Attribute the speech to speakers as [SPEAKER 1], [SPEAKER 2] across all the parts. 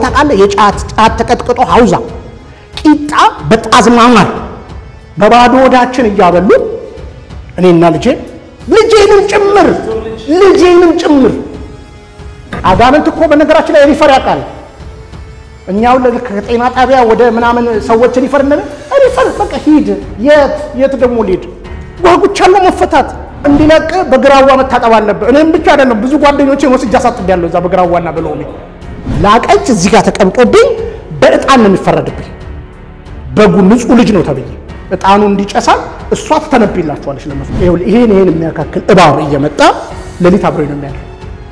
[SPEAKER 1] ታውቃለህ? የጫት ጫት ተቀጥቅጦ ሀውዛ ቂጣ በጣዝማ ማር በባዶ ወዳችን እያበሉ እኔና ልጄ ልጄንም ጭምር ልጄንም ጭምር አጋንንት እኮ በነገራችን ላይ ሪፈር ያውቃል። እኛው ከጤና ጣቢያ ወደ ምናምን ሰዎች ሪፈር እንደ ሪፈር በቃ ሂድ። የት የት ደግሞ ሊድ ጓጉቻለሁ መፈታት እንዲለቅ በግራዋ መታጠብ አለብህ። እኔም ብቻ አይደለም ብዙ ጓደኞቼን ወስጄ አሳጥቤያለሁ እዛ በግራዋና በሎሚ ላቀች እዚህ ጋር ተቀምጦብኝ በእጣን ነው የሚፈረድብኝ። በጉ ንጹህ ልጅ ነው ተብዬ እጣኑ እንዲጨሳል እሷ ትተነብይላችኋለች ለነሱ። ይኸውልህ ይሄን ይሄን የሚያካክል እባብ እየመጣ ሌሊት አብሮኝ ነው የሚያድረው።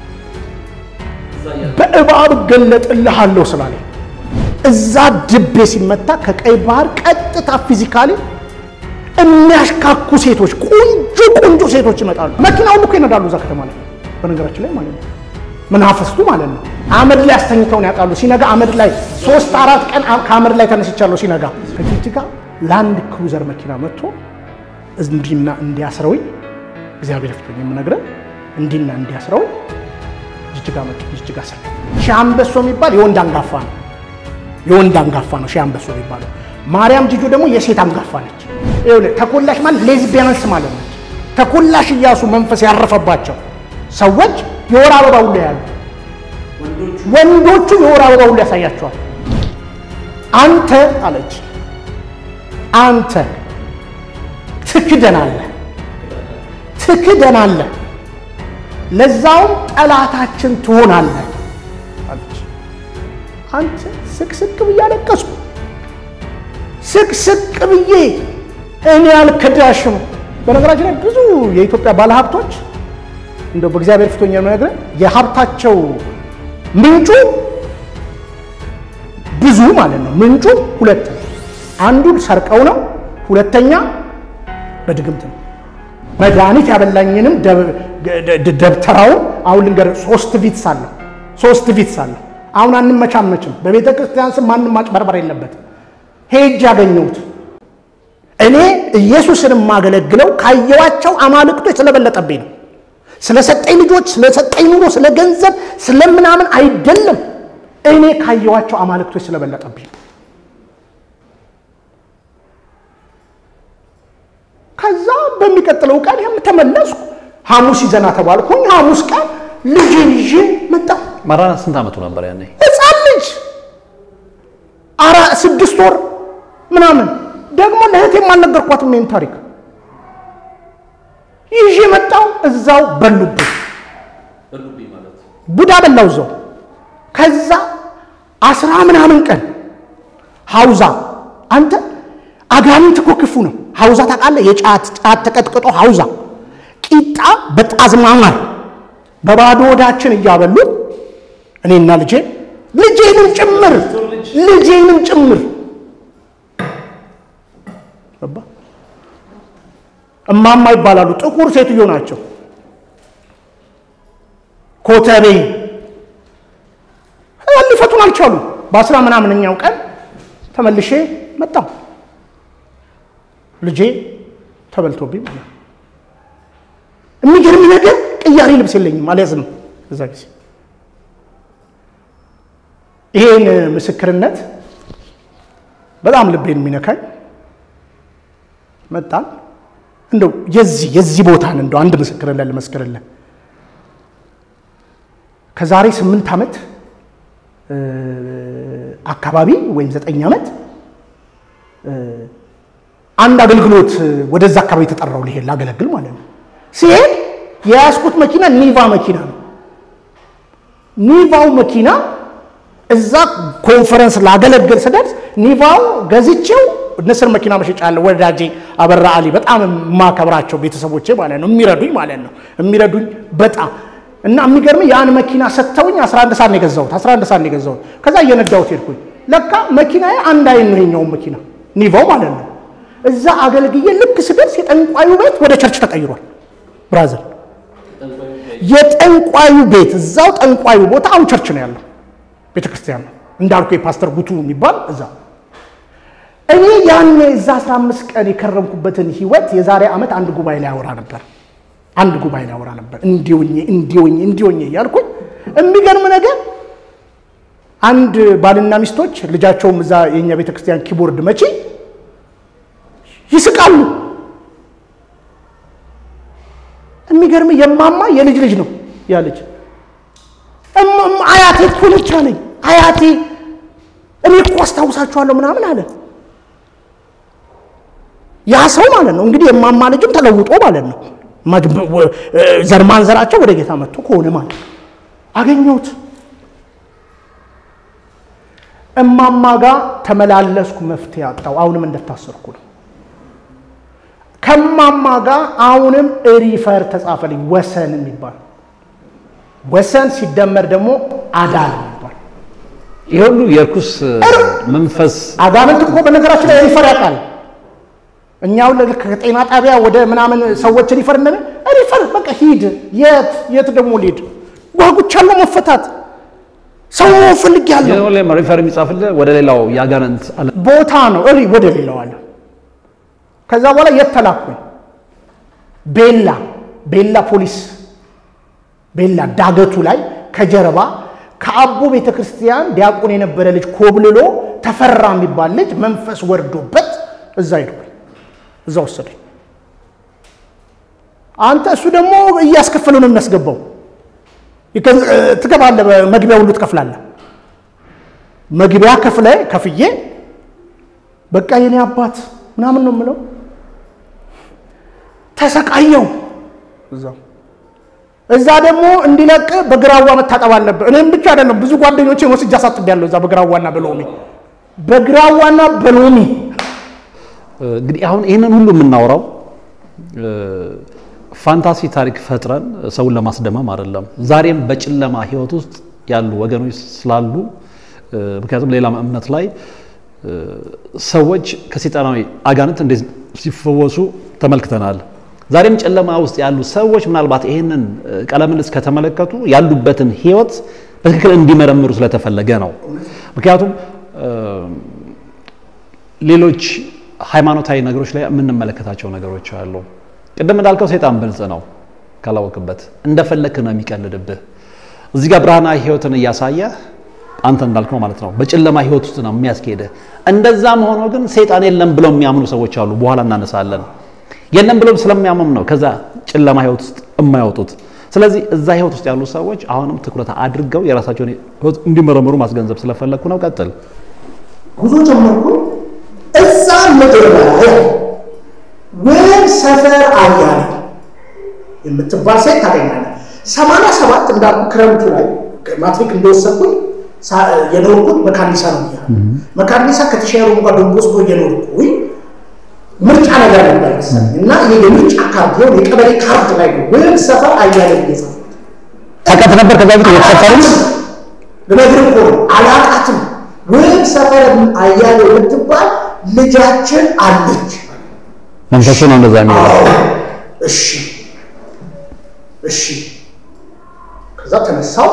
[SPEAKER 1] በእባብ እገለጥልሃለሁ ስላለኝ እዛ ድቤ ሲመታ ከቀይ ባህር ቀጥታ ፊዚካሊ የሚያሽካኩ ሴቶች ቆንጆ ቆንጆ ሴቶች ይመጣሉ። መኪና ሁሉ እኮ ይነዳሉ እዛ ከተማ ላይ በነገራችን ላይ ማለት ነው። መናፈስቱ ማለት ነው። አመድ ላይ አስተኝተውን ያውቃሉ። ሲነጋ አመድ ላይ ሶስት አራት ቀን ከአመድ ላይ ተነስቻለሁ። ሲነጋ ከጅጅጋ ላንድ ክሩዘር መኪና መጥቶ እንዲና እንዲያስረውኝ እግዚአብሔር ፍቶኝ የምነግረን እንዲና እንዲያስረውኝ ጅጅጋ መጡ። ጅጅጋ ስር ሺህ አንበሶ የሚባል የወንድ አንጋፋ ነው። የወንድ አንጋፋ ነው ሺህ አንበሶ የሚባለው። ማርያም ጅጆ ደግሞ የሴት አንጋፋ ነች። ይኸውልህ ተኮላሽ ማለት ሌዝቢያንስ ማለት ነች። ተኮላሽ እያሱ መንፈስ ያረፈባቸው ሰዎች የወር አበባ ሁሉ ያሉ ወንዶቹ የወር አበባ ሁሉ ያሳያቸዋል። አንተ አለች አንተ ትክደናለህ ትክደናለህ ለዛውም ጠላታችን ትሆናለህ አለች። አንተ ስቅስቅ ብዬ አለቀስኩ። ስቅስቅ ብዬ እኔ አልክዳሽም። በነገራችን ላይ ብዙ የኢትዮጵያ ባለሀብቶች እንደው በእግዚአብሔር ፊቶኛ ነገር የሀብታቸው ምንጩ ብዙ ማለት ነው። ምንጩ ሁለት ነው። አንዱን ሰርቀው ነው፣ ሁለተኛ በድግምት ነው። መድኃኒት ያበላኝንም ደብተራውን አሁን ልንገርህ፣ ሶስት ቪትስ አለው። ሶስት ቪትስ አለው። አሁን አንመቻመችም። በቤተ ክርስቲያን ስም ማንም ማጭበርበር የለበትም። ሄጅ ያገኘሁት እኔ ኢየሱስን የማገለግለው ካየዋቸው አማልክቶች ስለበለጠብኝ ነው። ስለሰጠኝ ልጆች፣ ስለሰጠኝ ኑሮ፣ ስለ ገንዘብ፣ ስለምናምን አይደለም። እኔ ካየዋቸው አማልክቶች ስለበለጠብኝ ነው። ከዛ በሚቀጥለው ቀን ይህም ተመለስኩ። ሐሙስ ይዘና ተባልኩኝ። ሐሙስ ቀን ልጄን ይዤ መጣሁ።
[SPEAKER 2] ማራናት ስንት ዓመቱ ነበር ያኔ?
[SPEAKER 1] ሕፃን ልጅ አራ ስድስት ወር ምናምን ደግሞ ለእህቴም አልነገርኳትም ይህን ታሪክ ይዤ መጣሁ። እዛው በሉብኝ፣ ቡዳ በላው እዛው። ከዛ አስራ ምናምን ቀን ሀውዛ አንተ አጋንንት እኮ ክፉ ነው። ሀውዛ ታውቃለህ? የጫት ጫት ተቀጥቅጦ ሀውዛ ቂጣ በጣዝማ ማር በባዶ ወዳችን እያበሉ እኔና ልጄ ልጄንም ጭምር ልጄንም ጭምር እማማ ይባላሉ። ጥቁር ሴትዮ ናቸው። ኮተቤ ሊፈቱን አልቻሉ። በአስራ ምናምንኛው ቀን ተመልሼ መጣሁ። ልጄ ተበልቶብኝ ማለት ነው። የሚገርም ነገር ቅያሬ ልብስ የለኝም፣ አልያዝንም እዛ ጊዜ። ይሄን ምስክርነት በጣም ልቤን የሚነካኝ መጣን። እንደው የዚህ የዚህ ቦታን እንደው አንድ ምስክርነት ልመስክርልን። ከዛሬ ስምንት ዓመት አካባቢ ወይም ዘጠኝ ዓመት አንድ አገልግሎት ወደዛ አካባቢ የተጠራው ሊሄድ ላገለግል ማለት ነው። ሲሄድ የያዝኩት መኪና ኒቫ መኪና ነው። ኒቫው መኪና እዛ ኮንፈረንስ ላገለግል ስደርስ ኒቫው ገዝቼው ንስር መኪና መሸጫ አለ። ወዳጄ አበራ አሊ በጣም የማከብራቸው ቤተሰቦቼ ማለት ነው የሚረዱኝ ማለት ነው የሚረዱኝ በጣም እና የሚገርም ያን መኪና ሰጥተውኝ 11 ሰዓት ነው የገዛሁት 11 ሰዓት ነው የገዛሁት። ከዛ እየነዳሁት ሄድኩኝ። ለካ መኪናዬ አንድ አይን ነው የኛውን መኪና ኒቫው ማለት ነው። እዛ አገልግዬ ልክ ስደርስ የጠንቋዩ ቤት ወደ ቸርች ተቀይሯል። ብራዘር የጠንቋዩ ቤት እዛው ጠንቋዩ ቦታ አሁን ቸርች ነው ያለው ቤተ ክርስቲያን ነው እንዳልኩ የፓስተር ጉቱ የሚባል እዛ እኔ ያን እዛ 15 ቀን የከረምኩበትን ህይወት የዛሬ ዓመት አንድ ጉባኤ ላይ አወራ ነበር። አንድ ጉባኤ ላይ አወራ ነበር። እንዲሆኜ እንዲሆኜ እንዲሆኜ እያልኩኝ የሚገርም ነገር አንድ ባልና ሚስቶች ልጃቸውም እዛ የእኛ ቤተ ክርስቲያን ኪቦርድ መቺ ይስቃሉ። የሚገርም የማማ የልጅ ልጅ ነው ያ ልጅ። አያቴ እኮ ነች አለኝ። አያቴ እኔ እኮ አስታውሳችኋለሁ ምናምን አለ። ያ ሰው ማለት ነው እንግዲህ የማማ ልጅም ተለውጦ ማለት ነው ዘር ማንዘራቸው ወደ ጌታ መጥቶ ከሆነ ማለት ነው። አገኘሁት። እማማ ጋር ተመላለስኩ፣ መፍትሄ አጣው። አሁንም እንደታሰርኩ ነው። ከማማ ጋር አሁንም ሪፈር ተጻፈልኝ። ወሰን የሚባል ወሰን ሲደመር ደግሞ አዳን የሚባል
[SPEAKER 2] ይህ ሁሉ የርኩስ መንፈስ
[SPEAKER 1] አጋንንት እኮ በነገራችን ላይ ሪፈር ያውቃል። እኛው ከጤና ጣቢያ ወደ ምናምን ሰዎች ሪፈር እንደሚ ሪፈር በቃ ሂድ። የት የት ደግሞ ሊሄድ ጓጉቻለሁ መፈታት ሰው ፈልግ ያለው
[SPEAKER 2] ሪፈር የሚጻፍልህ ወደ ሌላው የአጋንንት አለ
[SPEAKER 1] ቦታ ነው። እሪ ወደ ሌላው አለ። ከዛ በኋላ የት ተላኩኝ? ቤላ ቤላ ፖሊስ ቤላ ዳገቱ ላይ ከጀርባ ከአቦ ቤተ ክርስቲያን ዲያቆን የነበረ ልጅ ኮብልሎ ተፈራ የሚባል ልጅ መንፈስ ወርዶበት እዛ ሄድኩኝ። እዛ ወሰደኝ። አንተ እሱ ደግሞ እያስከፈለው ነው የሚያስገባው። ትገባለህ፣ መግቢያ ሁሉ ትከፍላለህ። መግቢያ ከፍለ ከፍዬ በቃ የኔ አባት ምናምን ነው የምለው። ተሰቃየው እዛው እዛ ደግሞ እንዲለቅ በግራዋ መታጠብ አለብህ። እኔም ብቻ አይደለም ብዙ ጓደኞቼን ወስጄ አሳጥቤያለሁ። እዛ በግራዋና በሎሚ በግራዋና በሎሚ
[SPEAKER 2] እንግዲህ አሁን ይህንን ሁሉ የምናወራው ፋንታሲ ታሪክ ፈጥረን ሰውን ለማስደመም አይደለም። ዛሬም በጨለማ ህይወት ውስጥ ያሉ ወገኖች ስላሉ ምክንያቱም ሌላ እምነት ላይ ሰዎች ከሰይጣናዊ አጋንንት እንዴት ሲፈወሱ ተመልክተናል። ዛሬም ጨለማ ውስጥ ያሉ ሰዎች ምናልባት ይህንን ቃለ ምልልስ ከተመለከቱ ያሉበትን ህይወት በትክክል እንዲመረምሩ ስለተፈለገ ነው። ምክንያቱም ሌሎች ሃይማኖታዊ ነገሮች ላይ የምንመለከታቸው ነገሮች አሉ። ቅድም እንዳልከው ሰይጣን ብልጽ ነው፣ ካላወቅበት እንደፈለክ ነው የሚቀልድብህ። እዚህ ጋር ብርሃናዊ ህይወትን እያሳየ አንተ እንዳልከው ማለት ነው በጨለማ ህይወት ውስጥ ነው የሚያስኬድህ። እንደዛም ሆኖ ግን ሰይጣን የለም ብለው የሚያምኑ ሰዎች አሉ። በኋላ እናነሳለን። የለም ብለው ስለሚያምኑ ነው ከዛ ጨለማ ህይወት ውስጥ የማይወጡት። ስለዚህ እዛ ህይወት ውስጥ ያሉ ሰዎች አሁንም ትኩረት አድርገው የራሳቸውን ህይወት እንዲመረምሩ ማስገንዘብ ስለፈለግኩ ነው። ቀጥል።
[SPEAKER 1] ጉዞ ጀመርኩ። እዛ ምድር ላይ ወይም ሰፈር አያሌ የምትባል ሴት ታገኛለህ። ሰማንያ ሰባት እንዳልኩ ክረምቱ ላይ ማትሪክ እንደወሰድኩኝ የኖርኩት መካኒሳ ነው ብያ መካኒሳ ከተሻሩ እንኳ ዶንቦስኮ እየኖርኩኝ ምርጫ ነገር ነበር መሰለኝ እና ይሄ የምርጫ ካርድ ሆን የቀበሌ ካርድ ላይ ነው ወይም ሰፈር አያሌ እየጻፍኩት
[SPEAKER 2] ታውቃት ነበር ከዛ በፊት እየተሰፈሩ
[SPEAKER 1] ልነግርህ እኮ ነው አላቃትም። ወይም ሰፈር አያሌ የምትባል ልጃችን አለች።
[SPEAKER 2] መንፈሱ ነው እንደዛ የሚለው።
[SPEAKER 1] እሺ እሺ። ከዛ ተነሳው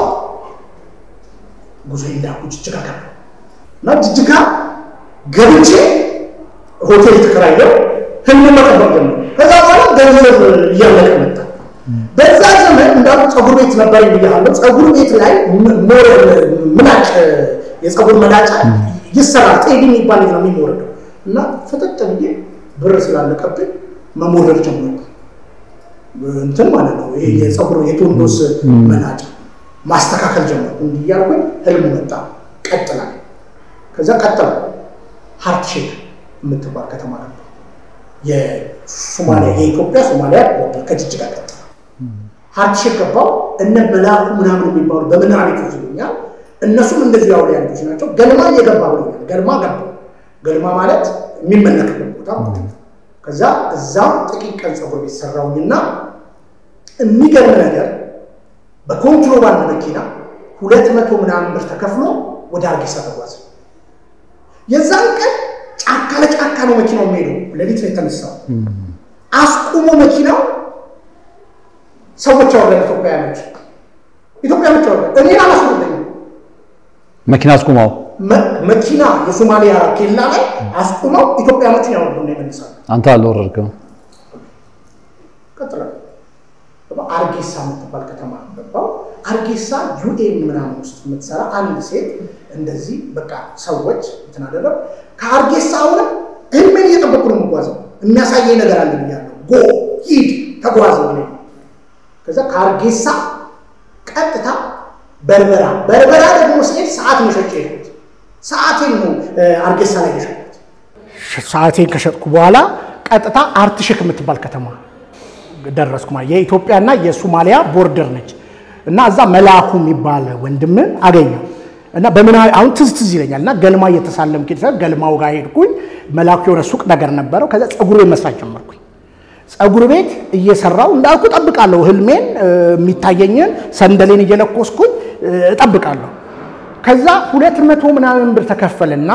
[SPEAKER 1] ጉዞ እንዳልኩ ጅጅጋ ገባ እና ጅጅጋ ገብቼ ሆቴል ተከራየው ህልም መጠበቅ ጀመርኩ። ከዛ በኋላ ገንዘብ እያለቀ መጣ። በዛ ዘመን እንዳሉ ፀጉር ቤት ነበር ብያለሁ። ፀጉር ቤት ላይ ምላጭ የፀጉር መላጫ ይሰራል። ጤዲ የሚባል ነው የሚወረደው እና ፍጥጥ ብዬ ብር ስላለቀብኝ መሞረድ ጀመርኩ። እንትን ማለት ነው ይሄ የፀጉር የቶንዶስ መላጫ ማስተካከል ጀመርኩ። እንዲህ እያልኩኝ ህልም መጣ። ቀጥላል። ከዛ ቀጠል ሀርት ሼክ የምትባል ከተማ ነበር። የሶማሊያ የኢትዮጵያ ሶማሊያ ቦርደር ከጅጅጋ ቀጥላ ሀርት ሼክ ገባው። እነ መላኩ ምናምን የሚባሉ በምንራ ቤቶች ይሉኛል። እነሱም እንደዚህ ያው ያሉች ናቸው። ገልማ እየገባ ብሎኛል። ገልማ ገባ። ገልማ ማለት የሚመለክበት ቦታ ማለት ነው። ከዛ እዛም ጥቂት ቀን ፀጉር ቤት ሰራውኝና የሚገርም ነገር በኮንትሮባንድ መኪና ሁለት መቶ ምናምን ብር ተከፍሎ ወደ አርጌሳ ተጓዘ። የዛን ቀን ጫካ ለጫካ ነው መኪናው የሚሄደው። ሌሊት ነው የተነሳው። አስቁሞ መኪናው ሰዎች አወረደ። ኢትዮጵያውያኖች ኢትዮጵያኖች አወረደ። እኔን አላስወረደኝም።
[SPEAKER 2] መኪና አስቁመው
[SPEAKER 1] መኪና የሶማሊያ ኬላ ላይ አስቁመው ኢትዮጵያኖችን ያወርዱና ይመልሳሉ።
[SPEAKER 2] አንተ አልወረድክም።
[SPEAKER 1] ቀጥላል። አርጌሳ የምትባል ከተማ ገባው። አርጌሳ ዩኤን ምናምን ውስጥ የምትሰራ አንድ ሴት እንደዚህ በቃ ሰዎች እንትን አደረግ ከአርጌሳ አሁንም ህልሜን እየጠበቁ ነው የምጓዘው። የሚያሳየኝ ነገር አለ ብያለሁ። ጎ ሂድ ተጓዝ ነው። ከዛ ከአርጌሳ ቀጥታ በርበራ በርበራ ደግሞ ስሄድ ሰዓት ነው ሸጬ የሄድኩት። ሰዓቴን ነው አርጌሳ ላይ የሸጥኩት። ሰዓቴን ከሸጥኩ በኋላ ቀጥታ አርትሽክ የምትባል ከተማ ደረስኩ። ማለት የኢትዮጵያና የሶማሊያ ቦርደር ነች እና እዛ መላኩ የሚባል ወንድምን አገኘው እና በምን አሁን ትዝ ትዝ ይለኛል እና ገልማ እየተሳለምኩ ገልማው ጋር ሄድኩኝ። መላኩ የሆነ ሱቅ ነገር ነበረው። ከዛ ፀጉር ቤት መስራት ጀመርኩኝ። ፀጉር ቤት እየሰራው እንዳልኩ እጠብቃለሁ። ህልሜን የሚታየኝን ሰንደሌን እየለኮስኩኝ እጠብቃለሁ። ከዛ ሁለት መቶ ምናምን ብር ተከፈልና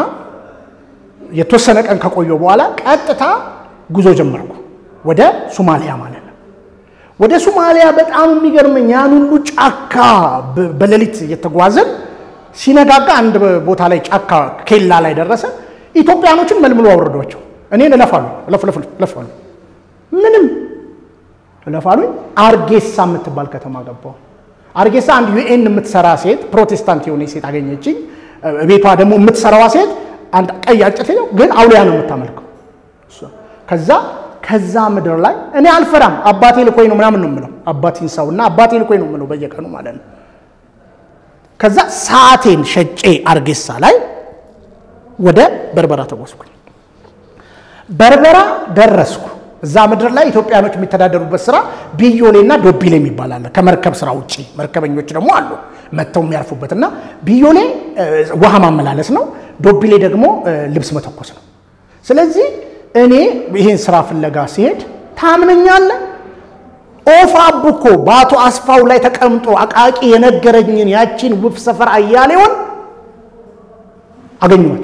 [SPEAKER 1] የተወሰነ ቀን ከቆየሁ በኋላ ቀጥታ ጉዞ ጀመርኩ ወደ ሶማሊያ ማለት ነው። ወደ ሶማሊያ በጣም የሚገርመኝ ያን ሁሉ ጫካ በሌሊት እየተጓዝን ሲነጋጋ አንድ ቦታ ላይ ጫካ ኬላ ላይ ደረሰ። ኢትዮጵያኖችን መልምሎ አወረዷቸው። እኔን እለፋሉ እለፋሉ ምንም እለፋሉኝ። አርጌሳ የምትባል ከተማ ገባሁ። አርጌሳ አንድ ዩኤን የምትሰራ ሴት ፕሮቴስታንት የሆነ ሴት አገኘችኝ። ቤቷ ደግሞ የምትሰራዋ ሴት አንድ ቀይ አጭር ነው፣ ግን አውሊያ ነው የምታመልከው። ከዛ ከዛ ምድር ላይ እኔ አልፈራም፣ አባቴ ልኮኝ ነው ምናምን ነው የምለው። አባቴን ሰው እና አባቴ ልኮኝ ነው የምለው በየቀኑ ማለት ነው። ከዛ ሰዓቴን ሸጬ አርጌሳ ላይ ወደ በርበራ ተጓዝኩኝ። በርበራ ደረስኩ። እዛ ምድር ላይ ኢትዮጵያኖች የሚተዳደሩበት ስራ ቢዮሌና ዶቢሌ የሚባል አለ። ከመርከብ ስራ ውጭ መርከበኞች ደግሞ አሉ መጥተው የሚያርፉበት እና ቢዮሌ ውሃ ማመላለስ ነው። ዶቢሌ ደግሞ ልብስ መተኮስ ነው። ስለዚህ እኔ ይህን ስራ ፍለጋ ሲሄድ ታምነኛለህ፣ ኦፍ አቡኮ በአቶ አስፋው ላይ ተቀምጦ አቃቂ የነገረኝን ያቺን ውብ ሰፈር አያሌውን አገኘኋት።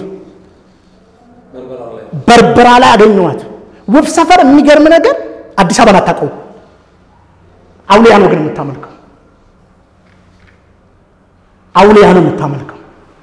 [SPEAKER 1] በርበራ ላይ አገኘኋት። ውብ ሰፈር የሚገርም ነገር አዲስ አበባን አታውቀው። አውሊያ ነው ግን የምታመልከው። አውሊያ ነው የምታመልከው።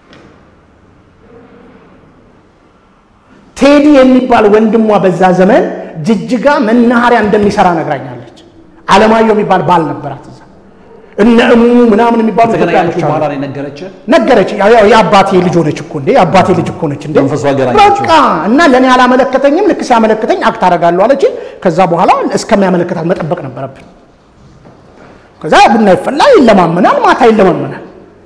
[SPEAKER 1] ቴዲ የሚባል ወንድሟ በዛ ዘመን ጅጅጋ መናኸሪያ እንደሚሰራ ነግራኛለች። አለማየሁ የሚባል ባል ነበራት እዛ እነ እሙ ምናምን የሚባሉ ኢትዮጵያኖች አሉ።
[SPEAKER 2] በኋላ ነው የነገረችህ?
[SPEAKER 1] ነገረች። ያው ያው የአባቴ ልጅ ሆነች እኮ እንዴ የአባቴ ልጅ እኮ ነች እንዴ
[SPEAKER 2] መንፈሱ አገናኛቸው።
[SPEAKER 1] በቃ እና ለእኔ አላመለከተኝም። ልክ ሲያመለክተኝ አክት አደርጋለሁ አለች። ከዛ በኋላ እስከሚያመለክታት መጠበቅ ነበረብን። ከዛ ቡና ይፈላል፣ ይለማመናል፣ ማታ ይለማመናል።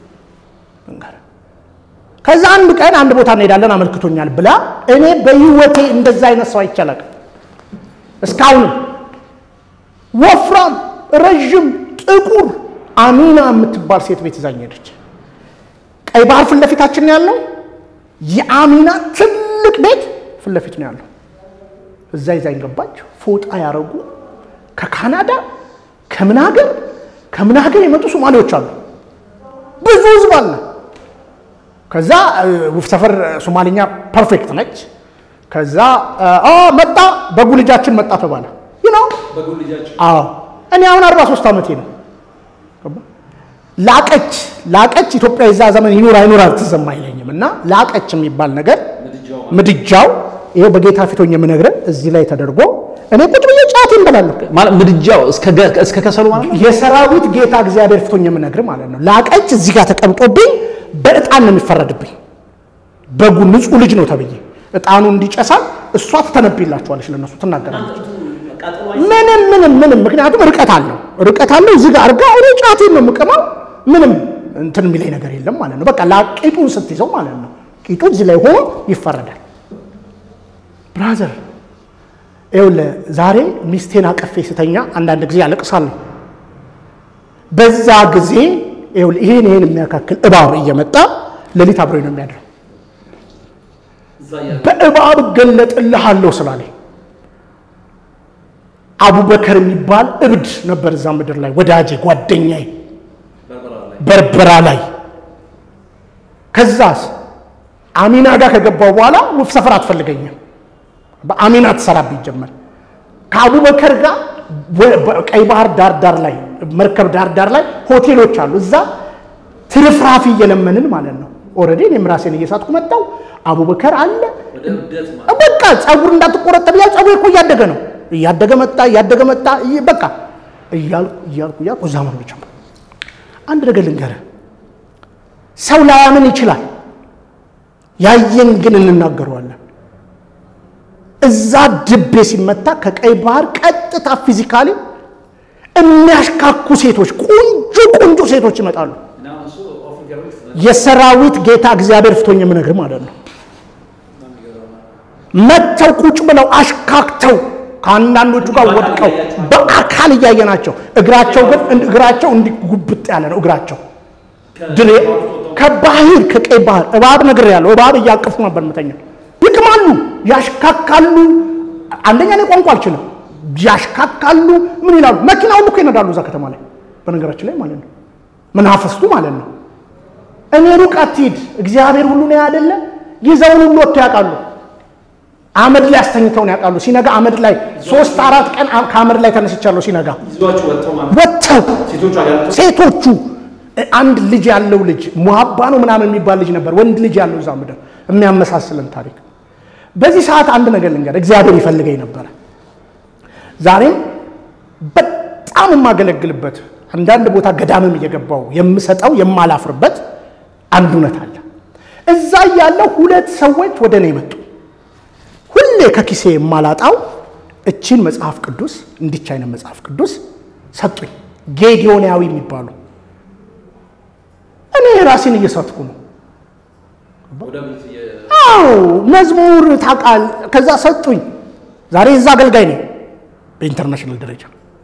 [SPEAKER 1] ከዛ አንድ ቀን አንድ ቦታ እንሄዳለን አመልክቶኛል ብላ እኔ በህይወቴ እንደዛ አይነት ሰው አይቻላል እስካሁንም ወፍራም ረዥም ጥቁር አሚና የምትባል ሴት ቤት ይዛኝ ሄደች። ቀይ ባህር ፊት ለፊታችን ነው ያለው። የአሚና ትልቅ ቤት ፊት ለፊት ነው ያለው። እዛ ይዛኝ ገባች። ፎጣ ያረጉ ከካናዳ ከምን ሀገር ከምን ሀገር የመጡ ሶማሌዎች አሉ። ብዙ ህዝብ አለ። ከዛ ውብ ሰፈር ሶማሊኛ ፐርፌክት ነች። ከዛ አ መጣ በጉ ልጃችን መጣ ተባለ። ይህ ነው አዎ። እኔ አሁን 43 ዓመቴ ነው። ላቀች ላቀች ኢትዮጵያ የዛ ዘመን ይኑር አይኑር አልተሰማ አይለኝም። እና ላቀች የሚባል ነገር ምድጃው ይሄው በጌታ ፊቶኝ የምነግረን እዚህ ላይ ተደርጎ እኔ ቁጭ ብዬ ጫት እንበላለሁ።
[SPEAKER 2] ማለት ምድጃው እስከ ገ- እስከ ከሰሉ ማለት ነው።
[SPEAKER 1] የሰራዊት ጌታ እግዚአብሔር ፊቶኝ የምነግር ማለት ነው። ላቀች እዚህ ጋር ተቀምጦብኝ በእጣን ነው የሚፈረድብኝ። በጉ ንጹሕ ልጅ ነው ተብዬ እጣኑ እንዲጨሳል እሷ ትተነብይላቸዋለች፣ ለነሱ ትናገራለች። ምንም ምንም ምንም ምክንያቱም ርቀት አለው ርቀት አለው። እዚህ ጋር አርጋ እኔ ጫቴን ነው የምቀማው። ምንም እንትን የሚለኝ ነገር የለም ማለት ነው። በቃ ቂጡን ስትይዘው ማለት ነው። ቂጡ እዚህ ላይ ሆኖ ይፈረዳል። ብራዘር ይኸውልህ ዛሬ ሚስቴን አቀፌ ስተኛ አንዳንድ ጊዜ አለቅሳለሁ። በዛ ጊዜ ይኸውልህ ይሄን ይሄን የሚያካክል እባብ እየመጣ ሌሊት አብሮኝ ነው የሚያድረው። በእባብ እገለጥልሃለሁ ስላለኝ አቡበከር የሚባል እብድ ነበር እዛ ምድር ላይ ወዳጄ፣ ጓደኛዬ በርበራ ላይ። ከዛስ አሚና ጋር ከገባው በኋላ ውብ ሰፈር አትፈልገኝም። በአሚና ትሰራብኝ ጀመር። ከአቡበከር ጋር ወ- በቀይ ባህር ዳር ዳር ላይ መርከብ ዳር ዳር ላይ ሆቴሎች አሉ። እዛ ትርፍራፊ እየለመንን ማለት ነው። ኦልሬዲ እኔም ራሴን እየሳትኩ መጣው። አቡበከር አለ በቃ ጸጉር እንዳትቆረጠብ ያ ጸጉር እኮ እያደገ ነው። እያደገ መጣ እያደገ መጣ። እይ- በቃ እያልኩ እያልኩ እያልኩ እዛ መኖር ጀመርኩ። አንድ ነገር ልንገርህ፣ ሰው ላያምን ይችላል። ያየን ግን እንናገረዋለን። እዛ ድቤ ሲመታ ከቀይ ባህር ቀጥታ ፊዚካሊ የሚያሽካኩ ሴቶች፣ ቆንጆ ቆንጆ ሴቶች ይመጣሉ። የሰራዊት ጌታ እግዚአብሔር ፍቶኝ የምነግር ማለት ነው። መጥተው ቁጭ ብለው አሽካክተው ከአንዳንዶቹ ጋር ወድቀው በአካል እያየናቸው፣ እግራቸው ግን እግራቸው እንዲህ ጉብጥ ያለ ነው። እግራቸው ድሬ ከባህር ከቀይ ባህር እባብ ነገር ያለው እባብ እያቀፉ ነበር ምተኛ ይቅማሉ፣ ያሽካካሉ። አንደኛ እኔ ቋንቋ አልችልም። ያሽካካሉ። ምን ይላሉ? መኪና ሁሉ እኮ ይነዳሉ እዛ ከተማ ላይ በነገራችን ላይ ማለት ነው። መናፈስቱ ማለት ነው። እኔ ሩቅ አትሂድ፣ እግዚአብሔር ሁሉ ነው ያደለ። ይዘውን ሁሉ ወጥተው ያውቃሉ። አመድ ላይ አስተኝተውን ያውቃሉ። ሲነጋ አመድ ላይ ሶስት አራት ቀን ከአመድ ላይ ተነስቻለሁ። ሲነጋ ወጥተው ሴቶቹ አንድ ልጅ ያለው ልጅ ሙሀባ ነው ምናምን የሚባል ልጅ ነበር፣ ወንድ ልጅ ያለው እዛ ምድር የሚያመሳስለን ታሪክ። በዚህ ሰዓት አንድ ነገር ልንገር፣ እግዚአብሔር ይፈልገኝ ነበረ። ዛሬም በጣም የማገለግልበት አንዳንድ ቦታ ገዳምም እየገባው የምሰጠው የማላፍርበት አንድ እውነት አለ። እዛ ያለው ሁለት ሰዎች ወደ እኔ መጡ። ሁሌ ከኪሴ የማላጣው እችን መጽሐፍ ቅዱስ እንዲች አይነት መጽሐፍ ቅዱስ ሰጡኝ። ጌዲዮናዊ የሚባሉ እኔ ራሴን እየሳትኩ ነው። አዎ መዝሙር ታውቃል። ከዛ ሰጡኝ። ዛሬ እዛ አገልጋይ ነኝ በኢንተርናሽናል ደረጃ።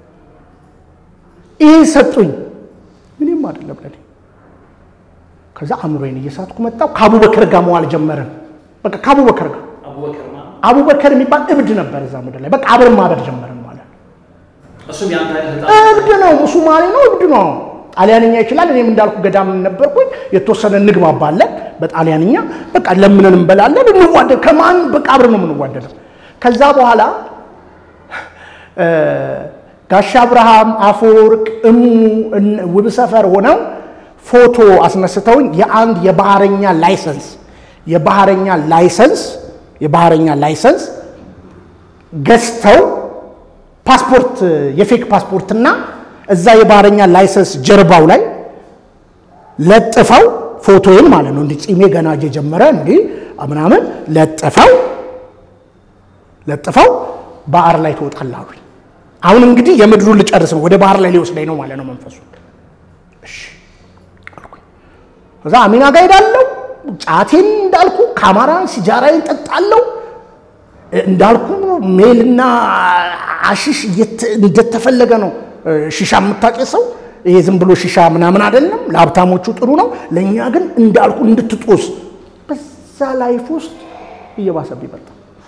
[SPEAKER 1] ይህ ሰጡኝ። ምንም አይደለም ለኔ። ከዛ አእምሮዬን እየሳትኩ መጣሁ። ከአቡበከር ጋር መዋል ጀመርን። በቃ ከአቡበከር ጋር አቡበከር የሚባል እብድ ነበር እዛ ምድር ላይ። በቃ አብረን ማበድ ጀመርን ማለት እብድ ነው። ሱማሌ ነው፣ እብድ ነው። ጣሊያንኛ ይችላል። እኔም እንዳልኩ ገዳም ነበርኩኝ። የተወሰነ እንግባባለን በጣሊያንኛ። በቃ ለምንን እንበላለን፣ እንዋደድ። ከማን በቃ አብረን ነው የምንዋደደው። ከዛ በኋላ ጋሻ አብርሃም አፈወርቅ፣ እሙ ውብ ሰፈር ሆነው ፎቶ አስነስተውኝ የአንድ የባህረኛ ላይሰንስ የባህረኛ ላይሰንስ የባህረኛ ላይሰንስ ገዝተው ፓስፖርት የፌክ ፓስፖርትና እዛ የባህረኛ ላይሰንስ ጀርባው ላይ ለጥፈው ፎቶዬን ማለት ነው እንዲህ ጺሜ ገና እየጀመረ እንዲህ ምናምን ለጥፈው ለጥፈው ባህር ላይ ትወጣለህ አሉኝ። አሁን እንግዲህ የምድሩን ልጨርስ ነው፣ ወደ ባህር ላይ ሊወስደኝ ነው ማለት ነው መንፈሱ። እሺ አልኩኝ። ከዛ አሚና ጋር ሄዳለሁ። ጫቴን እንዳልኩ ካማራን ሲጃራዬን ጠጣለሁ። እንዳልኩ ሜልና አሽሽ እንደተፈለገ ነው። ሺሻ የምታጨሰው ይሄ ዝም ብሎ ሺሻ ምናምን አይደለም። ለሀብታሞቹ ጥሩ ነው፣ ለእኛ ግን እንዳልኩ እንድትጦስ በዛ ላይፍ ውስጥ እየባሰብኝ መጣ።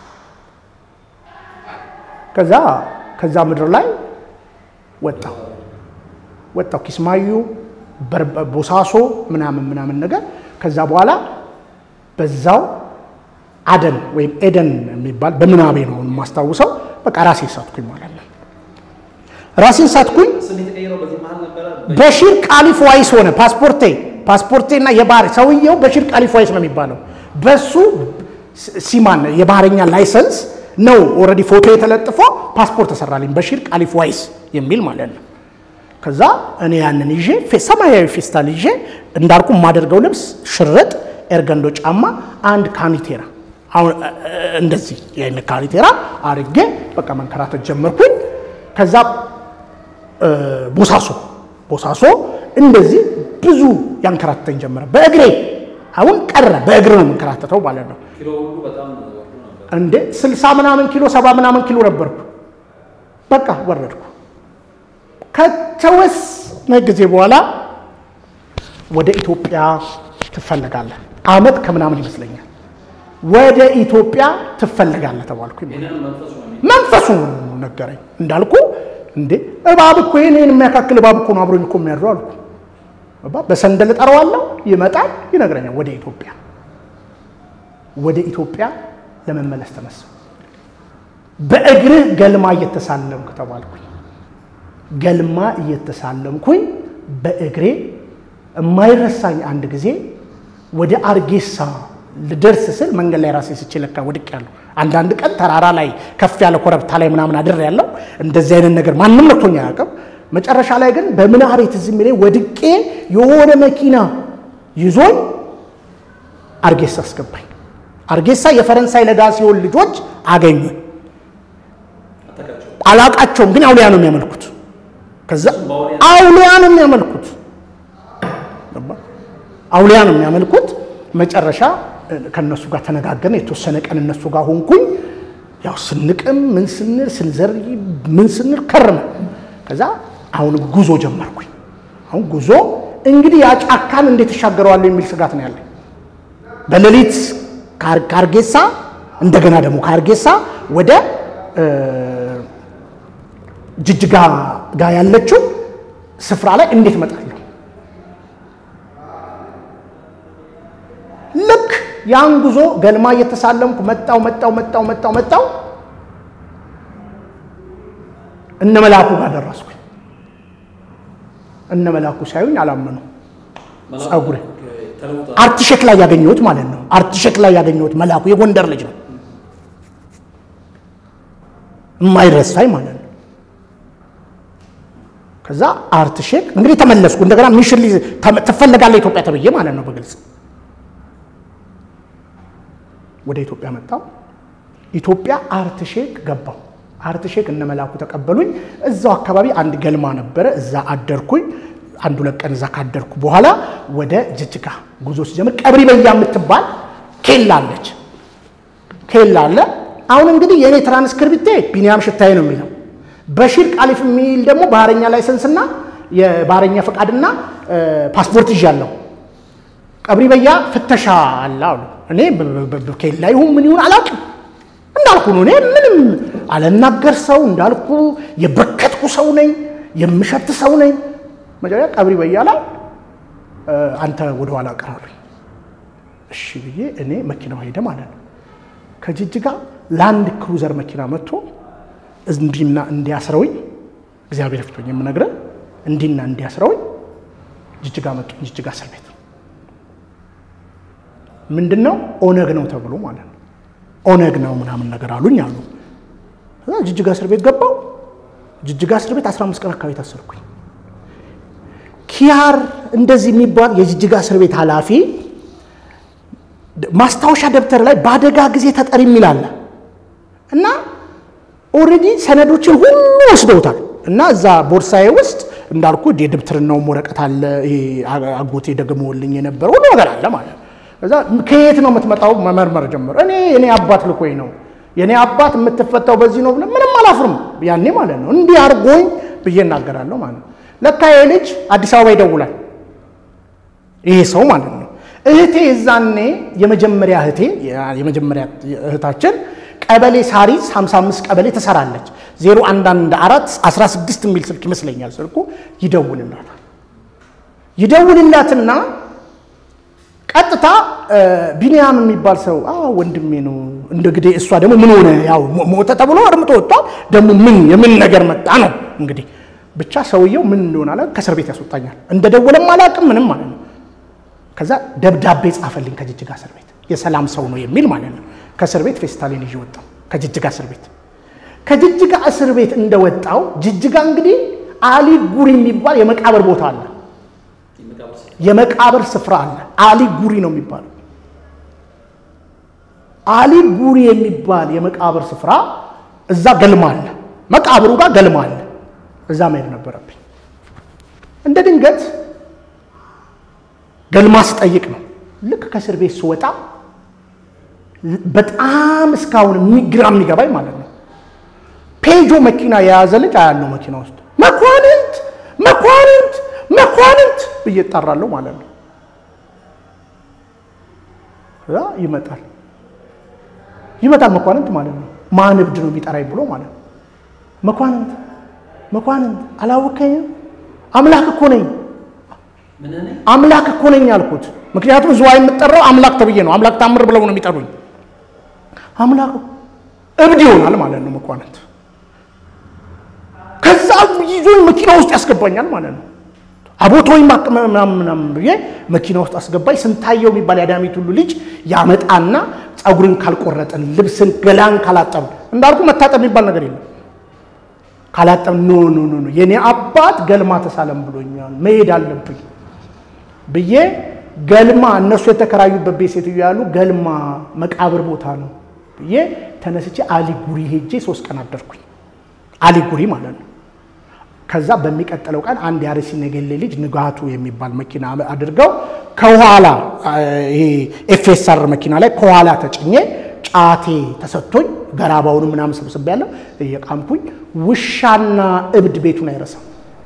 [SPEAKER 1] ከዛ ከዛ ምድር ላይ ወጣው ወጣው ኪስማዩ ቦሳሶ ምናምን ምናምን ነገር ከዛ በኋላ በዛው አደን ወይም ኤደን የሚባል በምናቤ ነው የማስታውሰው። በቃ ራሴን ሳትኩኝ ማለት ነው። ራሴን ሳትኩኝ። በሺር ቃሊፍ ዋይስ ሆነ ፓስፖርቴ ፓስፖርቴና የባህር ሰውየው በሺር ቃሊፍ ዋይስ ነው የሚባለው። በሱ ሲማን የባህረኛ ላይሰንስ ነው ኦልሬዲ ፎቶ የተለጥፎ ፓስፖርት ተሰራልኝ በሺር ቃሊፍ ዋይስ የሚል ማለት ነው። ከዛ እኔ ያንን ይዤ ሰማያዊ ፌስታል ይዤ እንዳልኩ የማደርገው ልብስ ሽርጥ፣ ኤርገንዶ ጫማ፣ አንድ ካኒቴራ አሁን እንደዚህ ይህን ካኒቴራ አርጌ በቃ መንከራተት ጀመርኩኝ። ከዛ ቦሳሶ ቦሳሶ እንደዚህ ብዙ ያንከራተተኝ ጀመረ በእግሬ አሁን ቀረ። በእግር ነው የምንከራተተው ማለት ነው። እንዴ ስልሳ ምናምን ኪሎ ሰባ ምናምን ኪሎ ነበርኩ። በቃ ወረድኩ። ከተወሰነ ጊዜ በኋላ ወደ ኢትዮጵያ ትፈለጋለህ፣ አመት ከምናምን ይመስለኛል። ወደ ኢትዮጵያ ትፈለጋለህ ተባልኩ። መንፈሱ ነገረኝ። እንዳልኩ እንዴ እባብ እኮ ይህን የሚያካክል እባብ እኮ ነው አብሮኝ እኮ የሚያድረው አልኩ። በሰንደል እጠራዋለሁ፣ ይመጣል፣ ይነግረኛል። ወደ ኢትዮጵያ ወደ ኢትዮጵያ ለመመለስ ተነሳ። በእግርህ ገልማ እየተሳለምክ ተባልኩኝ። ገልማ እየተሳለምኩኝ በእግሬ የማይረሳኝ አንድ ጊዜ ወደ አርጌሳ ልደርስ ስል መንገድ ላይ ራሴ ስቼ ለካ ወድቅ ያለሁ። አንዳንድ ቀን ተራራ ላይ ከፍ ያለ ኮረብታ ላይ ምናምን አድር ያለው እንደዚህ አይነት ነገር ማንም ነክቶኝ አያውቅም። መጨረሻ ላይ ግን በምናቤ ትዝ የሚለኝ ወድቄ የሆነ መኪና ይዞኝ አርጌሳ አስገባኝ። አርጌሳ የፈረንሳይ ለጋሲዮን ልጆች አገኙኝ። አላቃቸውም፣ ግን አውሊያ ነው የሚያመልኩት። ከዛ አውሊያ ነው የሚያመልኩት፣ አውሊያ ነው የሚያመልኩት። መጨረሻ ከእነሱ ጋር ተነጋገርን። የተወሰነ ቀን እነሱ ጋር ሆንኩኝ። ያው ስንቅም ምን ስንል ስንዘር ምን ስንል ከርመ ከዛ አሁን ጉዞ ጀመርኩኝ። አሁን ጉዞ እንግዲህ ያ ጫካን እንዴት እሻገረዋለሁ የሚል ስጋት ነው ያለኝ። በሌሊት ከአርጌሳ እንደገና ደግሞ ከአርጌሳ ወደ ጅጅጋ ጋር ያለችው ስፍራ ላይ እንዴት እመጣለሁ? ልክ ያን ጉዞ ገልማ እየተሳለምኩ መጣው መጣው መጣው መጣው መጣው እነ መላኩ ጋር ደረስኩኝ። እነ መላኩ ሳዩኝ አላመኑ። ጸጉሬ አርቲሼክ ላይ ያገኘሁት ማለት ነው። አርቲሼክ ላይ ያገኘሁት መላኩ የጎንደር ልጅ ነው፣ የማይረሳኝ ማለት ነው። ከዛ አርትሼክ እንግዲህ ተመለስኩ። እንደገና ሚሽን ትፈለጋለህ ኢትዮጵያ ተብዬ ማለት ነው በግልጽ ወደ ኢትዮጵያ መጣው። ኢትዮጵያ አርትሼክ ገባው። አርትሼክ እነ መላኩ ተቀበሉኝ። እዛው አካባቢ አንድ ገልማ ነበረ፣ እዛ አደርኩኝ። አንድ ሁለት ቀን እዛ ካደርኩ በኋላ ወደ ጅጅጋ ጉዞ ሲጀምር ቀብሪ በያ የምትባል ኬላ አለች። ኬላ አለ። አሁን እንግዲህ የእኔ ትራንስክሪፕቴ ቢኒያም ሽታዬ ነው የሚለው በሺር ቃሊፍ የሚል ደግሞ ባህረኛ ላይሰንስና የባህረኛ ፈቃድና ፓስፖርት ይዣለሁ። ቀብሪ በያ ፍተሻ አለ አሉ። እኔ ኬላ ይሁን ምን ይሁን አላውቅም። እንዳልኩ ነው። እኔ ምንም አልናገር ሰው እንዳልኩ የበከትኩ ሰው ነኝ፣ የምሸት ሰው ነኝ። መጀመሪያ ቀብሪ በያ ላይ አንተ ወደኋላ ቀራሉኝ። እሺ ብዬ እኔ መኪናው ሄደ ማለት ነው። ከጅጅጋ ላንድ ክሩዘር መኪና መጥቶ እንዲና እንዲያስረውኝ እግዚአብሔር ፍቶኝ የምነግረን እንዲና እንዲያስረውኝ ጅጅጋ መጡ። ጅጅጋ እስር ቤት ምንድን ነው ኦነግ ነው ተብሎ ማለት ነው። ኦነግ ነው ምናምን ነገር አሉኝ አሉ። ጅጅጋ እስር ቤት ገባው። ጅጅጋ እስር ቤት 15 ቀን አካባቢ ታሰርኩኝ። ኪያር እንደዚህ የሚባል የጅጅጋ እስር ቤት ኃላፊ ማስታወሻ ደብተር ላይ በአደጋ ጊዜ ተጠሪ የሚል አለ እና ኦልሬዲ ሰነዶችን ሁሉ ወስደውታል እና እዛ ቦርሳዬ ውስጥ እንዳልኩ የድብትርናውም ወረቀት አለ። አጎቴ ደግሞልኝ የነበረ ሁሉ ነገር አለ ማለት ነው። እዛ ከየት ነው የምትመጣው? መመርመር ጀመረ። እኔ የኔ አባት ልኮኝ ነው የኔ አባት የምትፈታው በዚህ ነው ብለን ምንም አላፍርም ያኔ ማለት ነው። እንዲህ አድርጎኝ ብዬ እናገራለሁ ማለት ነው። ለካ ይሄ ልጅ አዲስ አበባ ይደውላል። ይሄ ሰው ማለት ነው። እህቴ የዛኔ የመጀመሪያ እህቴ የመጀመሪያ እህታችን ቀበሌ ሳሪስ 55 ቀበሌ ትሰራለች። 0114 16 የሚል ስልክ ይመስለኛል ስልኩ። ይደውልላታል። ይደውልላትና ቀጥታ ቢንያም የሚባል ሰው ወንድሜ ነው እንደ ግዴ እሷ ደግሞ ምን ሆነ ያው ሞተ ተብሎ እርምቶ ወጥቷል። ደግሞ ምን የምን ነገር መጣ ነው እንግዲህ ብቻ ሰውየው ምን እንደሆነ አላ ከእስር ቤት ያስወጣኛል። እንደ ደወለም አላውቅም ምንም ማለት ነው። ከዛ ደብዳቤ ጻፈልኝ ከጅጅጋ እስር ቤት የሰላም ሰው ነው የሚል ማለት ነው። ከእስር ቤት ፌስታሊን ይዤ ወጣሁ ከጅጅጋ እስር ቤት። ከጅጅጋ እስር ቤት እንደወጣው ጅጅጋ እንግዲህ አሊ ጉሪ የሚባል የመቃብር ቦታ አለ፣ የመቃብር ስፍራ አለ። አሊ ጉሪ ነው የሚባለው። አሊ ጉሪ የሚባል የመቃብር ስፍራ እዛ ገልማ አለ፣ መቃብሩ ጋር ገልማ አለ። እዛ መሄድ ነበረብኝ። እንደ ድንገት ገልማ ስጠይቅ ነው ልክ ከእስር ቤት ስወጣ በጣም እስካሁን ግራ የሚገባኝ ማለት ነው ፔጆ መኪና የያዘ ልጅ አያለው መኪና ውስጥ መኳንንት መኳንንት መኳንንት ብዬ እጠራለሁ ማለት ነው። እዛ ይመጣል ይመጣል መኳንንት ማለት ነው። ማን እብድ ነው የሚጠራኝ ብሎ ማለት ነው። መኳንንት መኳንንት አላወቀኝም። አምላክ እኮ ነኝ አምላክ እኮ ነኝ አልኩት። ምክንያቱም ዝዋ የምጠራው አምላክ ተብዬ ነው። አምላክ ታምር ብለው ነው የሚጠሩኝ። አምላክ እብድ ይሆናል ማለት ነው መኳንንት። ከዛ ይዞኝ መኪና ውስጥ ያስገባኛል ማለት ነው። አቦቶኝ ምናምን ብዬ መኪና ውስጥ አስገባኝ። ስንታየው የሚባል የአዳሚት ሁሉ ልጅ ያመጣና ፀጉርን ካልቆረጠን፣ ልብስን ገላን ካላጠብን፣ እንዳልኩ መታጠብ የሚባል ነገር የለም። ካላጠብ ኖ ኖ ኖ ኖ የኔ አባት ገልማ ተሳለም ብሎኛል መሄድ አለብኝ ብዬ ገልማ እነሱ የተከራዩበት ቤት ሴትዮ ያሉ ገልማ መቃብር ቦታ ነው ብዬ ተነስቼ አሊጉሪ ሄጄ ሶስት ቀን አደርኩኝ። አሊጉሪ ማለት ነው። ከዛ በሚቀጥለው ቀን አንድ የአርሲ ነገሌ ልጅ ንጋቱ የሚባል መኪና አድርገው ከኋላ ይሄ ኤፍኤስአር መኪና ላይ ከኋላ ተጭኜ ጫቴ ተሰጥቶኝ ገራባውን ምናምን ሰብስቤ ያለው እየቃምኩኝ ውሻና እብድ ቤቱን አይረሳም።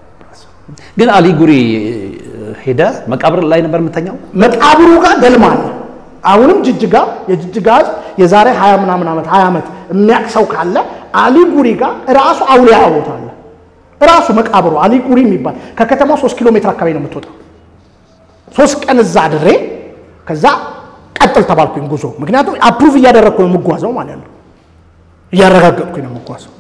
[SPEAKER 2] ግን አሊጉሪ ሄደ መቃብር ላይ ነበር የምተኛው።
[SPEAKER 1] መቃብሩ ጋር ገልማ አለ። አሁንም ጅጅጋ የጅጅጋ ህዝብ የዛሬ ሀያ ምናምን ዓመት ሀያ ዓመት የሚያቅሰው ካለ አሊጉሪ ጋር ራሱ አውሊያ ቦታ አለ። ራሱ መቃብሩ አሊጉሪ የሚባል ከከተማ ሶስት ኪሎ ሜትር አካባቢ ነው የምትወጣው። ሶስት ቀን እዛ አድሬ ከዛ ቀጥል ተባልኩኝ ጉዞ። ምክንያቱም አፕሩቭ እያደረግኩ ነው የምጓዘው ማለት ነው፣ እያረጋገጥኩኝ ነው የምጓዘው።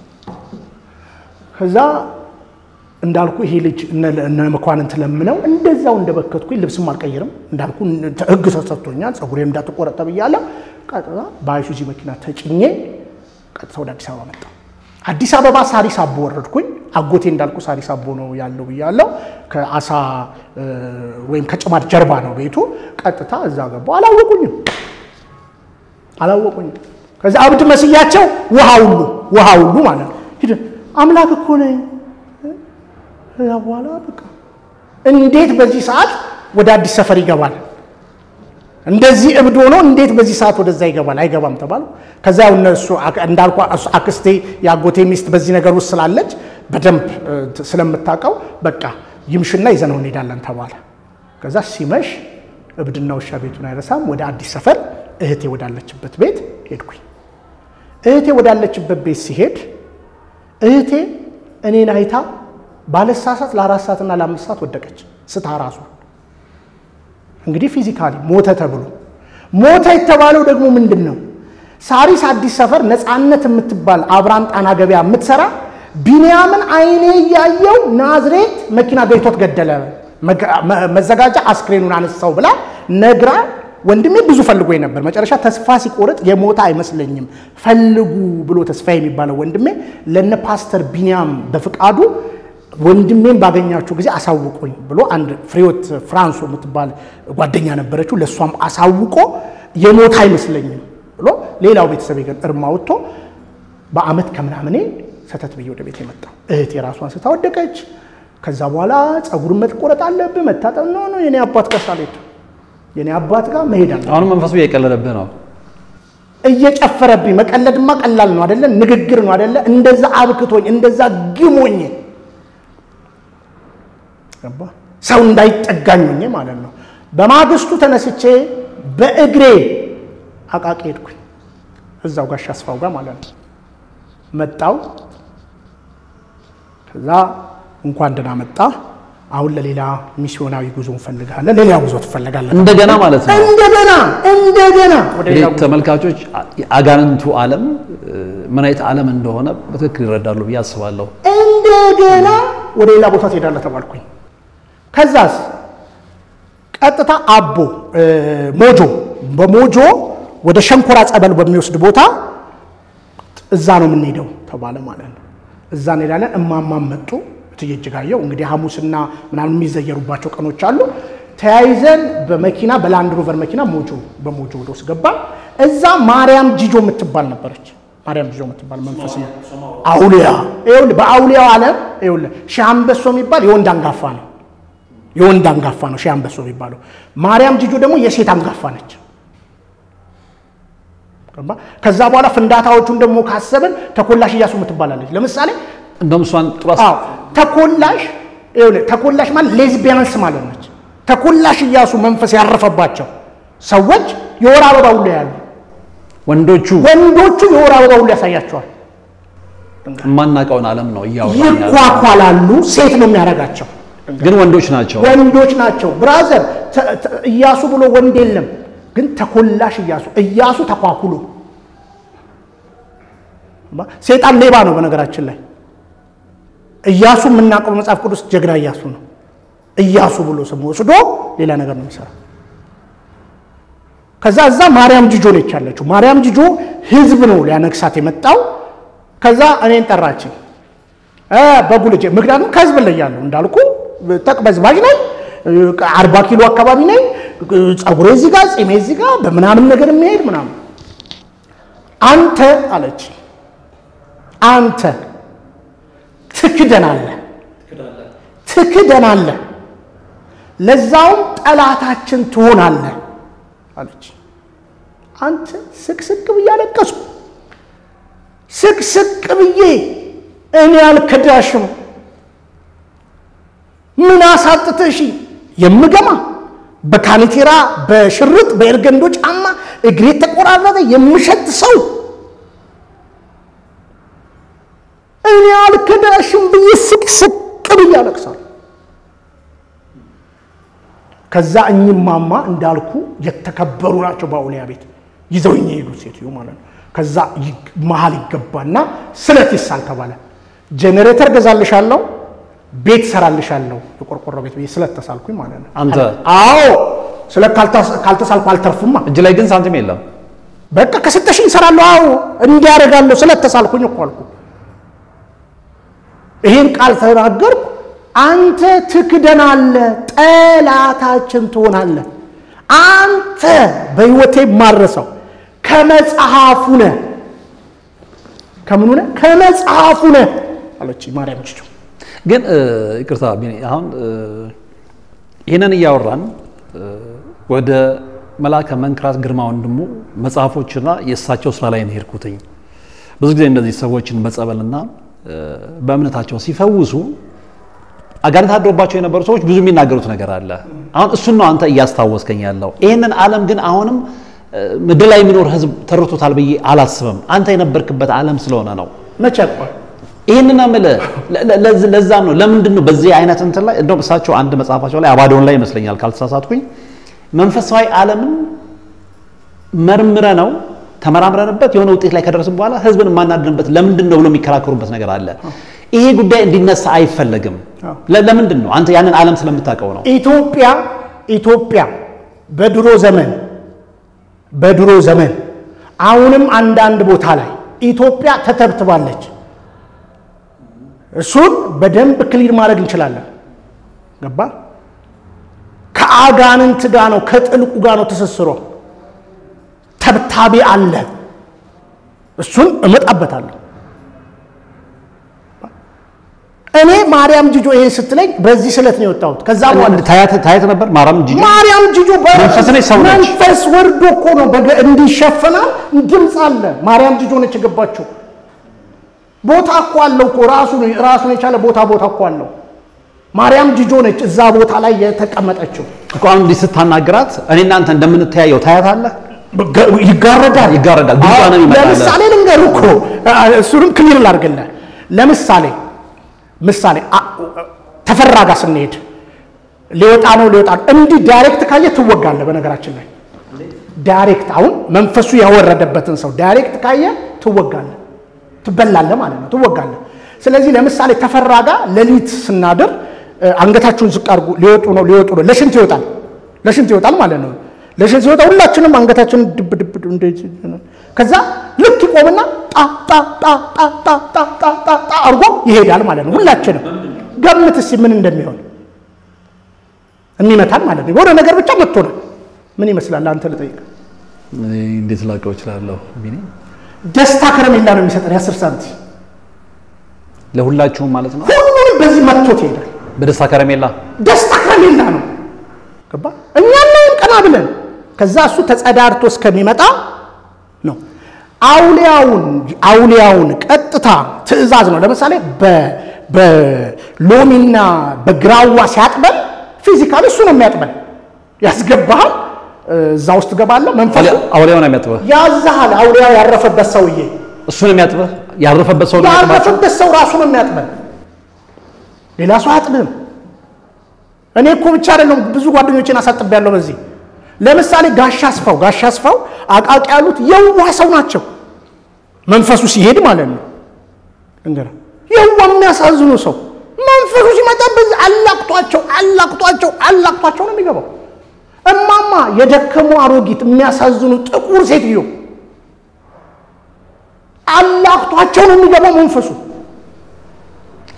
[SPEAKER 1] ከዛ እንዳልኩ ይሄ ልጅ እነ መኳንንት ለምነው እንደዛው እንደበከትኩኝ ልብስም አልቀይርም እንዳልኩ ህግ ተሰጥቶኛል። ጸጉሬ እንዳትቆረጥ ተብያለሁ። ቀጥታ በአይሱዚ መኪና ተጭኜ ቀጥታ ወደ አዲስ አበባ መጣ። አዲስ አበባ ሳሪስ አቦ ወረድኩኝ። አጎቴ እንዳልኩ ሳሪስ አቦ ነው ያለው ብያለሁ። ከአሳ ወይም ከጭማት ጀርባ ነው ቤቱ። ቀጥታ እዛ ገባሁ። አላወቁኝም አላወቁኝም። ከዛ አብድ መስያቸው ውሃ ሁሉ ውሃ ሁሉ ማለት ነው ሂድ አምላክ እኮ ነኝ ከዛ በኋላ በቃ እንዴት በዚህ ሰዓት ወደ አዲስ ሰፈር ይገባል? እንደዚህ እብድ ሆኖ እንዴት በዚህ ሰዓት ወደዛ ይገባል? አይገባም ተባሉ። ከዛ ያው እነሱ እንዳልኳ አክስቴ የአጎቴ ሚስት በዚህ ነገር ውስጥ ስላለች በደንብ ስለምታውቀው በቃ ይምሽና ይዘነው እንሄዳለን ተባለ። ከዛ ሲመሽ እብድና ውሻ ቤቱን አይረሳም። ወደ አዲስ ሰፈር እህቴ ወዳለችበት ቤት ሄድኩኝ። እህቴ ወዳለችበት ቤት ሲሄድ እህቴ እኔን አይታ ባለሳሳት ለአራት ሰዓትና ለአምስት ሰዓት ወደቀች ስታ ራሷ እንግዲህ ፊዚካሊ ሞተ ተብሎ ሞተ የተባለው ደግሞ ምንድን ነው? ሳሪስ አዲስ ሰፈር ነፃነት የምትባል አብራም ጣና ገበያ የምትሰራ ቢንያምን አይኔ እያየው ናዝሬት መኪና ገይቶት ገደለ፣ መዘጋጃ አስክሬኑን አነሳው ብላ ነግራ ወንድሜ ብዙ ፈልጎ ነበር። መጨረሻ ተስፋ ሲቆርጥ የሞተ አይመስለኝም ፈልጉ ብሎ ተስፋ የሚባለው ወንድሜ ለነ ፓስተር ቢንያም በፍቃዱ ወንድሜን ባገኛችሁ ጊዜ አሳውቁኝ ብሎ አንድ ፍሬዎት ፍራንሶ የምትባል ጓደኛ ነበረችው። ለእሷም አሳውቆ የሞት አይመስለኝም ብሎ ሌላው ቤተሰብ ግን እርማ ወጥቶ በአመት ከምናምኔ ሰተት ብዬ ወደ ቤት የመጣው እህት የራሷን ስታወደቀች። ከዛ በኋላ ጸጉርን መቆረጥ አለብህ መታጠብ ነው ነው የኔ አባት ጋር ሳልሄድ የኔ አባት ጋር መሄድ አለ
[SPEAKER 2] አሁንም መንፈሱ እየቀለለብህ ነው።
[SPEAKER 1] እየጨፈረብኝ መቀለድማ ቀላል ነው አደለ? ንግግር ነው አደለ? እንደዛ አብክቶኝ እንደዛ ግሞኝ ገባ ሰው እንዳይጠጋኝ ሆኜ ማለት ነው። በማግስቱ ተነስቼ በእግሬ አቃቂ ሄድኩኝ። እዛው ጋሽ አስፋው ጋር ማለት ነው። መጣው ከዛ እንኳን ደህና መጣ። አሁን ለሌላ ሚስዮናዊ ጉዞ እንፈልጋለን። ሌላ ጉዞ ትፈልጋለን
[SPEAKER 2] እንደገና ማለት ነው።
[SPEAKER 1] እንደገና እንደገና ወደ ሌላ
[SPEAKER 2] እንግዲህ ተመልካቾች አጋንንቱ ዓለም ምን አይነት ዓለም እንደሆነ በትክክል ይረዳሉ ብዬ አስባለሁ።
[SPEAKER 1] እንደገና ወደ ሌላ ቦታ ትሄዳለህ ተባልኩኝ። ከዛስ ቀጥታ አቦ ሞጆ በሞጆ ወደ ሸንኮራ ጸበል በሚወስድ ቦታ እዛ ነው የምንሄደው ተባለ ማለት ነው። እዛ እንሄዳለን። እማማም መጡ። እትዬ እጅጋየሁ እንግዲህ ሐሙስና ምናምን የሚዘየሩባቸው ቀኖች አሉ። ተያይዘን በመኪና በላንድ ሮቨር መኪና ሞጆ በሞጆ ወደ ውስጥ ገባን። እዛ ማርያም ጂጆ የምትባል ነበረች። ማርያም ጂጆ የምትባል መንፈስ ነው አውሊያ። ይኸውልህ በአውሊያው ዓለም ይኸውልህ ሺህ አንበሶ የሚባል የወንድ አንጋፋ ነው የወንድ አንጋፋ ነው ሺህ አንበሶ የሚባለው። ማርያም ጂጆ ደግሞ የሴት አንጋፋ ነች። ከዛ በኋላ ፍንዳታዎቹን ደግሞ ካሰብን ተኮላሽ እያሱ የምትባላለች። ለምሳሌ
[SPEAKER 2] እንደውም እሷን ጥሩ
[SPEAKER 1] አዎ ተኮላሽ ይኸውልህ ተኮላሽ ማለት ሌዝቢያንስ ማለት ነች። ተኮላሽ እያሱ መንፈስ ያረፈባቸው ሰዎች የወር አበባ ሁሉ ያሉ
[SPEAKER 2] ወንዶቹ
[SPEAKER 1] ወንዶቹ የወር አበባ ሁሉ ያሳያቸዋል።
[SPEAKER 2] የማናውቀውን ዓለም ነው እያወራን ያለው።
[SPEAKER 1] ይኳኳላሉ። ሴት ነው የሚያደርጋቸው
[SPEAKER 2] ግን ወንዶች ናቸው።
[SPEAKER 1] ወንዶች ናቸው። ብራዘር ተ- ተ- እያሱ ብሎ ወንድ የለም። ግን ተኮላሽ እያሱ እያሱ ተኳኩሎ ሴጣን ሌባ ነው። በነገራችን ላይ እያሱ የምናውቀው መጽሐፍ ቅዱስ ጀግና እያሱ ነው። እያሱ ብሎ ስም ወስዶ ሌላ ነገር ነው የሚሰራ። ከዛ እዛ ማርያም ጅጆ ነች ያለችው። ማርያም ጅጆ ህዝብ ነው ሊያነግሳት የመጣው። ከዛ እኔን ጠራችኝ። እ በቡልጄ ምክንያቱም ከህዝብ ላይ ያለው እንዳልኩ ተቅበዝባዥ ነኝ፣ አርባ ኪሎ አካባቢ ነኝ፣ ጸጉሬ እዚህ ጋር ጺሜ እዚህ ጋር በምናምን ነገር የሚሄድ ምናምን። አንተ አለች አንተ ትክደናለህ ትክደናለህ፣ ለዛውም ጠላታችን ትሆናለህ አለች። አንተ ስቅስቅ ብዬ አለቀስኩ። ስቅስቅ ብዬ እኔ አልከዳሽም፣ ምን አሳጥተሽ የምገማ በካኔቴራ በሽርጥ በኤርገንዶ ጫማ እግሬ ተቆራረጠ የምሸት ሰው እኔ አልከዳሽም ብዬ ስቅስቅ ብዬ አለቅሳለሁ። ከዛ እኝማማ እንዳልኩ የተከበሩ ናቸው። በአውሊያ ቤት ይዘውኝ የሄዱት ሴትዮ ማለት ነው። ከዛ መሀል ይገባና ስለት ይሳል ተባለ። ጄኔሬተር ገዛልሻለሁ፣ ቤት ሰራልሻለሁ፣ የቆርቆሮ ቤት ብዬ ስለት ተሳልኩኝ ማለት ነው።
[SPEAKER 2] አንተ
[SPEAKER 1] አዎ ስለት ካልተሳልኩ አልተርፍማ።
[SPEAKER 2] እጅ ላይ ግን ሳንቲም የለም።
[SPEAKER 1] በቃ ከሰጠሽኝ እሰራለሁ። አዎ እንዲያደርጋለሁ ስለት ተሳልኩኝ እኮ አልኩ። ይህን ቃል ተናገርኩ። አንተ ትክደናለህ፣ ጠላታችን ትሆናለህ። አንተ በሕይወቴ ማረሰው ከመጽሐፉ ነህ። ከምኑ ነህ? ከመጽሐፉ ነህ አለች ማርያም ችቹ።
[SPEAKER 2] ግን ይቅርታ ቢኒ፣ አሁን ይህንን እያወራን ወደ መልአከ መንክራት ግርማ ወንድሙ መጽሐፎችና የእሳቸው ስራ ላይ ነው የሄድኩትኝ። ብዙ ጊዜ እንደዚህ ሰዎችን በጸበልና በእምነታቸው ሲፈውሱ አጋንንት አድሮባቸው የነበሩ ሰዎች ብዙ የሚናገሩት ነገር አለ። አሁን እሱን ነው አንተ እያስታወስከኝ ያለው። ይህንን ዓለም ግን አሁንም ምድር ላይ የሚኖር ህዝብ ተርቶታል ብዬ አላስብም። አንተ የነበርክበት ዓለም ስለሆነ ነው።
[SPEAKER 1] መቼ ያውቀዋል?
[SPEAKER 2] ይህንን የምልህ ለዛም ነው። ለምንድን ነው በዚህ አይነት እንትን ላይ እንደውም እሳቸው አንድ መጽሐፋቸው ላይ አባዶን ላይ ይመስለኛል ካልተሳሳትኩኝ መንፈሳዊ ዓለምን መርምረ ነው ተመራምረንበት የሆነ ውጤት ላይ ከደረስን በኋላ ህዝብን የማናድንበት ለምንድን ነው ብሎ የሚከራከሩበት ነገር አለ። ይሄ ጉዳይ እንዲነሳ አይፈለግም። ለምንድን ነው? አንተ ያንን ዓለም ስለምታውቀው ነው።
[SPEAKER 1] ኢትዮጵያ ኢትዮጵያ በድሮ ዘመን በድሮ ዘመን አሁንም አንዳንድ ቦታ ላይ ኢትዮጵያ ተተብትባለች። እሱን በደንብ ክሊር ማድረግ እንችላለን። ገባ? ከአጋንንት ጋር ነው፣ ከጥልቁ ጋር ነው ትስስሯ። ተብታቢ አለ። እሱን እመጣበታለሁ። እኔ ማርያም ጅጆ ይሄን ስትለኝ በዚህ ስለት ነው የወጣሁት። ከዛ በኋላ
[SPEAKER 2] ታየት ነበር ማርያም ጂጂ
[SPEAKER 1] ማርያም ጅጆ
[SPEAKER 2] መንፈስ ነች፣ ሰው ነች።
[SPEAKER 1] መንፈስ ወርዶ እኮ ነው በገ- እንዲሸፈናል ድምፅ አለ። ማርያም ጅጆ ነች የገባችው። ቦታ እኮ አለው እኮ ራሱን ራሱን የቻለ ቦታ ቦታ እኮ አለው። ማርያም ጅጆ ነች እዛ ቦታ ላይ የተቀመጠችው።
[SPEAKER 2] እኮ አሁን እንዲህ ስታናግራት እኔ እናንተ እንደምንተያየው ታያታለህ።
[SPEAKER 1] በገ- ይጋረዳል
[SPEAKER 2] ይጋረዳል። ድምጿ ነው የሚመጣልህ።
[SPEAKER 1] ለምሳሌ ልንገርህ እኮ እሱንም ክሊር ላድርግልህ። ለምሳሌ ምሳሌ አ- ተፈራ ጋር ስንሄድ ሊወጣ ነው ሊወጣ ነው እንዲህ ዳይሬክት ካየ ትወጋለህ። በነገራችን ላይ ዳይሬክት አሁን መንፈሱ ያወረደበትን ሰው ዳይሬክት ካየ ትወጋለህ፣ ትበላለህ ማለት ነው፣ ትወጋለህ። ስለዚህ ለምሳሌ ተፈራ ጋር ሌሊት ስናድር እ፣ አንገታችሁን ዝቅ አድርጉ፣ ሊወጡ ነው ሊወጡ ነው፣ ለሽንት ይወጣል፣ ለሽንት ይወጣል ማለት ነው። ለሽንት ሲወጣ ሁላችንም አንገታችንን ድብ ድብ ድብ እንደዚህ ከዛ ልክ ይቆምና ጣ ጣ ጣ ጣ ጣ ጣ ጣ ጣ ጣ አድርጎ ይሄዳል ማለት ነው። ሁላችንም ገምት እስኪ ምን እንደሚሆን የሚመታን ማለት ነው። የሆነ ነገር ብቻ መጥቶናል። ምን ይመስላል? አንተ ልጠይቅ።
[SPEAKER 2] እኔ እንዴት ላውቀው እችላለሁ? ቢኒ
[SPEAKER 1] ደስታ ከረሜላ ነው የሚሰጠን የአስር ሳንቲም
[SPEAKER 2] ለሁላችሁም ማለት ነው።
[SPEAKER 1] ሁሉንም በዚህ መጥቶት ይሄዳል።
[SPEAKER 2] በደስታ ከረሜላ
[SPEAKER 1] ደስታ ከረሜላ ነው። ገባ እኛ እናይም ቀና ብለን ከዛ እሱ ተጸዳድቶ እስከሚመጣ ነው። አውሊያውን አውሊያውን ቀጥታ ትዕዛዝ ነው። ለምሳሌ በ- በሎሚና በግራዋ ሲያጥበን ፊዚካል እሱ ነው የሚያጥበን። ያስገባሃል፣ እዛ ውስጥ ገባለህ። መንፈሱ
[SPEAKER 2] አውሊያውን የሚያጥበህ
[SPEAKER 1] ያዛሃል። አውሊያው ያረፈበት ሰውዬ
[SPEAKER 2] እሱን የሚያጥበህ ያረፈበት ሰው ነው የሚያጥባቸው።
[SPEAKER 1] ያረፈበት ሰው ራሱ ነው የሚያጥበን። ሌላ ሰው አያጥብም። እኔ እኮ ብቻ አይደለም ብዙ ጓደኞችን አሳጥቤያለሁ በዚህ ለምሳሌ ጋሻ አስፋው ጋሻ አስፋው አቃቂ ያሉት የዋህ ሰው ናቸው። መንፈሱ ሲሄድ ማለት ነው። እንግዲህ የዋህ የሚያሳዝኑ ሰው መንፈሱ ሲመጣ በዚህ አላቅቷቸው አላቅቷቸው አላቅቷቸው ነው የሚገባው። እማማ የደከሙ አሮጊት የሚያሳዝኑ ጥቁር ሴትዮ አላቅቷቸው ነው የሚገባው መንፈሱ።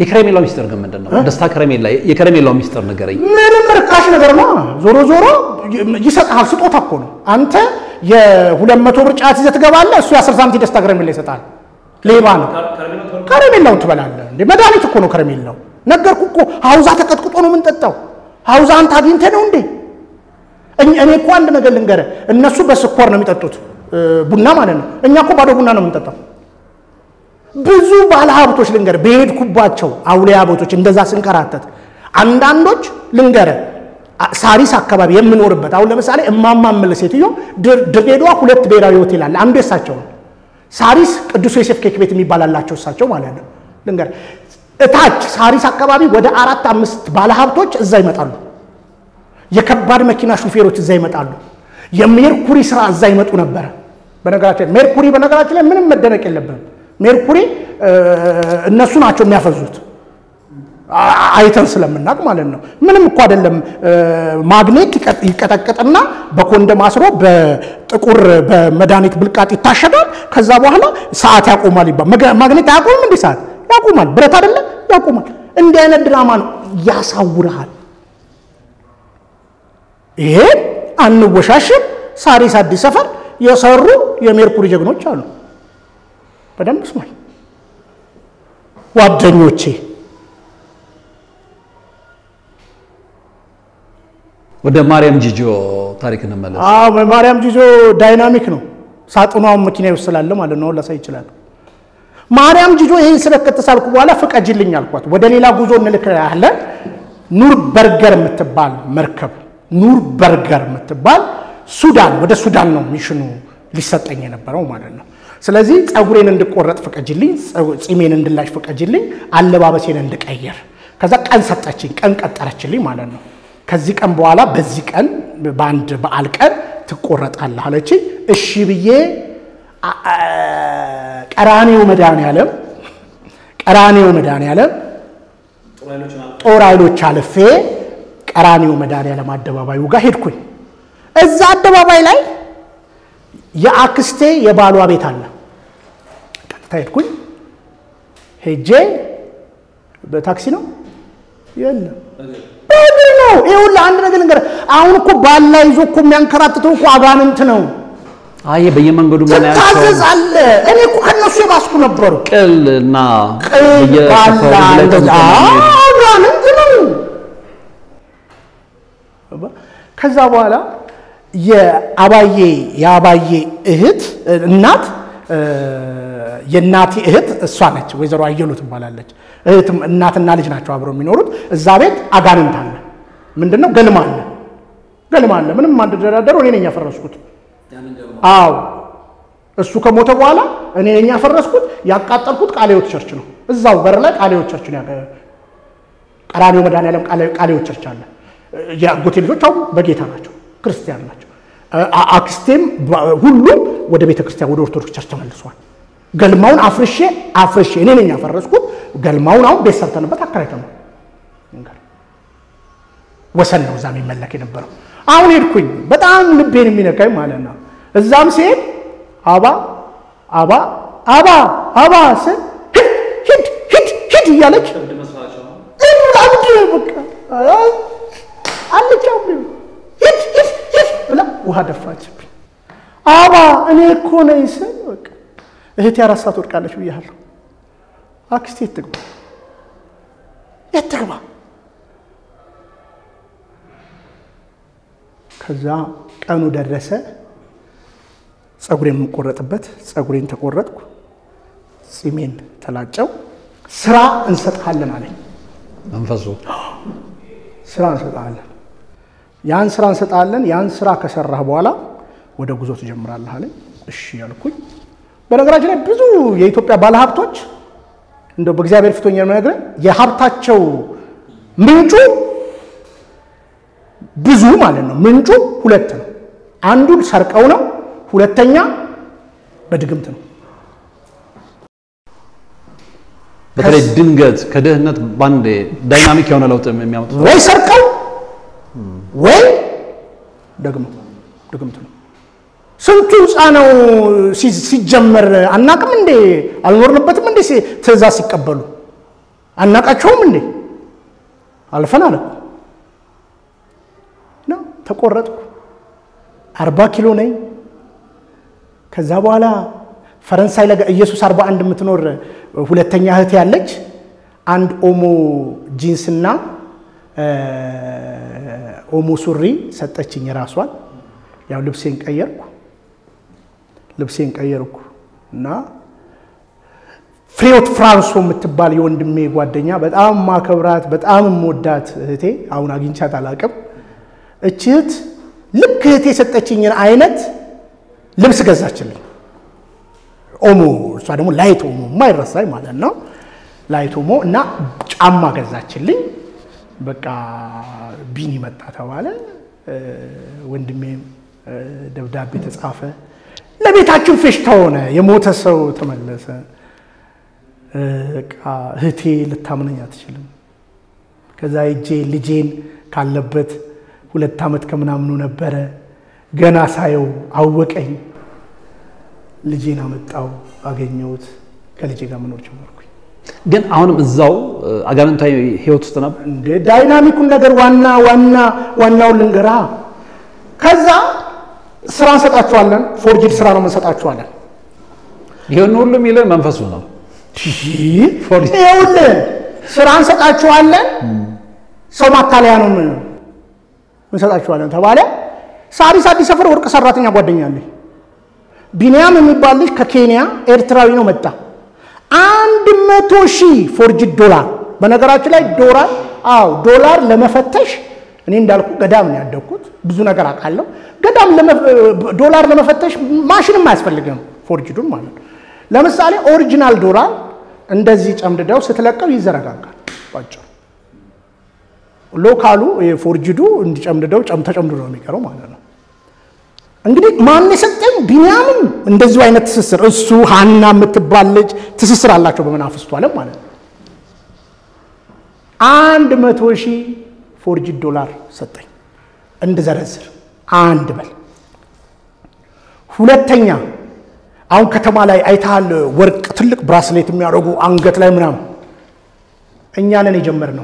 [SPEAKER 2] የከረሜላው ሚስጥር ግን ምንድን ነው? ደስታ ከረሜላ የከረሜላው ሚስጥር ንገረኝ።
[SPEAKER 1] ምንም ርካሽ ነገር ነው። ዞሮ ዞሮ ይሰጥሃል። ስጦታ እኮ ነው። አንተ የሁለት መቶ ብር ጫት ይዘህ ትገባለህ። እሱ የአስር ሳንቲም ደስታ ከረሜላ ይሰጣል። ሌባ ነው። ከረሜላውን ትበላለህ እንዴ? መድኃኒት እኮ ነው ከረሜላው። ነገርኩህ እኮ ሀውዛ ተቀጥቅጦ ነው የምንጠጣው። ሀውዛ አንተ አግኝተህ ነው እንዴ? እኔ እኮ አንድ ነገር ልንገርህ፣ እነሱ በስኳር ነው የሚጠጡት ቡና ማለት ነው። እኛ እኮ ባዶ ቡና ነው የምንጠጣው። ብዙ ባለሀብቶች ልንገር በሄድኩባቸው አውሊያ ቦቶች እንደዛ ስንከራተት አንዳንዶች ልንገር ሳሪስ አካባቢ የምኖርበት አሁን ለምሳሌ እማማ እምልህ ሴትዮ ድሬዳዋ ሁለት ብሔራዊ ሆቴል አለ። አንዱ የሳቸው ነው። ሳሪስ ቅዱስ ዮሴፍ ኬክ ቤት የሚባል አላቸው እሳቸው ማለት ነው። ልንገር እታች ሳሪስ አካባቢ ወደ አራት አምስት ባለሀብቶች እዛ ይመጣሉ። የከባድ መኪና ሹፌሮች እዛ ይመጣሉ። የሜርኩሪ ስራ እዛ ይመጡ ነበረ። በነገራችን ሜርኩሪ በነገራችን ላይ ምንም መደነቅ የለብንም። ሜርኩሪ እነሱ ናቸው የሚያፈዙት አይተን ስለምናውቅ ማለት ነው። ምንም እኮ አይደለም። ማግኔት ይቀጠቅጥና በኮንደም አስሮ በጥቁር በመድኃኒት ብልቃጥ ይታሸጋል። ከዛ በኋላ ሰዓት ያቆማል ይባል። ማግኔት አያቆምም እንዲህ ሰዓት ያቆማል። ብረት አይደለም ያቆማል። እንዲህ አይነት ድራማ ነው ያሳውርሃል። ይሄ አንወሻሽም። ሳሪስ አዲስ ሰፈር የሰሩ የሜርኩሪ ጀግኖች አሉ። በደንብ ስማኝ ጓደኞቼ።
[SPEAKER 2] ወደ ማርያም ጂጆ ታሪክ እንመለስ።
[SPEAKER 1] አዎ ማርያም ጂጆ ዳይናሚክ ነው። ሳጥኗን መኪና ይወስላል ማለት ነው። ላሳይ ይችላል። ማርያም ጂጆ ይህን ስበክ ከተሳልኩ በኋላ ፍቀጅልኝ አልኳት። ወደ ሌላ ጉዞ እንልክሃለን። ኑር በርገር የምትባል መርከብ ኑር በርገር የምትባል ሱዳን፣ ወደ ሱዳን ነው ሚሽኑ ሊሰጠኝ የነበረው ማለት ነው። ስለዚህ ፀጉሬን እንድቆረጥ ፍቀጅልኝ፣ ጺሜን እንድላሽ ፍቀጅልኝ፣ አለባበሴን እንድቀየር። ከዛ ቀን ሰጠችኝ፣ ቀን ቀጠረችልኝ ማለት ነው። ከዚህ ቀን በኋላ በዚህ ቀን በአንድ በዓል ቀን ትቆረጣለህ አለችኝ። እሺ ብዬ ቀራኔው መድኃኔዓለም ቀራኔው መድኃኔዓለም ጦር ኃይሎች አልፌ ቀራኔው መድኃኔዓለም አደባባዩ ጋር ሄድኩኝ። እዛ አደባባይ ላይ የአክስቴ የባሏ ቤት አለ። ቀጥታ ሄድኩኝ። ሄጄ በታክሲ ነው የለም በእግር ነው። ይኸውልህ አንድ ነገር ልንገርህ። አሁን እኮ ባላ ይዞ እኮ የሚያንከራትተው እኮ አጋንንት ነው።
[SPEAKER 2] አይ በየመንገዱ ምናያቸው
[SPEAKER 1] ትታዘዛለህ። እኔ እኮ ከነሱ የባስኩ ነበሩ።
[SPEAKER 2] ቅል እና
[SPEAKER 1] ቅል ባላ እንደዛ አጋንንት ነው። ከዛ በኋላ የአባዬ የአባዬ እህት እናት የእናቴ እህት እሷ ነች። ወይዘሮ አየሉ ትባላለች። እህትም እናትና ልጅ ናቸው አብረው የሚኖሩት። እዛ ቤት አጋንንት አለ። ምንድን ነው? ገልማ አለ። ገልማ አለ። ምንም አንደራደረው እኔ ነኝ ያፈረስኩት። አዎ እሱ ከሞተ በኋላ እኔ ነኝ ያፈረስኩት። ያቃጠልኩት ቃሌዎት ቸርች ነው። እዛው በር ላይ ቃሌዎት ቸርች ነው። ቀራኔው መድኃኔዓለም ቃሌዎት ቸርች አለ። የአጎቴ ልጆች አሁን በጌታ ናቸው፣ ክርስቲያን ናቸው። አክስቴም ሁሉም ወደ ቤተ ክርስቲያን ወደ ኦርቶዶክስ ቸርች ተመልሷል። ገልማውን አፍርሼ አፍርሼ እኔ ነኝ ያፈረስኩት። ገልማውን አሁን ቤት ሰርተንበት አከራይተነው ወሰን ነው እዛ የሚመለክ የነበረው። አሁን ሄድኩኝ፣ በጣም ልቤን የሚነካኝ ማለት ነው። እዛም ሲሄድ አባ አባ አባ አባ ስል ሂድ ሂድ ሂድ እያለች አብድ በቃ አለች ሂድ ሂድ ሂድ ብላ ውሃ ደፋችብኝ። አባ እኔ እኮ ነኝ ስል በቃ እህቴ አራት ሰዓት ወድቃለች ብያለሁ። አክስቴ የት ትግባ የት ትግባ? ከዛ ቀኑ ደረሰ። ፀጉሬን የምቆረጥበት ፀጉሬን ተቆረጥኩ፣ ጺሜን ተላጨው። ስራ እንሰጥሃለን አለኝ
[SPEAKER 2] መንፈሱ።
[SPEAKER 1] ስራ እንሰጥሃለን፣ ያን ስራ እንሰጥሃለን። ያን ስራ ከሰራህ በኋላ ወደ ጉዞ ትጀምራለህ አለኝ። እሺ ያልኩኝ። በነገራችን ላይ ብዙ የኢትዮጵያ ባለሀብቶች እንደው በእግዚአብሔር ፊቶኛ የምነግርህ የሀብታቸው ምንጩ ብዙ ማለት ነው። ምንጩ ሁለት ነው። አንዱን ሰርቀው ነው፣ ሁለተኛ በድግምት ነው።
[SPEAKER 2] በተለይ ድንገት ከድህነት ባንዴ ዳይናሚክ የሆነ ለውጥ የሚያመጡ
[SPEAKER 1] ወይ ሰርቀው ወይ ደግሞ ድግምት ነው። ስንቱ ህንፃ ነው ሲጀመር አናቅም እንዴ? አልኖርንበትም እንዴ? ትእዛዝ ሲቀበሉ አናቃቸውም እንዴ? አልፈን አለ ነው ተቆረጥኩ። አርባ ኪሎ ነኝ። ከዛ በኋላ ፈረንሳይ ለጋ ኢየሱስ አርባ አንድ የምትኖር ሁለተኛ እህት ያለች አንድ ኦሞ ጂንስና ኦሞ ሱሪ ሰጠችኝ የራሷን። ያው ልብሴን ቀየርኩ ልብሴን ቀየርኩ እና ፍሬዎት ፍራንሶ የምትባል የወንድሜ ጓደኛ በጣም ማከብራት በጣም የምወዳት እህቴ አሁን አግኝቻት አላቅም። እች እህት ልክ እህቴ የሰጠችኝን አይነት ልብስ ገዛችልኝ። ኦሞ እሷ ደግሞ ላይት ኦሞ የማይረሳኝ ማለት ነው። ላይት ኦሞ እና ጫማ ገዛችልኝ። በቃ ቢኒ መጣ ተባለ። ወንድሜም ደብዳቤ ተጻፈ። ለቤታችን ፌሽታ ሆነ። የሞተ ሰው ተመለሰ። በቃ እህቴ ልታምነኝ አትችልም። ከዛ እጄ ልጄን ካለበት ሁለት ዓመት ከምናምኑ ነበረ። ገና ሳየው አወቀኝ። ልጄን አመጣው፣ አገኘሁት። ከልጄ ጋር መኖር ጀመርኩኝ።
[SPEAKER 2] ግን አሁንም እዛው አጋንንታዊ ህይወት ውስጥ ነበር።
[SPEAKER 1] እንደ ዳይናሚኩን ነገር ዋና ዋና ዋናውን ልንገራ። ከዛ ስራ እንሰጣችኋለን፣ ፎርጅድ ስራ ነው እንሰጣችኋለን።
[SPEAKER 2] ይህን ሁሉ የሚልህ መንፈሱ ነው።
[SPEAKER 1] ይኸውልህ ስራ እንሰጣችኋለን፣ ሰው ማታለያ ነው እንሰጣችኋለን ተባለ። ሳሪስ አዲስ ሰፈር ወርቅ ሰራተኛ ጓደኛ አለኝ። ቢንያም የሚባል ልጅ ከኬንያ ኤርትራዊ ነው መጣ። አንድ መቶ ሺህ ፎርጅድ ዶላር። በነገራችን ላይ ዶላር አዎ ዶላር ለመፈተሽ እኔ እንዳልኩ ገዳም ነው ያደግኩት፣ ብዙ ነገር አውቃለሁ። ገዳም ዶላር ለመፈተሽ ማሽንም አያስፈልግም፣ ፎርጅዱን ማለት ነው። ለምሳሌ ኦሪጂናል ዶላር እንደዚህ ጨምድደው ስትለቀው ይዘረጋጋል ባጭሩ። ሎካሉ ፎርጅዱ እንዲጨምድደው ተጨምድዶ ነው የሚቀረው ማለት ነው። እንግዲህ ማን የሰጠኝ? ቢንያምም እንደዚሁ አይነት ትስስር እሱ ሀና የምትባል ልጅ ትስስር አላቸው በመናፍስቱ ዓለም ማለት ነው። አንድ መቶ ሺህ ፎርጅድ ዶላር ሰጠኝ እንድዘረዝር አንድ በል። ሁለተኛ አሁን ከተማ ላይ አይተሃል፣ ወርቅ ትልቅ ብራስሌት የሚያደርጉ አንገት ላይ ምናምን እኛ ነን የጀመርነው።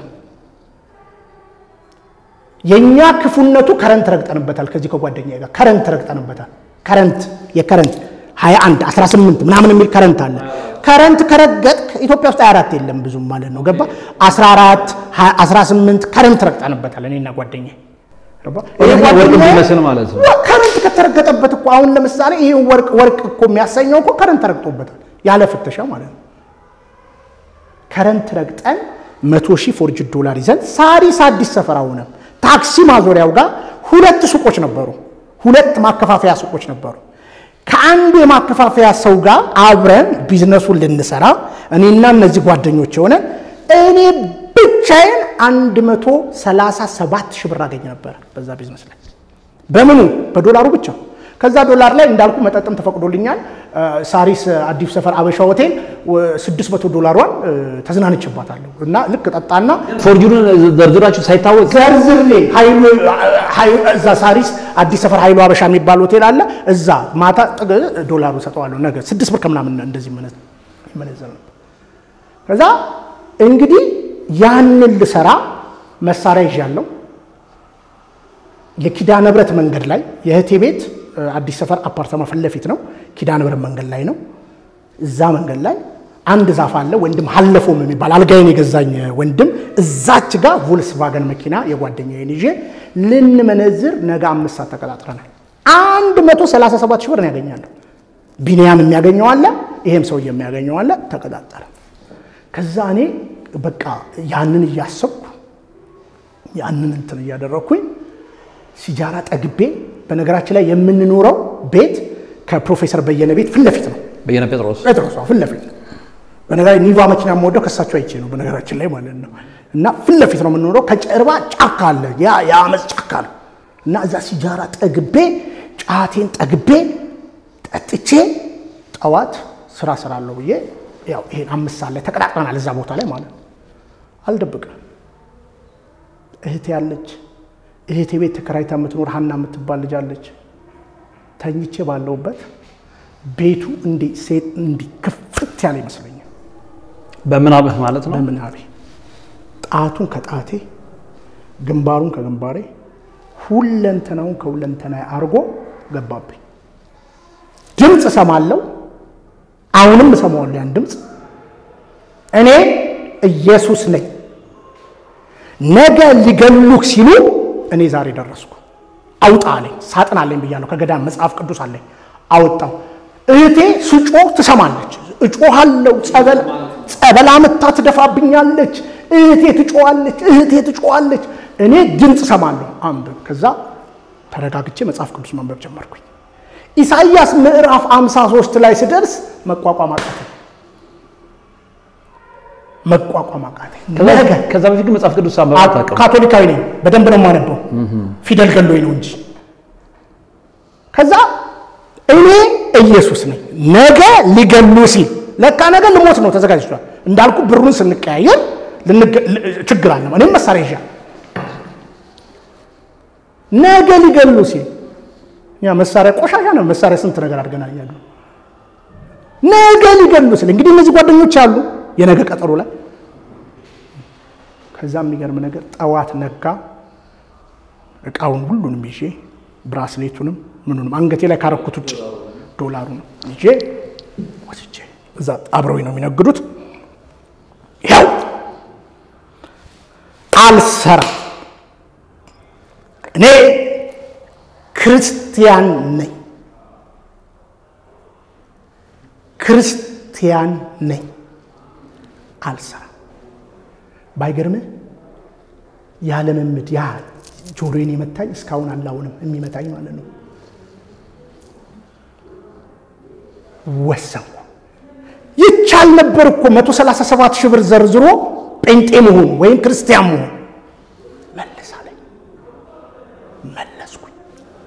[SPEAKER 1] የእኛ ክፉነቱ ከረንት ረግጠንበታል። ከዚህ ከጓደኛ ጋር ከረንት ረግጠንበታል። ከረንት የከረንት 21 18 ምናምን የሚል ከረንት አለ። ከረንት ከረገጥክ ኢትዮጵያ ውስጥ 24 የለም ብዙም ማለት ነው። ገባ 14 18 ከረንት ረግጠንበታል። እኔና ጓደኛ
[SPEAKER 2] ወርቅ ቢመስል ማለት ነው።
[SPEAKER 1] ከረንት ከተረገጠበት እኮ አሁን ለምሳሌ ይሄ ወርቅ ወርቅ እኮ የሚያሰኘው እኮ ከረንት ረግጦበታል ያለ ፍተሻ ማለት ነው። ከረንት ረግጠን መቶ ሺህ ፎርጅድ ዶላር ይዘን ሳሪስ አዲስ ሰፈር አሁንም ታክሲ ማዞሪያው ጋር ሁለት ሱቆች ነበሩ። ሁለት ማከፋፈያ ሱቆች ነበሩ። ከአንዱ የማከፋፈያ ሰው ጋር አብረን ቢዝነሱን ልንሰራ እኔና እነዚህ ጓደኞች የሆነ እኔ ብቻዬን 137 ሺህ ብር አገኝ ነበር በዛ ቢዝነስ ላይ በምኑ በዶላሩ ብቻ። ከዛ ዶላር ላይ እንዳልኩ መጠጥም ተፈቅዶልኛል። ሳሪስ አዲሱ ሰፈር አበሻ ሆቴል 600 ዶላሯን ተዝናንችባታለሁ እና ልክ ጠጣና
[SPEAKER 2] ፎርጁኑን ዘርዝራችሁ ሳይታወቅ
[SPEAKER 1] ዘርዝሬ እዛ ሳሪስ አዲስ ሰፈር ኃይሉ አበሻ የሚባል ሆቴል አለ። እዛ ማታ ጥግ ዶላሩ ሰጠዋለሁ። ነገ ስድስት ብር ከምናምን እንደዚህ ይመነዘር ነው። ከዛ እንግዲህ ያንን ልሰራ መሳሪያ ይዣለሁ። የኪዳነ ብረት መንገድ ላይ የእህቴ ቤት አዲስ ሰፈር አፓርታማ ፊት ለፊት ነው። ኪዳነ ብረት መንገድ ላይ ነው። እዛ መንገድ ላይ አንድ ዛፍ አለ። ወንድም ሀለፎም የሚባል አልጋዬን የገዛኝ ወንድም እዛች ጋር ቮልስቫገን መኪና የጓደኛዬን ይዤ ልንመነዝር ነገ አምስት ሰዓት ተቀጣጥረናል። አንድ መቶ ሰላሳ ሰባት ሺህ ብር ነው ያገኛለሁ። ቢንያም የሚያገኘው አለ፣ ይሄም ሰው የሚያገኘው አለ። ተቀጣጠረ። ከዛ እኔ በቃ ያንን እያሰብኩ ያንን እንትን እያደረግኩኝ ሲጃራ ጠግቤ በነገራችን ላይ የምንኖረው ቤት ከፕሮፌሰር በየነ ቤት ፊት ለፊት ነው።
[SPEAKER 2] በየነ ጴጥሮስ
[SPEAKER 1] ጴጥሮስ ፊት ለፊት ነው። በነገራችን ኒቫ መኪና የምወደው ከሳቸው አይቼ ነው በነገራችን ላይ ማለት ነው። እና ፊት ለፊት ነው የምንኖረው። ከጀርባ ጫካ አለ፣ ያ የአመፅ ጫካ ነው። እና እዛ ሲጃራ ጠግቤ ጫቴን ጠግቤ ጠጥቼ ጠዋት ስራ ስራለሁ ብዬ ያው ይሄን አምስት ሰዓት ላይ ተቀጣጥረናል እዛ ቦታ ላይ ማለት ነው። አልደብቅም እህቴ ያለች እህቴ ቤት ተከራይታ የምትኖር ሀና የምትባል ልጅ አለች። ተኝቼ ባለውበት ቤቱ እንዲህ ሴት እንዲህ ክፍት ያለ ይመስለኛል
[SPEAKER 2] በምናብህ ማለት ነው።
[SPEAKER 1] በምናቤ ጣቱን ከጣቴ ግንባሩን ከግንባሬ ሁለንተናውን ከሁለንተና አድርጎ ገባብኝ። ድምፅ እሰማለሁ። አሁንም እሰማዋለሁ ያን ድምፅ። እኔ ኢየሱስ ነኝ፣ ነገ ሊገሉክ ሲሉ እኔ ዛሬ ደረስኩ። አውጣ አለኝ። ሳጥን አለኝ ብያለሁ። ከገዳም መጽሐፍ ቅዱስ አለኝ። አወጣው። እህቴ ስጮህ ትሰማለች። እጮሃለሁ። ጸበል ጸበል አምታ ትደፋብኛለች። እህቴ ትጮዋለች። እህቴ ትጮዋለች። እኔ ድምፅ ሰማለሁ። አንብብ። ከዛ ተረጋግቼ መጽሐፍ ቅዱስ ማንበብ ጀመርኩኝ። ኢሳይያስ ምዕራፍ 53 ላይ ስደርስ መቋቋም አቃተኝ። መቋቋም አቃተኝ። ነገ
[SPEAKER 2] ከዛ በፊት ግን መጽሐፍ ቅዱስ አንብበህ አታውቅም?
[SPEAKER 1] ካቶሊካዊ ነኝ። በደንብ ነው የማነበው። ፊደል ገሎኝ ነው እንጂ። ከዛ እኔ ኢየሱስ ነኝ፣ ነገ ሊገሉ ሲል ለካ ነገ ልሞት ነው ተዘጋጅቷል። እንዳልኩ ብሩን ስንቀያየር ችግር አለ። እኔም መሳሪያ ይዣ ነገ ሊገሉ ሲል ያ መሳሪያ ቆሻሻ ነው። መሳሪያ ስንት ነገር አድርገናል እያሉ ነገ ሊገሉ ሲል እንግዲህ እነዚህ ጓደኞች አሉ የነገ ቀጠሮ ላይ ከዛ የሚገርም ነገር ጠዋት ነጋ። እቃውን ሁሉንም ይዤ ብራስሌቱንም ምኑንም አንገቴ ላይ ካረኩት ውጭ ዶላሩን ይዤ ወስጄ እዛ አብረው ነው የሚነግዱት። ያው አልሰራም እኔ ክርስቲያን ነኝ፣ ክርስቲያን ነኝ፣ አልሰራም። ባይገርምህ ያለመምድ ያ ጆሮዬን የመታኝ እስካሁን አላውንም የሚመታኝ ማለት ነው። ወሰንኩ። ይቻል ነበር እኮ መቶ ሰላሳ ሰባት ሺህ ብር ዘርዝሮ ጴንጤ መሆን ወይም ክርስቲያን መሆን መለሳለኝ። መለስኩኝ።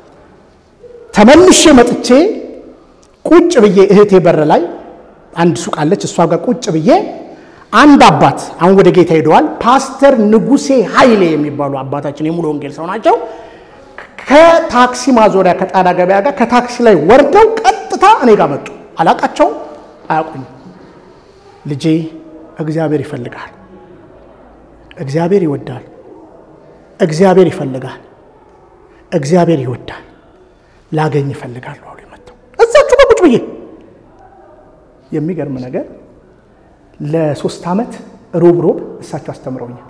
[SPEAKER 1] ተመልሼ መጥቼ ቁጭ ብዬ እህቴ በር ላይ አንድ ሱቅ አለች። እሷ ጋር ቁጭ ብዬ አንድ አባት አሁን ወደ ጌታ ሄደዋል። ፓስተር ንጉሴ ኃይሌ የሚባሉ አባታችን የሙሉ ወንጌል ሰው ናቸው። ከታክሲ ማዞሪያ ከጣና ገበያ ጋር ከታክሲ ላይ ወርደው ቀጥታ እኔ ጋር መጡ። አላቃቸውም፣ አያውቁኝም። ልጄ እግዚአብሔር ይፈልጋል፣ እግዚአብሔር ይወዳል፣ እግዚአብሔር ይፈልጋል፣ እግዚአብሔር ይወዳል፣ ላገኝ ይፈልጋሉ አሉ። መጥተው እዛችሁ በቁጭ ብዬ የሚገርም ነገር ለሶስት ዓመት ሮብ ሮብ እሳቸው አስተምረውኛል።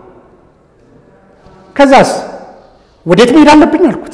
[SPEAKER 1] ከዛስ ወዴት መሄድ አለብኝ አልኩት።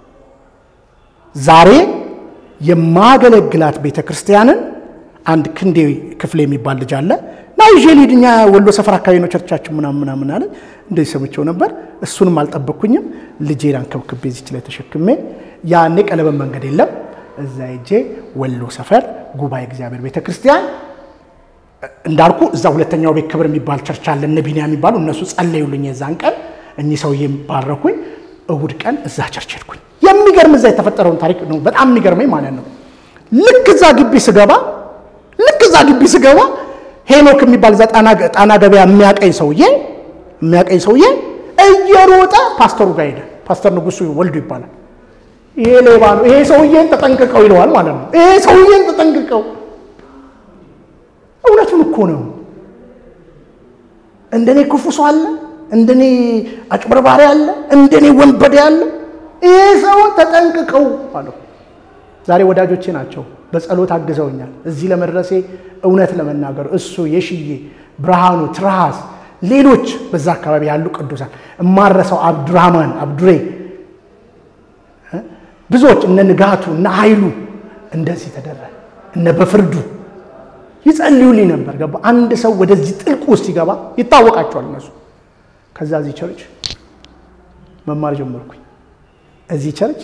[SPEAKER 1] ዛሬ የማገለግላት ቤተ ክርስቲያንን አንድ ክንዴ ክፍሌ የሚባል ልጅ አለ ና ይዤ ልሂድ፣ እኛ ወሎ ሰፈር አካባቢ ነው ቸርቻችን ምናምን ምናምን አለ። እንደዚህ ሰምቼው ነበር። እሱንም አልጠበቅኩኝም። ልጄን አንከብክቤ እዚች ላይ ተሸክሜ ያኔ ቀለበት መንገድ የለም። እዛ ሄጄ ወሎ ሰፈር ጉባኤ እግዚአብሔር ቤተ ክርስቲያን እንዳልኩ እዛ ሁለተኛው ቤት ክብር የሚባል ቸርች አለ፣ እነ ቢኒያ የሚባሉ እነሱ ጸለዩልኝ። የዛን ቀን እኚህ ሰውዬም ባረኩኝ። እሁድ ቀን እዛ ቸርች ሄድኩኝ። የሚገርም እዛ የተፈጠረውን ታሪክ ነው በጣም የሚገርመኝ ማለት ነው። ልክ እዛ ግቢ ስገባ ልክ እዛ ግቢ ስገባ ሄኖክ የሚባል እዛ ጣና ገበያ የሚያቀኝ ሰውዬ የሚያቀኝ ሰውዬ እየሮጠ ፓስተሩ ጋር ሄደ። ፓስተር ንጉሱ ወልዱ ይባላል። ይሄ ሌባ ነው፣ ይሄ ሰውዬን ተጠንቅቀው ይለዋል ማለት ነው። ይሄ ሰውዬን ተጠንቅቀው እውነቱን እኮ ነው። እንደኔ ክፉ ሰው አለ፣ እንደኔ አጭበርባሪ አለ፣ እንደኔ ወንበዴ አለ። ይሄ ሰውን ተጠንቅቀው አለው። ዛሬ ወዳጆቼ ናቸው። በጸሎት አግዘውኛል እዚህ ለመድረሴ። እውነት ለመናገር እሱ የሽዬ ብርሃኑ፣ ትርሃስ፣ ሌሎች በዛ አካባቢ ያሉ ቅዱሳን እማረሰው አብዱራህማን አብዱሬ፣ ብዙዎች እነ ንጋቱ እነ ኃይሉ እንደዚህ ተደረገ እነ በፍርዱ ይጸልዩልኝ ነበር። ገባ አንድ ሰው ወደዚህ ጥልቅ ውስጥ ሲገባ ይታወቃቸዋል እነሱ። ከዛ እዚህ ቸርች መማር ጀመርኩኝ። እዚህ ቸርች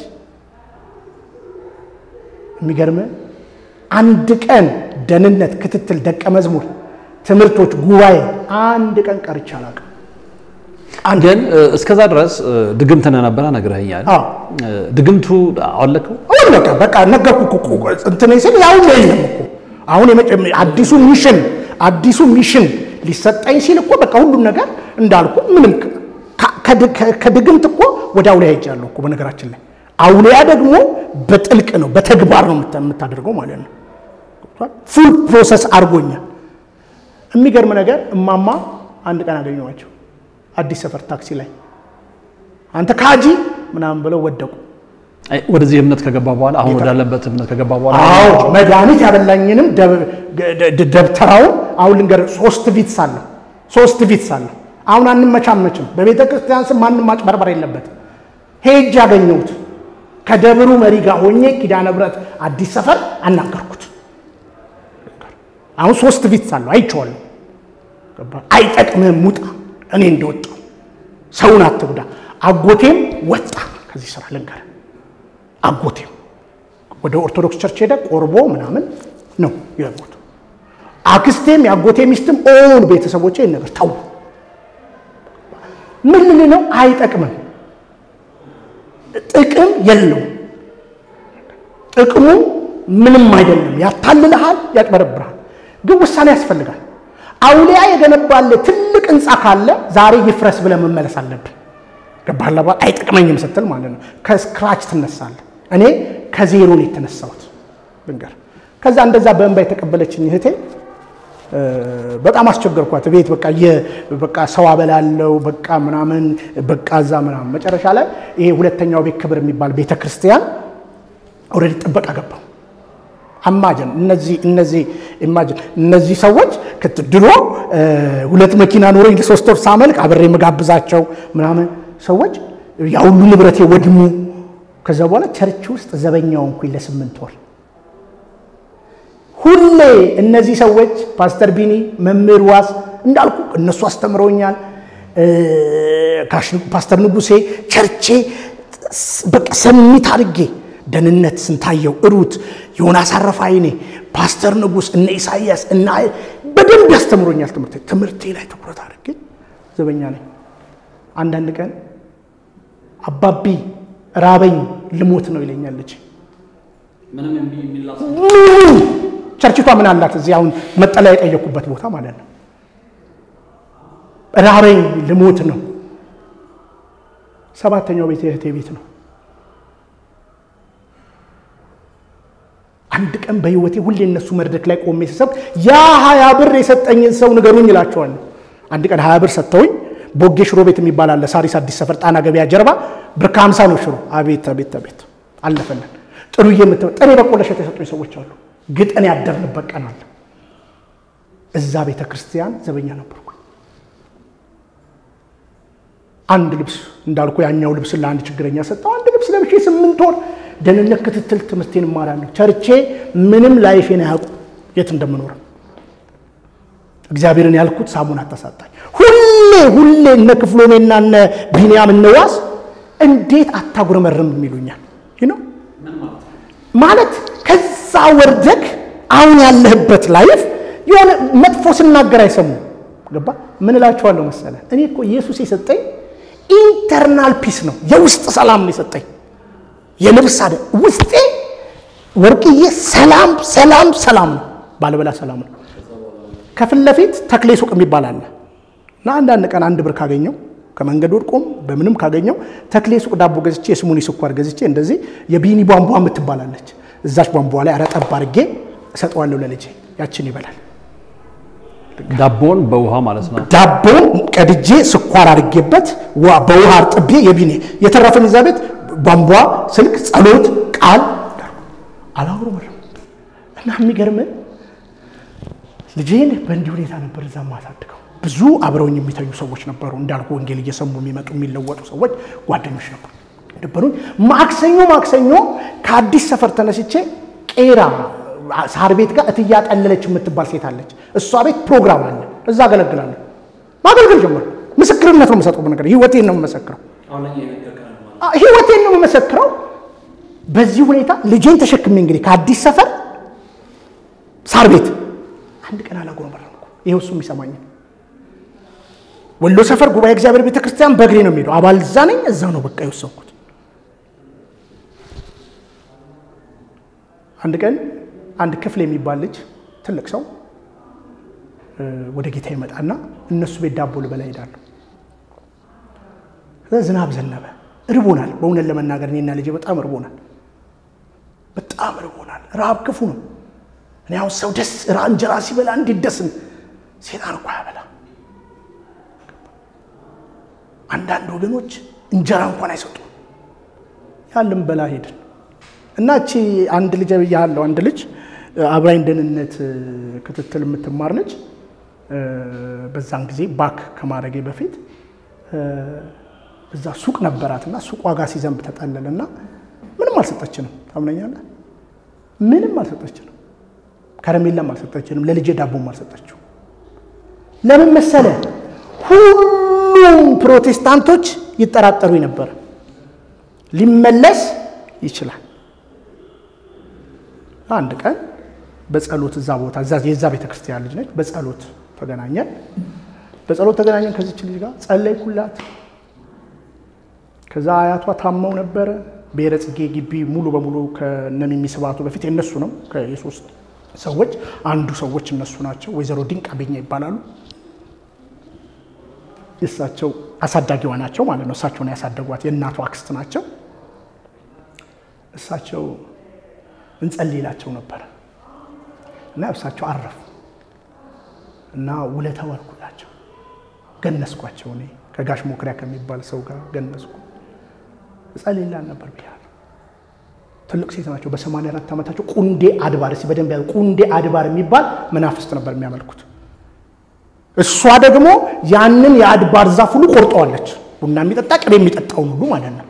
[SPEAKER 1] የሚገርም አንድ ቀን ደህንነት፣ ክትትል፣ ደቀ መዝሙር፣ ትምህርቶች፣ ጉባኤ አንድ ቀን ቀርቼ አላውቅም።
[SPEAKER 2] ግን እስከዛ ድረስ ድግምት እንደነበረ ነግረኸኛል።
[SPEAKER 1] አዎ
[SPEAKER 2] ድግምቱ አወለከው?
[SPEAKER 1] አሁን በቃ በቃ ነገርኩህ እኮ እንትን ሲል ያው የለም እኮ አሁን አዲሱ ሚሽን አዲሱ ሚሽን ሊሰጠኝ ሲል እኮ በቃ ሁሉም ነገር እንዳልኩ ምንም ከድግምት እኮ ወደ አውሊያ ሄጃለሁ እኮ በነገራችን ላይ አውሊያ ደግሞ በጥልቅ ነው በተግባር ነው የምታደርገው ማለት ነው ፉል ፕሮሰስ አድርጎኛል የሚገርም ነገር እማማ አንድ ቀን አገኘኋቸው አዲስ ሰፈር ታክሲ ላይ አንተ ካጂ ምናምን ብለው ወደቁ።
[SPEAKER 2] አይ፣ ወደዚህ እምነት ከገባ በኋላ አሁን ወዳለበት እምነት ከገባ በኋላ
[SPEAKER 1] አዎ መድኃኒት ያበላኝንም ደብ- ደ- ደ- ደብተራውን አሁን ልንገርህ፣ ሶስት ቪትስ አለሁ ሶስት ቪትስ አለሁ። አሁን አንመቻመችም። በቤተ ክርስቲያን ስም ማንም ማጭበርበር የለበትም። ሄጅ ያገኘሁት ከደብሩ መሪ ጋር ሆኜ ኪዳነ ምሕረት አዲስ ሰፈር አናገርኩት። አሁን ሶስት ቪትስ አለሁ አይቼዋለሁ። ገባህ? አይጠቅምህም፣ ውጣ። እኔ እንደወጣው ሰውን አትጉዳ። አጎቴም ወጣ ከዚህ ስራ ልንገርህ አጎቴም ወደ ኦርቶዶክስ ቸርች ሄደ። ቆርቦ ምናምን ነው የሞቱ። አክስቴም የአጎቴ ሚስትም ኦን ቤተሰቦቼ ይህን ነገር ተው። ምን ምን ነው አይጠቅምም፣ ጥቅም የለውም። ጥቅሙ ምንም አይደለም። ያታልልሃል፣ ያጭበረብርሃል። ግን ውሳኔ ያስፈልጋል። አውሊያ የገነባለ ትልቅ ህንፃ ካለ ዛሬ ይፍረስ ብለህ መመለስ አለብን። ገባህ? ለባ- አይጠቅመኝም ስትል ማለት ነው። ከስክራች ትነሳለህ። እኔ ከዜሮ ነው የተነሳሁት ልንገር። ከዛ እንደዛ በእንባ የተቀበለችኝ እህቴ እ፣ በጣም አስቸገርኳት። ቤት በቃ የ- በቃ ሰው አበላለው በቃ ምናምን በቃ እዛ ምናምን መጨረሻ ላይ ይሄ ሁለተኛው ቤት ክብር የሚባል ቤተ ክርስቲያን ኦልሬዲ ጥበቃ ገባው። አማጅን እነዚህ እነዚህ ኢማጅን እነዚህ ሰዎች ከት- ድሮ እ፣ ሁለት መኪና ኖሮኝ ሶስት ወር ሳመልክ አብሬ የምጋብዛቸው ምናምን ሰዎች ያ ሁሉ ንብረቴ ወድሙ። ከዛ በኋላ ቸርች ውስጥ ዘበኛው እንኩኝ ለስምንት ወር ሁሌ እነዚህ ሰዎች ፓስተር ቢኒ መምህር ዋስ እንዳልኩ እነሱ አስተምረውኛል። እ፣ ካሽ- ፓስተር ንጉሴ ቸርቼ ስ- በቃ ሰሚት አድርጌ ደህንነት ስንታየው እሩት ዮናስ አረፋይኔ ፓስተር ንጉስ እነ ኢሳይያስ እና በደንብ ያስተምሮኛል። ትምህርቴ ትምህርቴ ላይ ትኩረት አድርጌ ዘበኛ ነኝ። አንዳንድ ቀን አባቢ ራበኝ ልሞት ነው ይለኛል ልጅ ምንም ቸርችቷ ምን አላት? እዚህ አሁን መጠለያ የጠየኩበት ቦታ ማለት ነው። ራበኝ ልሞት ነው። ሰባተኛው ቤት የእህቴ ቤት ነው። አንድ ቀን በህይወቴ ሁሌ እነሱ መድረክ ላይ ቆሜ ስሰብ ያ ሀያ ብር የሰጠኝን ሰው ንገሩኝ እላቸዋለሁ። አንድ ቀን ሀያ ብር ሰጥተውኝ ቦጌ ሽሮ ቤት የሚባል አለ ሳሪስ አዲስ ሰፈር ጣና ገበያ ጀርባ ብር ከሀምሳ ነው ሽሮ። አቤት አቤት አቤት አለፈለን። ጥሩዬ የምትበ ጥሬ በቆሎ እሸት የሰጡኝ ሰዎች አሉ። ግጠን ያደርንበት ቀን አለ። እዛ ቤተ ክርስቲያን ዘበኛ ነበርኩ። አንድ ልብስ እንዳልኩ ያኛው ልብስ ለአንድ ችግረኛ ሰጠው። አንድ ልብስ ለብሼ ስምንት ወር ደህንነት ክትትል ትምህርቴን እማራለሁ። ቸርቼ ምንም ላይፌን አያውቁ የት እንደምኖር እግዚአብሔርን ያልኩት ሳሙን አታሳጣኝ። ሁሌ ሁሌ እነ ክፍሎሜና እነ ቢንያም እነዋስ እንዴት አታጉረመርም የሚሉኛል ይህ ነው ማለት ከዛ ወርደክ አሁን ያለህበት ላይፍ የሆነ መጥፎ ስናገር አይሰሙም። ገባ ምን እላቸዋለሁ መሰለ እኔ እኮ ኢየሱስ የሰጠኝ ኢንተርናል ፒስ ነው፣ የውስጥ ሰላም ነው የሰጠኝ። የልብስ አደ ውስጤ ወርቅዬ ሰላም ሰላም ሰላም ነው፣ ባለበላ ሰላም ነው። ከፊት ለፊት ተክሌ ሱቅ የሚባል አለ እና አንዳንድ ቀን አንድ ብር ካገኘው ከመንገድ ወድቆም በምንም ካገኘው ተክሌ ሱቅ ዳቦ ገዝቼ የስሙኒ ስኳር ገዝቼ እንደዚህ የቢኒ ቧንቧ የምትባላለች እዛች ቧንቧ ላይ አረጠብ አድርጌ እሰጠዋለሁ ለልጄ፣ ያችን ይበላል።
[SPEAKER 2] ዳቦን በውሃ ማለት ነው።
[SPEAKER 1] ዳቦን ቀድጄ ስኳር አድርጌበት ዋ- በውሃ አርጥቤ የቢኒ የተረፈን እዛ ቤት ቧንቧ፣ ስልክ፣ ጸሎት፣ ቃል አላውሩ እና የሚገርምን ልጄን በእንዲህ ሁኔታ ነበር እዛ ማሳድገው። ብዙ አብረውኝ የሚተኙ ሰዎች ነበሩ። እንዳልኩ ወንጌል እየሰሙ የሚመጡ የሚለወጡ ሰዎች ጓደኞች ነበሩ ነበሩኝ። ማክሰኞ ማክሰኞ ከአዲስ ሰፈር ተነስቼ ቄራ ሳር ቤት ጋር እትያ ጠለለች የምትባል ሴት አለች። እሷ ቤት ፕሮግራም አለ። እዛ አገለግላለሁ። ማገልገል ጀመርኩ። ምስክርነት ነው የምሰጠው። በነገር ህይወቴን ነው የምመሰክረው። አ- ህይወቴን ነው የምመሰክረው። በዚህ ሁኔታ ልጄን ተሸክሜ እንግዲህ ከአዲስ ሰፈር ሳር ቤት አንድ ቀን አላጉረመረምኩ። ይኸው እሱ የሚሰማኝ ወሎ ሰፈር ጉባኤ እግዚአብሔር ቤተ ክርስቲያን በእግሬ ነው የሚሄደው። አባል እዛ ነኝ። እዛ ነው በቃ የወሰንኩት። አንድ ቀን አንድ ክፍል የሚባል ልጅ ትልቅ ሰው እ፣ ወደ ጌታ ይመጣና እነሱ ቤት ዳቦ ልበላ ሄዳለሁ። ከዛ ዝናብ ዘነበ። እርቦናል። በእውነት ለመናገር እኔና ልጄ በጣም እርቦናል። በጣም እርቦናል። ረሃብ ክፉ ነው። እኔ አሁን ሰው ደስ ራ- እንጀራ ሲበላ እንዴት ደስ ሴጣን እኮ ያበላ አንዳንድ ወገኖች እንጀራ እንኳን አይሰጡም። ያለን በላ ሄድን እና እቺ አንድ ልጅ ያለው አንድ ልጅ አብራኝ ደህንነት ክትትል የምትማር ልጅ በዛን ጊዜ ባክ ከማድረጌ በፊት እዛ ሱቅ ነበራትና ሱቅ ዋጋ ሲዘንብ ተጠለልና ምንም አልሰጠችንም። ታምነኛለህ? ምንም አልሰጠችንም። ከረሜላም አልሰጠችንም። ለልጄ ዳቦም አልሰጠችው። ለምን መሰለ? ሁሉም ፕሮቴስታንቶች ይጠራጠሩ ነበር። ሊመለስ ይችላል። አንድ ቀን በጸሎት እዛ ቦታ የዛ ቤተክርስቲያን ልጅ ነች። በጸሎት ተገናኘን። በጸሎት ተገናኘን ከዚች ልጅ ጋር ጸለይኩላት። ከዛ አያቷ ታመው ነበረ። ብሔረ ጽጌ ግቢ ሙሉ በሙሉ ከነሚሚ ስብሐቱ በፊት የነሱ ነው። የሶስት ሰዎች አንዱ ሰዎች እነሱ ናቸው። ወይዘሮ ድንቅ አቤኛ ይባላሉ። የእሳቸው አሳዳጊዋ ናቸው ማለት ነው። እሳቸውን ያሳደጓት የእናቷ አክስት ናቸው። እሳቸው እንጸልይላቸው ነበር እና እሳቸው አረፉ እና ውለታ ዋልኩላቸው፣ ገነስኳቸው። እኔ ከጋሽ ሞክሪያ ከሚባል ሰው ጋር ገነስኩ። እጸልይላን ነበር ብያለሁ። ትልቅ ሴት ናቸው። በሰማንያ አራት ዓመታቸው ቁንዴ አድባር እስኪ በደንብ ያሉ ቁንዴ አድባር የሚባል መናፍስት ነበር የሚያመልኩት። እሷ ደግሞ ያንን የአድባር ዛፍ ሁሉ ቆርጠዋለች። ቡና የሚጠጣ ቅቤ የሚጠጣውን ሁሉ ማለት ነው።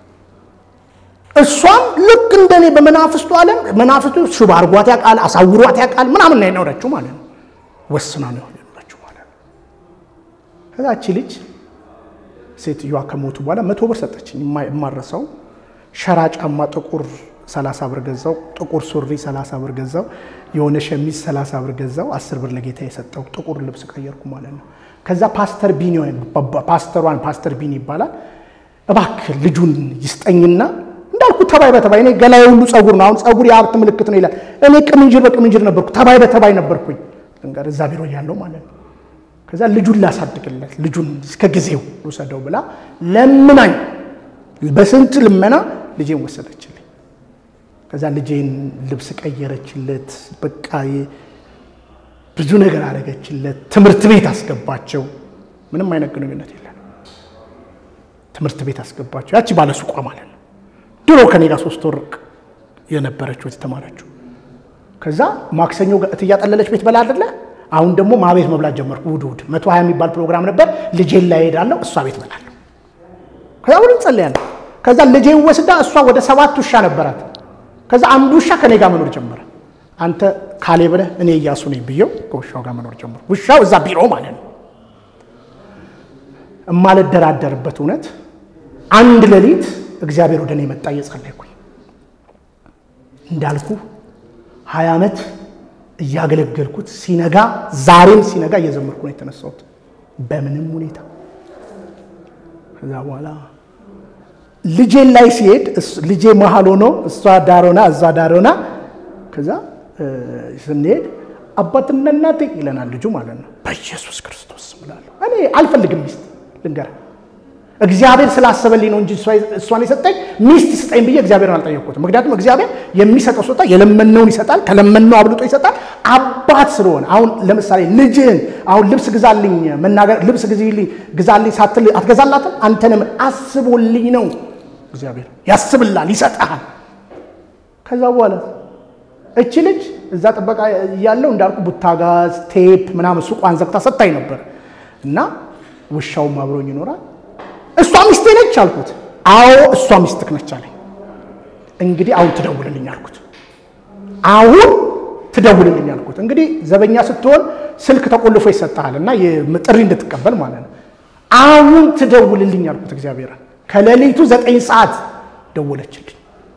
[SPEAKER 1] እሷም ልክ እንደኔ በመናፍስቱ ዓለም መናፍስቱ ሽባ አርጓት ያውቃል፣ አሳውሯት ያውቃል ምናምን ነው የኖረችው ማለት ነው። ወስና ነው የኖረችው ማለት ነው። ከዛቺ ልጅ ሴትዮዋ ከሞቱ በኋላ መቶ ብር ሰጠችኝ። የማረሰው ሸራ ጫማ ጥቁር 30 ብር ገዛው። ጥቁር ሱሪ 30 ብር ገዛው። የሆነ ሸሚዝ 30 ብር ገዛው። 10 ብር ለጌታ የሰጠው ጥቁር ልብስ ቀየርኩ ማለት ነው። ከዛ ፓስተር ቢኒ ፓስተሯን ፓስተር ቢኒ ይባላል እባክህ ልጁን ይስጠኝና እንዳልኩ ተባይ በተባይ እኔ ገላዬ ሁሉ ጸጉር ነው። አሁን ጸጉር የሀብት ምልክት ነው ይላል። እኔ ቅምንጅር በቅምንጅር ነበርኩ፣ ተባይ በተባይ ነበርኩኝ። እንጋር እዛ ቢሮ እያለሁ ማለት ነው። ከዛ ልጁን ላሳድግለት ልጁን እስከ ጊዜው ልውሰደው ብላ ለምናኝ በስንት ልመና ልጄን ወሰደችልኝ። ከዛ ልጄን ልብስ ቀየረችለት፣ በቃ ብዙ ነገር አደረገችለት። ትምህርት ቤት አስገባቸው። ምንም አይነት ግንኙነት የለን። ትምህርት ቤት አስገባቸው። ያቺ ባለሱቋ ማለት ነው። ድሮ ከኔ ጋር ሶስት ወር የነበረችው የተማረችው። ከዛ ማክሰኞ እትያጠለለች ቤት በላ አይደለ አሁን ደግሞ ማቤት መብላት ጀመርኩ። እሑድ እሑድ መቶ ሀያ የሚባል ፕሮግራም ነበር። ልጄን ላይ ሄዳለሁ፣ እሷ ቤት በላለሁ። ከዛ ሁሉ እንጸልያለሁ። ከዛ ልጄን ወስዳ እሷ ወደ ሰባት ውሻ ነበራት። ከዛ አንዱ ውሻ ከኔ ጋር መኖር ጀመረ። አንተ ካሌብ ነህ እኔ እያሱ ነኝ ብየው ከውሻው ጋር መኖር ጀመሩ። ውሻው እዛ ቢሮ ማለት ነው። እማልደራደርበት እውነት አንድ ሌሊት እግዚአብሔር ወደ እኔ መጣ እየጸለይኩኝ እንዳልኩ ሀያ ዓመት እያገለገልኩት ሲነጋ ዛሬም ሲነጋ እየዘመርኩ ነው የተነሳሁት በምንም ሁኔታ። ከዛ በኋላ ልጄን ላይ ሲሄድ ልጄ መሀል ሆኖ እሷ ዳሮና እዛ ዳሮና ከዛ ስንሄድ አባትና እናቴ ይለናል ልጁ ማለት ነው። በኢየሱስ ክርስቶስ ስም እላለሁ። እኔ አልፈልግም ሚስት ልንገርህ እግዚአብሔር ስላሰበልኝ ነው እንጂ እሷን የሰጠኝ ሚስት ስጠኝ ብዬ እግዚአብሔርን አልጠየቅኩትም። ምክንያቱም እግዚአብሔር የሚሰጠው ስጦታ የለመነውን ይሰጣል፣ ከለመነው አብልጦ ይሰጣል። አባት ስለሆነ አሁን ለምሳሌ ልጅህን አሁን ልብስ ግዛልኝ መናገር ልብስ ግዛልኝ ግዛልኝ ሳትል አትገዛላትም። አንተንም አስቦልኝ ነው እግዚአብሔር ያስብላል፣ ይሰጣል። ከዛ በኋላ እቺ ልጅ እዛ ጥበቃ እያለው እንዳልኩ ቡታጋዝ ቴፕ ምናምን ሱቋን ዘግታ ሰጥታኝ ነበር እና ውሻውም አብሮኝ ይኖራል። እሷ ሚስቴ ነች አልኩት። አዎ እሷ ሚስትክ ነች አለኝ። እንግዲህ አሁን ትደውልልኝ አልኩት። አሁን ትደውልልኝ አልኩት። እንግዲህ ዘበኛ ስትሆን ስልክ ተቆልፎ ይሰጥሃል እና ጥሪ እንድትቀበል ማለት ነው። አሁን ትደውልልኝ አልኩት። እግዚአብሔር ከሌሊቱ ዘጠኝ ሰዓት ደወለችልኝ።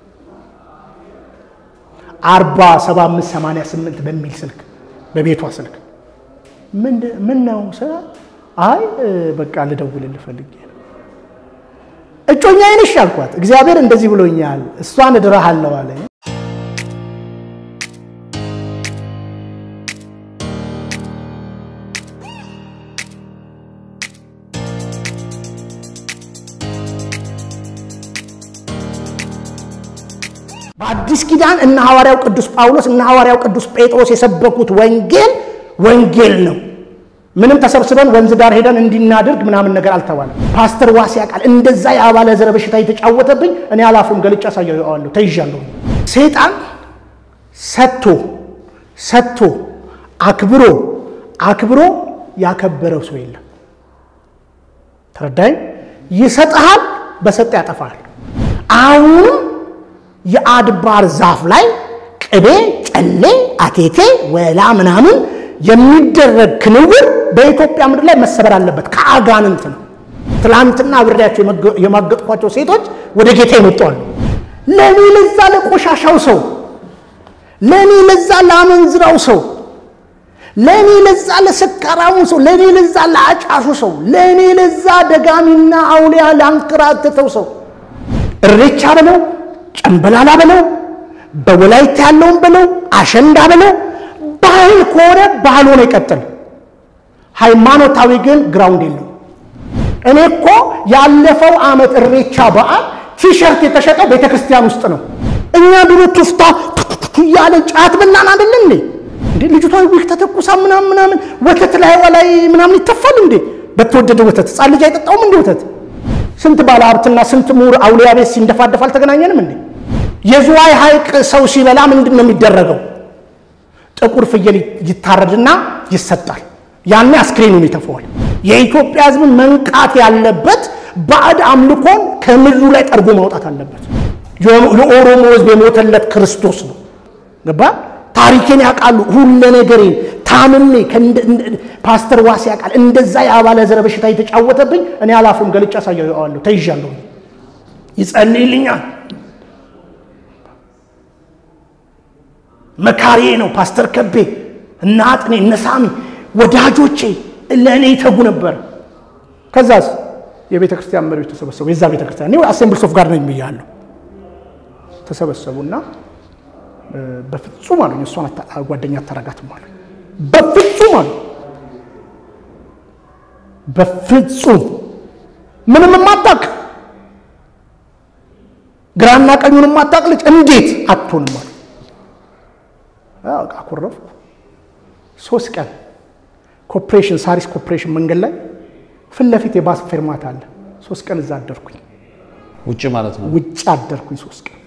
[SPEAKER 1] አርባ ሰባ አምስት ሰማንያ ስምንት በሚል ስልክ በቤቷ ስልክ ምን ነው አይ በቃ ልደውልልህ ፈልጌ ነው እጮኛ አይነሽ አልኳት። እግዚአብሔር እንደዚህ ብሎኛል፣ እሷን እድርሃለሁ አለ። በአዲስ ኪዳን እነ ሐዋርያው ቅዱስ ጳውሎስ እነ ሐዋርያው ቅዱስ ጴጥሮስ የሰበኩት ወንጌል ወንጌል ነው። ምንም ተሰብስበን ወንዝ ዳር ሄደን እንዲናድርግ ምናምን ነገር አልተባለም። ፓስተር ዋሴ ያውቃል። እንደዛ የአባለ ዘረ በሽታ የተጫወተብኝ እኔ አላፍርም፣ ገልጫ አሳየዋለሁ። ተይዣለሁ። ሰይጣን ሰጥቶ ሰጥቶ አክብሮ አክብሮ ያከበረው ሰው የለም። ተረዳኝ። ይሰጥሃል፣ በሰጠ ያጠፋል። አሁንም የአድባር ዛፍ ላይ ቅቤ፣ ጨሌ፣ አቴቴ፣ ወላ ምናምን የሚደረግ ክንውር በኢትዮጵያ ምድር ላይ መሰበር አለበት። ከአጋንንት ነው። ትላንትና አብሬያቸው የማገጥኳቸው ሴቶች ወደ ጌታ ይመጣሉ። ለእኔ ለዛ ለቆሻሻው ሰው፣ ለእኔ ለዛ ለአመንዝራው ሰው፣ ለእኔ ለዛ ለሰካራሙ ሰው፣ ለእኔ ለዛ ለአጫሹ ሰው፣ ለእኔ ለዛ ደጋሚና አውሊያ ላንከራተተው ሰው እሬቻ በለው ጨምበላላ በለው በወላይታ ያለውን በለው አሸንዳ በለው ባህል ከሆነ ባህል ሆኖ ይቀጥል። ሃይማኖታዊ ግን ግራውንድ የለው። እኔ እኮ ያለፈው ዓመት እሬቻ በዓል ቲሸርት የተሸጠው ቤተ ክርስቲያን ውስጥ ነው። እኛ ድሮ ቱፍታ ያለ ጫት በላን አይደለን እንዴ? እንዴ ልጅቷ ዊክ ተተኩሳ ምናምን ምናምን ወተት ላይ ላይ ምናምን ይተፋል እንዴ? በተወደደ ወተት ሕፃን ልጅ አይጠጣውም እንዴ ወተት? ስንት ባለ ሀብትና ስንት ምሁር አውሊያ ቤት ሲንደፋደፍ አልተገናኘንም እንዴ? የዝዋይ ሐይቅ ሰው ሲበላ ምንድን ነው የሚደረገው? ጥቁር ፍየል ይታረድና ይሰጣል። ያኔ አስክሬኑን ይተፈዋል። የኢትዮጵያ ሕዝብ መንቃት ያለበት ባዕድ አምልኮን ከምድሩ ላይ ጠርጎ ማውጣት አለበት። ለኦሮሞ ሕዝብ የሞተለት ክርስቶስ ነው። ገባ? ታሪኬን ያውቃሉ። ሁለ ነገሬን ታምሜ ፓስተር ዋሴ ያውቃል። እንደዛ የአባለ ዘረ በሽታ የተጫወተብኝ እኔ አላፍርም፣ ገልጫ አሳየዋለሁ። ተይዣለሁ። ይጸልይልኛል። መካሪዬ ነው ፓስተር ከቤ እና አጥኔ እነ ሳሚ ወዳጆቼ ለእኔ ይተጉ ነበር። ከዛስ የቤተ ክርስቲያን መሪዎች ተሰበሰቡ። የዛ ቤተ ክርስቲያን እኔ አሴምብልስ ኦፍ ጋድ ነኝ ብያለሁ። ተሰበሰቡና በፍጹም አሉኝ፣ እሷን ጓደኛ አታረጋትም አሉኝ። በፍጹም አሉ፣ በፍጹም ምንም የማታውቅ ግራና ቀኙን የማታውቅ ልጅ እንዴት አትሆንም አሉ። አኮረፍኩ። ሶስት ቀን ኮፕሬሽን ሳሪስ ኮፕሬሽን መንገድ ላይ ፊት ለፊት የባስ ፌርማታ አለ። ሶስት ቀን እዛ አደርኩኝ።
[SPEAKER 2] ውጭ ማለት ነው።
[SPEAKER 1] ውጭ አደርኩኝ ሶስት ቀን።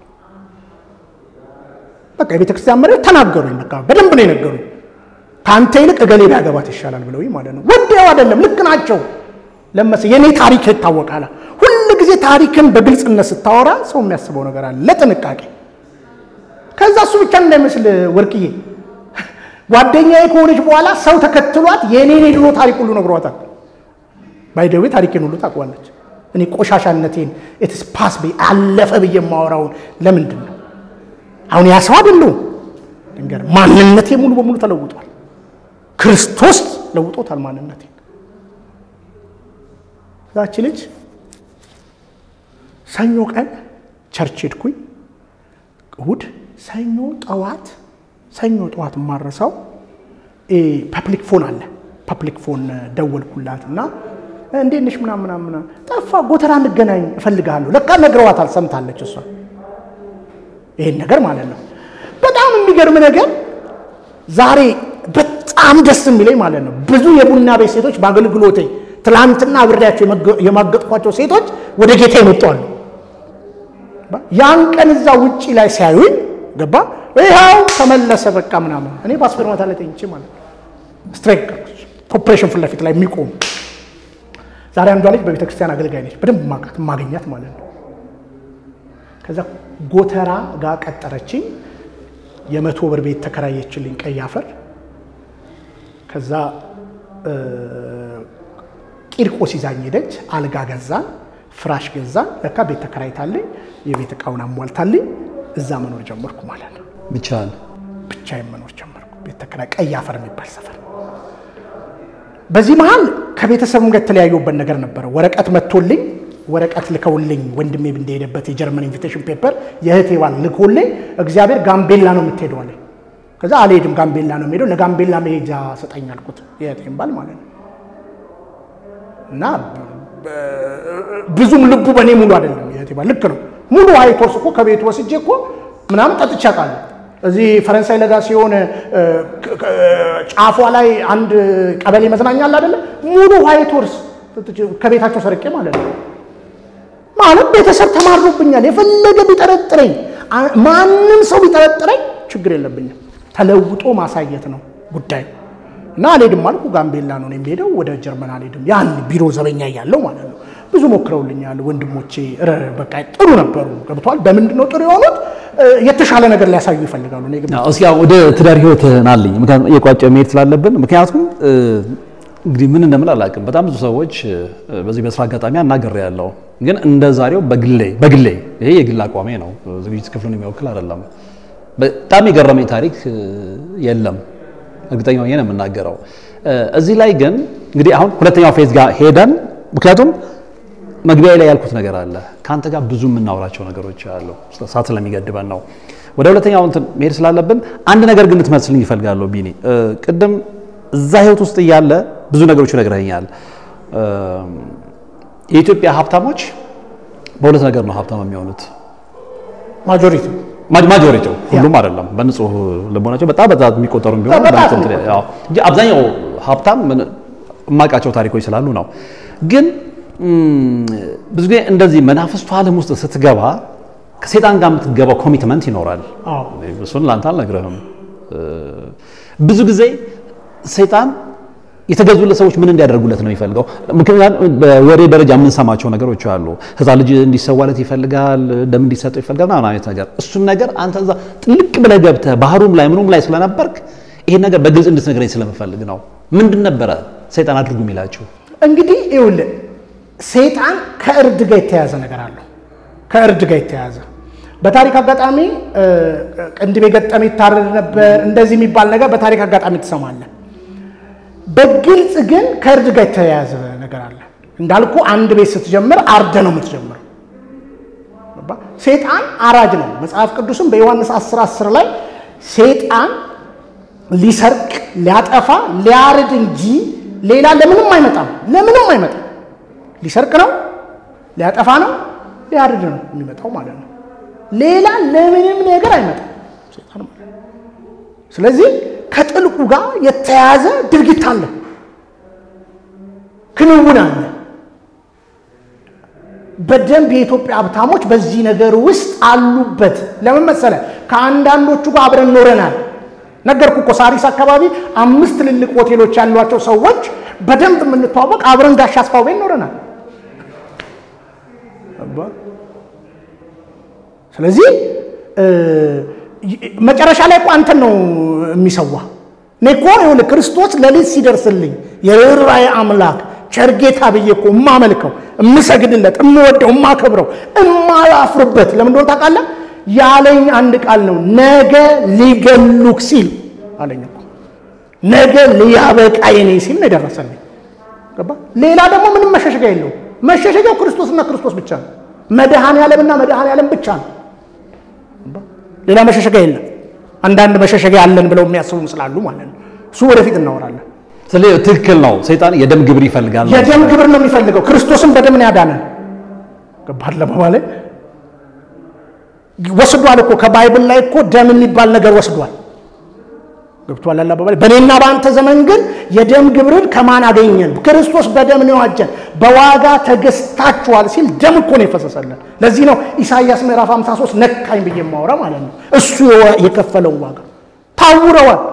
[SPEAKER 1] በቃ የቤተ ክርስቲያን መሪዎች ተናገሩኝ። በቃ በደንብ ነው የነገሩኝ። ከአንተ ይልቅ እገሌ ቢያገባት ይሻላል ብለውኝ ማለት ነው። ወዲያው አይደለም ልክ ናቸው። ለመሰ የኔ ታሪክ ይታወቃል። ሁል ጊዜ ታሪክን በግልጽነት ስታወራ ሰው የሚያስበው ነገር አለ ለጥንቃቄ ከዛ እሱ ብቻ እንዳይመስል ወርቅዬ ጓደኛዬ ከሆነች በኋላ ሰው ተከትሏት የኔን የድሮ ታሪክ ሁሉ ነግሯታል። ባይደዌ ታሪኬን ሁሉ ታውቋለች። እኔ ቆሻሻነቴን ኢትስ ፓስ በይ አለፈ ብዬ የማወራውን ለምንድን ነው አሁን ያ ሰው አይደለሁም። ድንገር ማንነቴ ሙሉ በሙሉ ተለውጧል። ክርስቶስ ለውጦታል ማንነቴ። ዛች ልጅ ሰኞ ቀን ቸርች ሄድኩኝ። እሁድ ሰኞ ጠዋት ሰኞ ጠዋት የማረሳው ፐብሊክ ፎን አለ። ፐብሊክ ፎን ደወልኩላት እና እንዴት ነሽ ምናምን ምናምን ጠፋ ጎተራ እንገናኝ እፈልግሃለሁ። ለካ ነግረዋታል፣ ሰምታለች እሷ ይሄን ነገር ማለት ነው። በጣም የሚገርም ነገር ዛሬ በጣም ደስ የሚለኝ ማለት ነው ብዙ የቡና ቤት ሴቶች በአገልግሎቴ ትላንትና አብሬያቸው የማገጥኳቸው ሴቶች ወደ ጌታ ይመጣሉ። ያን ቀን እዛ ውጪ ላይ ሲያዩኝ ገባ ይኸው ተመለሰ በቃ ምናምን እኔ በአስፈርማታ ላይ ተኝቼ ማለት ነው ስትሬክ ኮፕሬሽን ፊት ለፊት ላይ የሚቆሙ ዛሬ አንዷ ልጅ በቤተ ክርስቲያን አገልጋይ ነች በደንብ ማቃት ማገኛት ማለት ነው ከዛ ጎተራ ጋር ቀጠረችኝ የመቶ ብር ቤት ተከራየችልኝ ቀይ አፈር ከዛ ቂርቆስ ይዛኝ ሄደች አልጋ ገዛን ፍራሽ ገዛን ለካ ቤት ተከራይታለኝ የቤት እቃውን አሟልታልኝ እዛ መኖር ጀመርኩ ማለት ነው
[SPEAKER 2] ብቻህን
[SPEAKER 1] ብቻዬን መኖር ጀመርኩ ቤት ተከራይ ቀይ አፈር የሚባል ሰፈር በዚህ መሀል ከቤተሰብም ጋር የተለያዩበት ነገር ነበረ ወረቀት መጥቶልኝ ወረቀት ልከውልኝ ወንድሜ እንደሄደበት የጀርመን ኢንቪቴሽን ፔፐር የእህቴ ባል ልኮልኝ እግዚአብሔር ጋምቤላ ነው የምትሄደው አለኝ ከዛ አልሄድም ጋምቤላ ነው የምሄደው ለጋምቤላ መሄጃ ሰጠኝ አልኩት የእህቴን ባል ማለት ነው እና ብዙም ልቡ በእኔ ሙሉ አይደለም የእህቴ ባል ልክ ነው ሙሉ አይቶርስ እኮ ከቤቱ ወስጄ እኮ ምናምን ጠጥቼ አውቃለሁ እዚህ ፈረንሳይ ለጋ ሲሆን ጫፏ ላይ አንድ ቀበሌ መዝናኛ አለ አይደለ? ሙሉ ዋይት ሆርስ ከቤታቸው ሰርቄ ማለት ነው። ማለት ቤተሰብ ተማርሮብኛል። የፈለገ ቢጠረጥረኝ ማንም ሰው ቢጠረጥረኝ ችግር የለብኝም። ተለውጦ ማሳየት ነው ጉዳዩ እና አልሄድም አልኩ። ጋምቤላ ነው የሚሄደው፣ ወደ ጀርመን አልሄድም። ያን ቢሮ ዘበኛ እያለው ማለት ነው። ብዙ ሞክረውልኛል ወንድሞቼ፣ በቃ ጥሩ ነበሩ። ገብተዋል። በምንድን ነው ጥሩ የሆኑት? የተሻለ ነገር ሊያሳዩ ይፈልጋሉ። እኔ ግን
[SPEAKER 2] እስኪ ወደ ትዳር ህይወት ናልኝ፣ ምክንያቱም የቋጨ መሄድ ስላለብን። ምክንያቱም እንግዲህ ምን እንደምል አላውቅም። በጣም ብዙ ሰዎች በዚህ በስራ አጋጣሚ አናገር ያለው ግን እንደ ዛሬው በግሌ በግሌ ይሄ የግል አቋሜ ነው፣ ዝግጅት ክፍሉን የሚወክል አይደለም። በጣም የገረመኝ ታሪክ የለም። እርግጠኛ ሆኜ ነው የምናገረው። እዚህ ላይ ግን እንግዲህ አሁን ሁለተኛው ፌዝ ጋር ሄደን ምክንያቱም መግቢያ ላይ ያልኩት ነገር አለ። ከአንተ ጋር ብዙ የምናወራቸው ነገሮች አሉ። ሰዓት ስለሚገድበን ነው ወደ ሁለተኛው እንትን መሄድ ስላለብን አንድ ነገር ግን ልትመስልኝ ይፈልጋለሁ ቢኒ። ቅድም እዛ ህይወት ውስጥ እያለ ብዙ ነገሮች ነግረኸኛል። የኢትዮጵያ ሀብታሞች በሁለት ነገር ነው ሀብታም የሚሆኑት።
[SPEAKER 1] ማጆሪቲ
[SPEAKER 2] ማጆሪቲው ሁሉም አይደለም። በንጹህ ልቦናቸው በጣም በጣም የሚቆጠሩ ቢሆን እንጂ አብዛኛው ሀብታም የማውቃቸው ታሪኮች ስላሉ ነው። ግን ብዙ ጊዜ እንደዚህ መናፍስቱ ዓለም ውስጥ ስትገባ ከሴጣን ጋር የምትገባው ኮሚትመንት ይኖራል። እሱን ለአንተ አልነግርህም። ብዙ ጊዜ ሴጣን የተገዙለት ሰዎች ምን እንዲያደርጉለት ነው የሚፈልገው? ምክንያቱም በወሬ ደረጃ የምንሰማቸው ነገሮች አሉ። ሕፃን ልጅ እንዲሰዋለት ይፈልጋል፣ ደም እንዲሰጠው ይፈልጋል ምናምን አይነት ነገር። እሱን ነገር አንተ እዛ ጥልቅ ብለህ ገብተህ ባህሩም ላይ ምኑም ላይ ስለነበርክ ይሄን ነገር በግልጽ እንድትነግረኝ ስለምፈልግ ነው። ምንድን ነበረ ሰይጣን አድርጉ የሚላችሁ?
[SPEAKER 1] እንግዲህ ይኸውልህ ሰይጣን ከእርድ ጋር የተያያዘ ነገር አለው። ከእርድ ጋር የተያያዘ በታሪክ አጋጣሚ ቅንድብ የገጠመ ይታረድ ነበር እንደዚህ የሚባል ነገር በታሪክ አጋጣሚ ትሰማለህ። በግልጽ ግን ከእርድ ጋር የተያያዘ ነገር አለ። እንዳልኩ አንድ ቤት ስትጀምር አርደ ነው የምትጀምረው። ሴጣን አራጅ ነው። መጽሐፍ ቅዱስም በዮሐንስ 10 10 ላይ ሴጣን ሊሰርቅ፣ ሊያጠፋ፣ ሊያርድ እንጂ ሌላ ለምንም አይመጣም። ለምንም አይመጣም። ሊሰርቅ ነው፣ ሊያጠፋ ነው፣ ሊያርድ ነው የሚመጣው ማለት ነው። ሌላ ለምንም ነገር አይመጣም ሴጣን ማለት ነው። ስለዚህ ከጥልቁ ጋር የተያያዘ ድርጊት አለ፣ ክንውን አለ። በደንብ የኢትዮጵያ ሀብታሞች በዚህ ነገር ውስጥ አሉበት። ለምን መሰለ? ከአንዳንዶቹ ጋር አብረን ኖረናል። ነገርኩ እኮ ሳሪስ አካባቢ አምስት ትልልቅ ሆቴሎች ያሏቸው ሰዎች በደንብ የምንተዋወቅ አብረን ጋሽ አስፋው ቤት ኖረናል። ስለዚህ መጨረሻ ላይ እኮ አንተን ነው የሚሰዋ። እኔ እኮ ይኸውልህ ክርስቶስ ሌሊት ሲደርስልኝ የርኅራኄ አምላክ ቸርጌታ ብዬ እኮ እማመልከው እምሰግድለት እምወደው እማከብረው እማላፍርበት ለምን እንደሆነ ታውቃለህ? ያለኝ አንድ ቃል ነው። ነገ ሊገሉክ ሲል አለኝ እኮ ነገ ሊያበቃ የኔ ሲል ነው የደረሰልኝ። ገባ? ሌላ ደግሞ ምንም መሸሸጊያ የለውም። መሸሸጊያው ክርስቶስና ክርስቶስ ብቻ ነው። መድኃኔ ዓለምና መድኃኔ ዓለም ብቻ ነው። ሌላ መሸሸጊያ የለም። አንዳንድ መሸሸጊያ አለን ብለው የሚያስቡም ስላሉ ማለት ነው። እሱ ወደፊት እናወራለን።
[SPEAKER 2] ስለዚህ ትክክል ነው። ሰይጣን የደም ግብር ይፈልጋል።
[SPEAKER 1] የደም ግብር ነው የሚፈልገው። ክርስቶስን በደም ነው ያዳነን። ገባህ ለማለት ወስዷል እኮ ከባይብል ላይ እኮ ደም የሚባል ነገር ወስዷል። ገብቷል አባባል። በእኔና በአንተ ዘመን ግን የደም ግብርን ከማን አገኘን? ክርስቶስ በደም ነው ያዋጀን። በዋጋ ተገዝታችኋል ሲል ደም እኮ ነው የፈሰሰለን። ለዚህ ነው ኢሳይያስ ምዕራፍ 53 ነካኝ ብዬ የማወራ ማለት ነው። እሱ የከፈለውን ዋጋ ታውረዋል።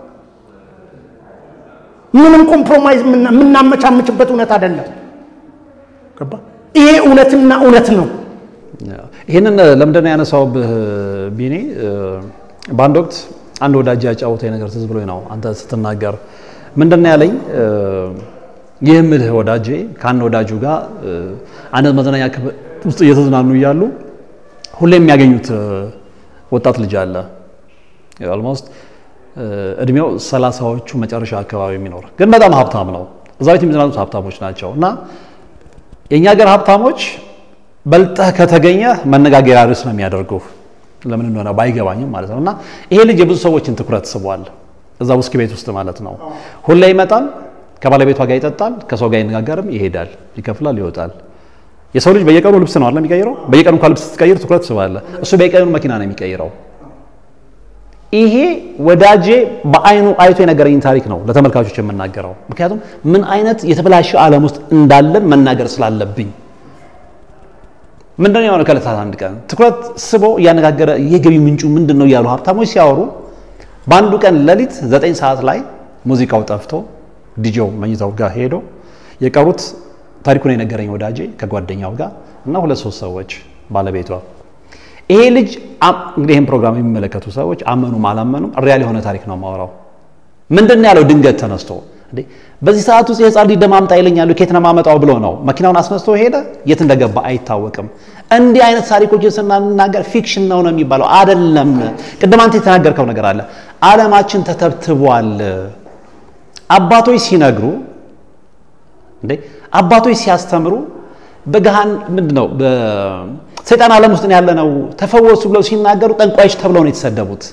[SPEAKER 1] ምንም ኮምፕሮማይዝ የምናመቻምችበት እውነት አይደለም። ገባ? ይሄ እውነትና እውነት ነው።
[SPEAKER 2] ይህንን ለምንድን ነው ያነሳውብህ ቢኒ? በአንድ ወቅት አንድ ወዳጅ ያጫወተኝ ነገር ትዝ ብሎኝ ነው አንተ ስትናገር ምንድን ነው ያለኝ? ይህ ምልህ ወዳጄ ከአንድ ወዳጁ ጋር አንድ መዝናኛ ክፍል ውስጥ እየተዝናኑ እያሉ ሁሌ የሚያገኙት ወጣት ልጅ አለ ኦልሞስት እድሜው ሰላሳዎቹ መጨረሻ አካባቢ የሚኖር ግን በጣም ሀብታም ነው። እዛ ቤት የሚዝናኑት ሀብታሞች ናቸው። እና የእኛ ሀገር ሀብታሞች በልጠህ ከተገኘ መነጋገሪያ ርዕስ ነው የሚያደርጉ ለምን እንደሆነ ባይገባኝም ማለት ነው። እና ይሄ ልጅ የብዙ ሰዎችን ትኩረት ስቧል። እዛ ውስኪ ቤት ውስጥ ማለት ነው። ሁሌ ይመጣል፣ ከባለቤቷ ጋር ይጠጣል፣ ከሰው ጋር ይነጋገርም፣ ይሄዳል፣ ይከፍላል፣ ይወጣል። የሰው ልጅ በየቀኑ ልብስ ነው አይደል የሚቀይረው? በየቀኑ እንኳን ልብስ ስትቀይር ትኩረት ስባለ፣ እሱ በየቀኑ መኪና ነው የሚቀይረው። ይሄ ወዳጄ በአይኑ አይቶ የነገረኝ ታሪክ ነው ለተመልካቾች የምናገረው። ምክንያቱም ምን አይነት የተበላሸ ዓለም ውስጥ እንዳለን መናገር ስላለብኝ ምንድነው የሆነ ከዕለታት አንድ ቀን ትኩረት ስቦ እያነጋገረ የገቢ ምንጩ ምንድን ነው እያሉ ሀብታሞች ሲያወሩ በአንዱ ቀን ሌሊት ዘጠኝ ሰዓት ላይ ሙዚቃው ጠፍቶ ዲጄው መኝታው ጋር ሄዶ የቀሩት ታሪኩን የነገረኝ ወዳጄ ከጓደኛው ጋር እና ሁለት ሶስት ሰዎች ባለቤቷ ይሄ ልጅ እንግዲህ ይህን ፕሮግራም የሚመለከቱ ሰዎች አመኑም አላመኑም ሪያል የሆነ ታሪክ ነው የማወራው። ምንድን ነው ያለው? ድንገት ተነስቶ እንዴ በዚህ ሰዓት ውስጥ የህፃን ልጅ ደም አምጣ ይለኛሉ፣ ኬት ነው የማመጣው ብሎ ነው መኪናውን አስነስቶ ሄደ። የት እንደገባ አይታወቅም። እንዲህ አይነት ታሪኮችን ስናናገር ፊክሽን ነው ነው የሚባለው አይደለም። ቅድም አንተ የተናገርከው ነገር አለ። ዓለማችን ተተብትቧል። አባቶች ሲነግሩ እንዴ አባቶች ሲያስተምሩ በገሃን ምንድን ነው በሰይጣን ዓለም ውስጥ ያለ ነው ተፈወሱ ብለው ሲናገሩ ጠንቋዮች ተብለው ነው የተሰደቡት።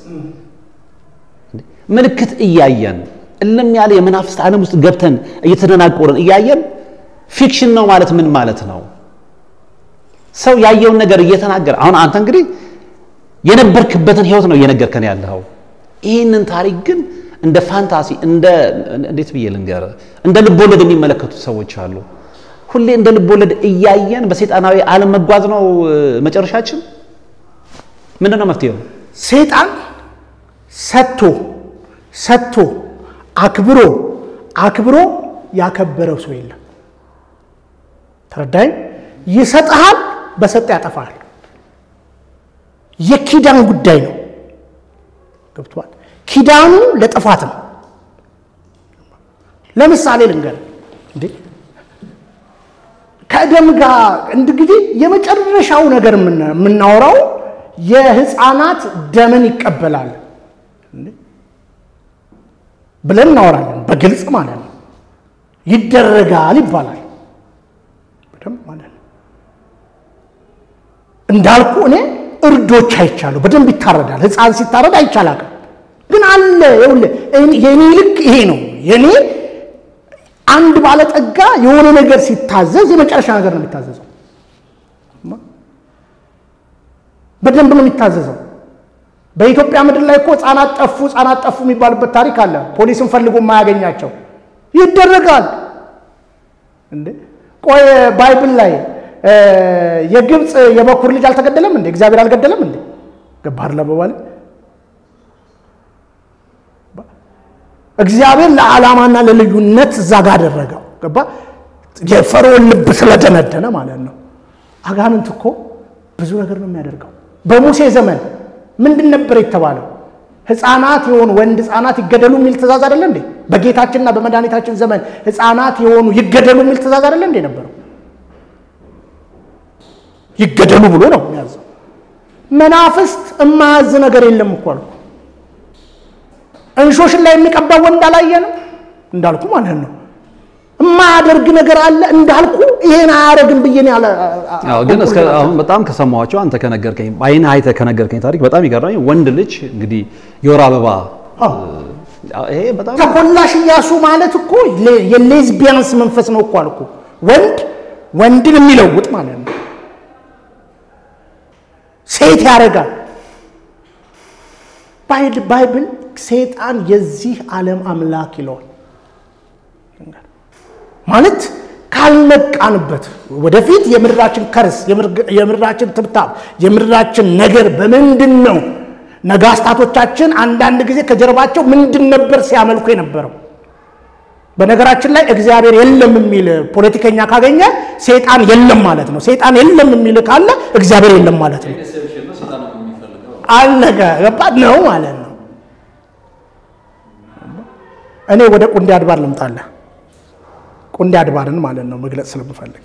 [SPEAKER 2] ምልክት እያየን እልም ያለ የመናፍስት ዓለም ውስጥ ገብተን እየተደናቆርን እያየን ፊክሽን ነው ማለት ምን ማለት ነው? ሰው ያየውን ነገር እየተናገረ አሁን አንተ እንግዲህ የነበርክበትን ህይወት ነው እየነገርከን ያለኸው። ይህንን ታሪክ ግን እንደ ፋንታሲ እንደ እንዴት ብዬ ልንገር እንደ ልቦለድ የሚመለከቱ ሰዎች አሉ። ሁሌ እንደ ልቦለድ እያየን በሰይጣናዊ ዓለም መጓዝ ነው መጨረሻችን። ምንድን ነው መፍትሄው?
[SPEAKER 1] ሰይጣን ሰጥቶ ሰጥቶ አክብሮ አክብሮ ያከበረው ሰው የለም። ተረዳኝ። ይሰጥሃል፣ በሰጠ ያጠፋሃል። የኪዳን ጉዳይ ነው። ገብቷል። ኪዳኑ ለጥፋት ነው። ለምሳሌ ልንገር እንዴ ከደም ጋር እንግዲህ የመጨረሻው ነገር የምናወራው የህፃናት ደምን ይቀበላል ብለን እናወራለን። በግልጽ ማለት ነው። ይደረጋል ይባላል በደንብ ማለት ነው። እንዳልኩ እኔ እርዶች አይቻለሁ። በደንብ ይታረዳል። ህፃን ሲታረድ አይቻላቅም ግን አለ። ይኸውልህ የኔ ልክ ይሄ ነው የኔ አንድ ባለጠጋ የሆነ ነገር ሲታዘዝ የመጨረሻ ነገር ነው የሚታዘዘው። በደንብ ነው የሚታዘዘው። በኢትዮጵያ ምድር ላይ እኮ ህፃናት ጠፉ ህፃናት ጠፉ የሚባልበት ታሪክ አለ። ፖሊስን ፈልጎ የማያገኛቸው ይደረጋል። እንዴ ቆይ ባይብል ላይ የግብፅ የበኩር ልጅ አልተገደለም እንዴ? እግዚአብሔር አልገደለም እንዴ? ገባር ለበባል እግዚአብሔር ለዓላማና ለልዩነት እዛ ጋ አደረገው። ገባ የፈርዖን ልብ ስለደነደነ ማለት ነው። አጋንንት እኮ ብዙ ነገር ነው የሚያደርገው። በሙሴ ዘመን ምንድን ነበር የተባለው? ህፃናት የሆኑ ወንድ ህፃናት ይገደሉ የሚል ትእዛዝ አይደለ እንዴ? በጌታችንና በመድኃኒታችን ዘመን ህፃናት የሆኑ ይገደሉ የሚል ትእዛዝ አይደለ እንዴ ነበረው? ይገደሉ ብሎ ነው የሚያዘው። መናፍስት እማያዝ ነገር የለም እኮ አልኩ። እንሾሽን ላይ የሚቀባው ወንድ አላየንም እንዳልኩ ማለት ነው። የማያደርግ ነገር አለ እንዳልኩ ይሄን አያደርግም ብዬ ነው ያለ።
[SPEAKER 2] አዎ ግን እስከ አሁን በጣም ከሰማኋቸው አንተ ከነገርከኝ አይን አይተህ ከነገርከኝ ታሪክ በጣም ይገርመኝ። ወንድ ልጅ እንግዲህ የወር አበባ ይሄ በጣም
[SPEAKER 1] ተኮላሽ እያሱ ማለት እኮ የሌዝቢያንስ መንፈስ ነው እኮ አልኩ። ወንድ ወንድን የሚለውጥ ማለት ነው። ሴት ያደርጋል። ባይብል ሰይጣን የዚህ ዓለም አምላክ ይለዋል። ማለት ካልነቃንበት ወደፊት የምድራችን ከርስ የምድራችን ትብታብ የምድራችን ነገር በምንድን ነው? ነገስታቶቻችን አንዳንድ ጊዜ ከጀርባቸው ምንድን ነበር ሲያመልኩ የነበረው? በነገራችን ላይ እግዚአብሔር የለም የሚል ፖለቲከኛ ካገኘ ሰይጣን የለም ማለት ነው። ሰይጣን የለም የሚል ካለ እግዚአብሔር የለም ማለት ነው። አለቀ ገባህ ነው ማለት ነው። እኔ ወደ ቁንዴ አድባር ልምጣለህ። ቁንዴ አድባርን ማለት ነው መግለጽ ስለምፈልግ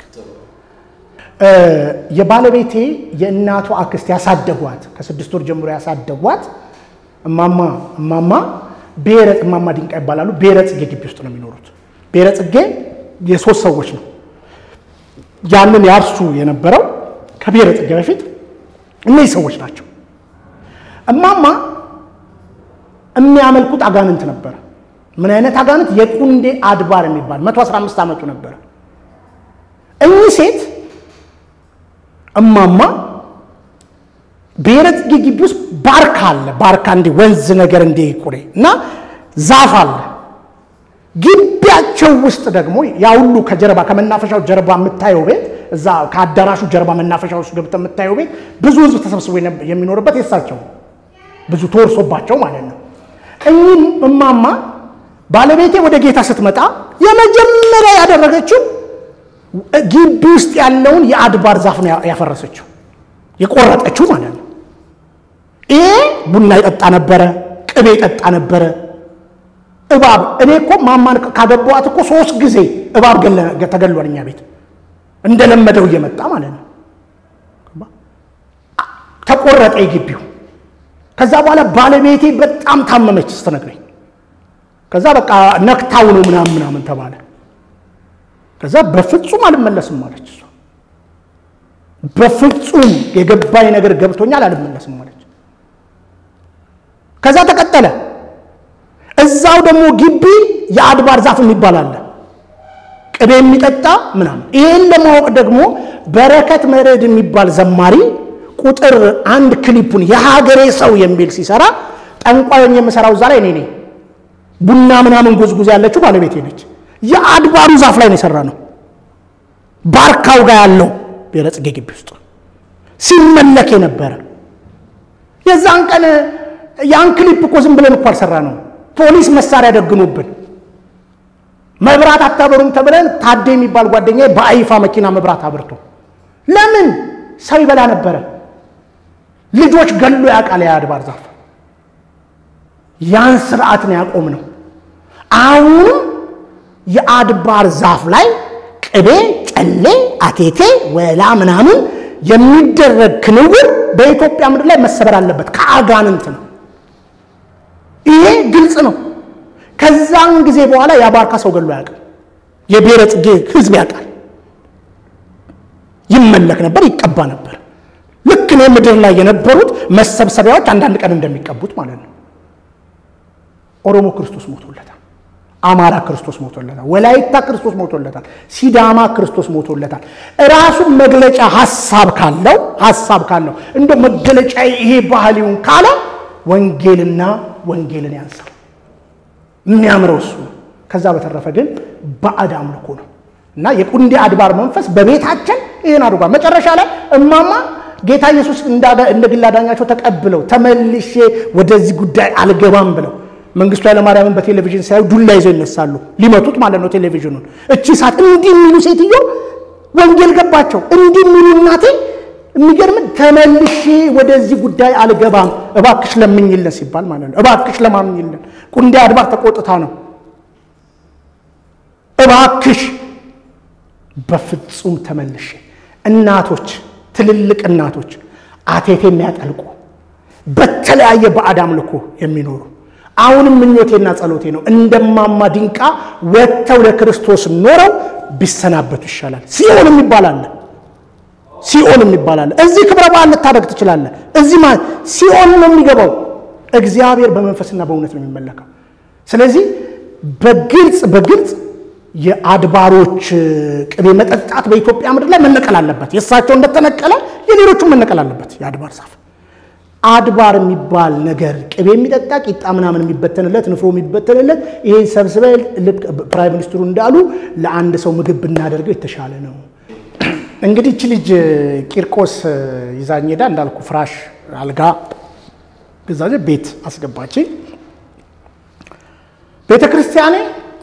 [SPEAKER 1] የባለቤቴ የእናቱ አክስት ያሳደጓት ከስድስት ወር ጀምሮ ያሳደጓት እማማ እማማ ብሔረ እማማ ድንቃ ይባላሉ። ብሔረ ጽጌ ግቢ ውስጥ ነው የሚኖሩት። ብሔረ ጽጌ የሶስት ሰዎች ነው። ያንን ያርሱ የነበረው ከብሔረ ጽጌ በፊት እነዚህ ሰዎች ናቸው። እማማ የሚያመልኩት አጋንንት ነበረ። ምን አይነት አጋንንት? የቁንዴ አድባር የሚባል 115 ዓመቱ ነበረ። እኚህ ሴት እማማ ብሔረ ጽጌ ግቢ ውስጥ ባርካ አለ። ባርካ እንዲህ ወንዝ ነገር እንዲህ ቁሬ እና ዛፍ አለ። ግቢያቸው ውስጥ ደግሞ ያ ሁሉ ከጀርባ ከመናፈሻው ጀርባ የምታየው ቤት እዛ ከአዳራሹ ጀርባ መናፈሻ ውስጥ ገብተህ የምታየው ቤት ብዙ ህዝብ ተሰብስቦ የሚኖርበት የሳቸው ብዙ ተወርሶባቸው ማለት ነው። እኚህ እማማ ባለቤቴ ወደ ጌታ ስትመጣ የመጀመሪያ ያደረገችው ግቢ ውስጥ ያለውን የአድባር ዛፍ ነው ያፈረሰችው፣ የቆረጠችው ማለት ነው። ይሄ ቡና ይጠጣ ነበረ፣ ቅቤ ይጠጣ ነበረ። እባብ እኔ እኮ ማማን ካገባኋት እኮ ሶስት ጊዜ እባብ ተገሏል እኛ ቤት እንደለመደው እየመጣ ማለት ነው። ተቆረጠ የግቢው። ከዛ በኋላ ባለቤቴ በጣም ታመመች ስትነግረኝ፣ ከዛ በቃ ነክታው ነው ምናምን ምናምን ተባለ። ከዛ በፍጹም አልመለስም አለች እሷ። በፍጹም የገባኝ ነገር ገብቶኛል አልመለስም አለች። ከዛ ተቀጠለ። እዛው ደግሞ ግቢ የአድባር ዛፍ የሚባል አለ ቅቤ የሚጠጣ ምናምን። ይሄን ለማወቅ ደግሞ በረከት መረድ የሚባል ዘማሪ ቁጥር አንድ ክሊፑን የሀገሬ ሰው የሚል ሲሰራ ጠንቋዩን የምሰራው እዛ ላይ እኔ ነኝ። ቡና ምናምን ጉዝጉዝ ያለችው ባለቤቴ ነች። የአድባሩ ዛፍ ላይ ነው የሰራ ነው። ባርካው ጋር ያለው ብሔረ ጽጌ ግቢ ውስጥ ሲመለክ የነበረ የዛን ቀን ያን ክሊፕ እኮ ዝም ብለን እኮ አልሰራ ነው። ፖሊስ መሳሪያ ደግኖብን መብራት አታበሩም ተብለን ታዴ የሚባል ጓደኛ በአይፋ መኪና መብራት አብርቶ ለምን ሰው ይበላ ነበረ። ልጆች ገሎ ያውቃል የአድባር ዛፍ። ያን ስርዓት ነው ያቆም ነው። አሁንም የአድባር ዛፍ ላይ ቅቤ፣ ጨሌ፣ አቴቴ፣ ወላ ምናምን የሚደረግ ክንውን በኢትዮጵያ ምድር ላይ መሰበር አለበት። ከአጋንንት ነው። ይሄ ግልጽ ነው። ከዛን ጊዜ በኋላ የአባርካ ሰው ገሎ ያውቃል። የብሔረ ጽጌ ህዝብ ያውቃል። ይመለክ ነበር፣ ይቀባ ነበር። ልክ ነው ምድር ላይ የነበሩት መሰብሰቢያዎች አንዳንድ ቀን እንደሚቀቡት ማለት ነው። ኦሮሞ ክርስቶስ ሞቶለታል። አማራ ክርስቶስ ሞቶለታል። ወላይታ ክርስቶስ ሞቶለታል። ሲዳማ ክርስቶስ ሞቶለታል። ራሱን መግለጫ ሀሳብ ካለው ሀሳብ ካለው እንደ መገለጫ ይሄ ባህሊውን ካለ ወንጌልና ወንጌልን ያንሳል። የሚያምረው እሱ ነው። ከዛ በተረፈ ግን ባዕድ አምልኮ ነው እና የቁንዴ አድባር መንፈስ በቤታችን ይህን አድርጓል። መጨረሻ ላይ እማማ ጌታ ኢየሱስ እንደ ግል አዳኛቸው ተቀብለው ተመልሼ ወደዚህ ጉዳይ አልገባም ብለው መንግስቱ ኃይለማርያምን በቴሌቪዥን ሲያዩ ዱላ ይዘው ይነሳሉ። ሊመቱት ማለት ነው ቴሌቪዥኑን። እቺ ሰዓት እንዲህ የሚሉ ሴትዮ ወንጌል ገባቸው። እንዲህ የሚሉ እናቴ የሚገርም ተመልሼ ወደዚህ ጉዳይ አልገባም እባክሽ ለምኝልን ሲባል ማለት ነው። እባክሽ ለማምኝልን ቁንዴ አድባር ተቆጥታ ነው። እባክሽ በፍጹም ተመልሼ እናቶች፣ ትልልቅ እናቶች አቴቴ የሚያጠልቁ በተለያየ ባዕድ አምልኮ የሚኖሩ አሁንም ምኞቴና ጸሎቴ ነው እንደማማ ዲንቃ ወጥተው ለክርስቶስ ኖረው ቢሰናበቱ ይሻላል። ሲኦል የሚባል አለ ሲኦል የሚባል አለ። እዚህ ክብረ በዓል ልታደርግ ትችላለህ። እዚህ ማለት ሲኦል ነው የሚገባው። እግዚአብሔር በመንፈስና በእውነት ነው የሚመለከው። ስለዚህ በግልጽ በግልጽ የአድባሮች ቅቤ መጠጣት በኢትዮጵያ ምድር ላይ መነቀል አለበት። የእሳቸው እንደተነቀለ የሌሎቹም መነቀል አለበት። የአድባር ዛፍ አድባር የሚባል ነገር ቅቤ የሚጠጣ ቂጣ ምናምን የሚበተንለት ንፍሮ የሚበተንለት ይሄን ሰብስበ ልክ ፕራይም ሚኒስትሩ እንዳሉ ለአንድ ሰው ምግብ ብናደርገው የተሻለ ነው። እንግዲህ እቺ ልጅ ቂርቆስ ይዛኝ ሄዳ እንዳልኩ ፍራሽ አልጋ ገዛ ቤት አስገባችኝ። ቤተ ክርስቲያኔ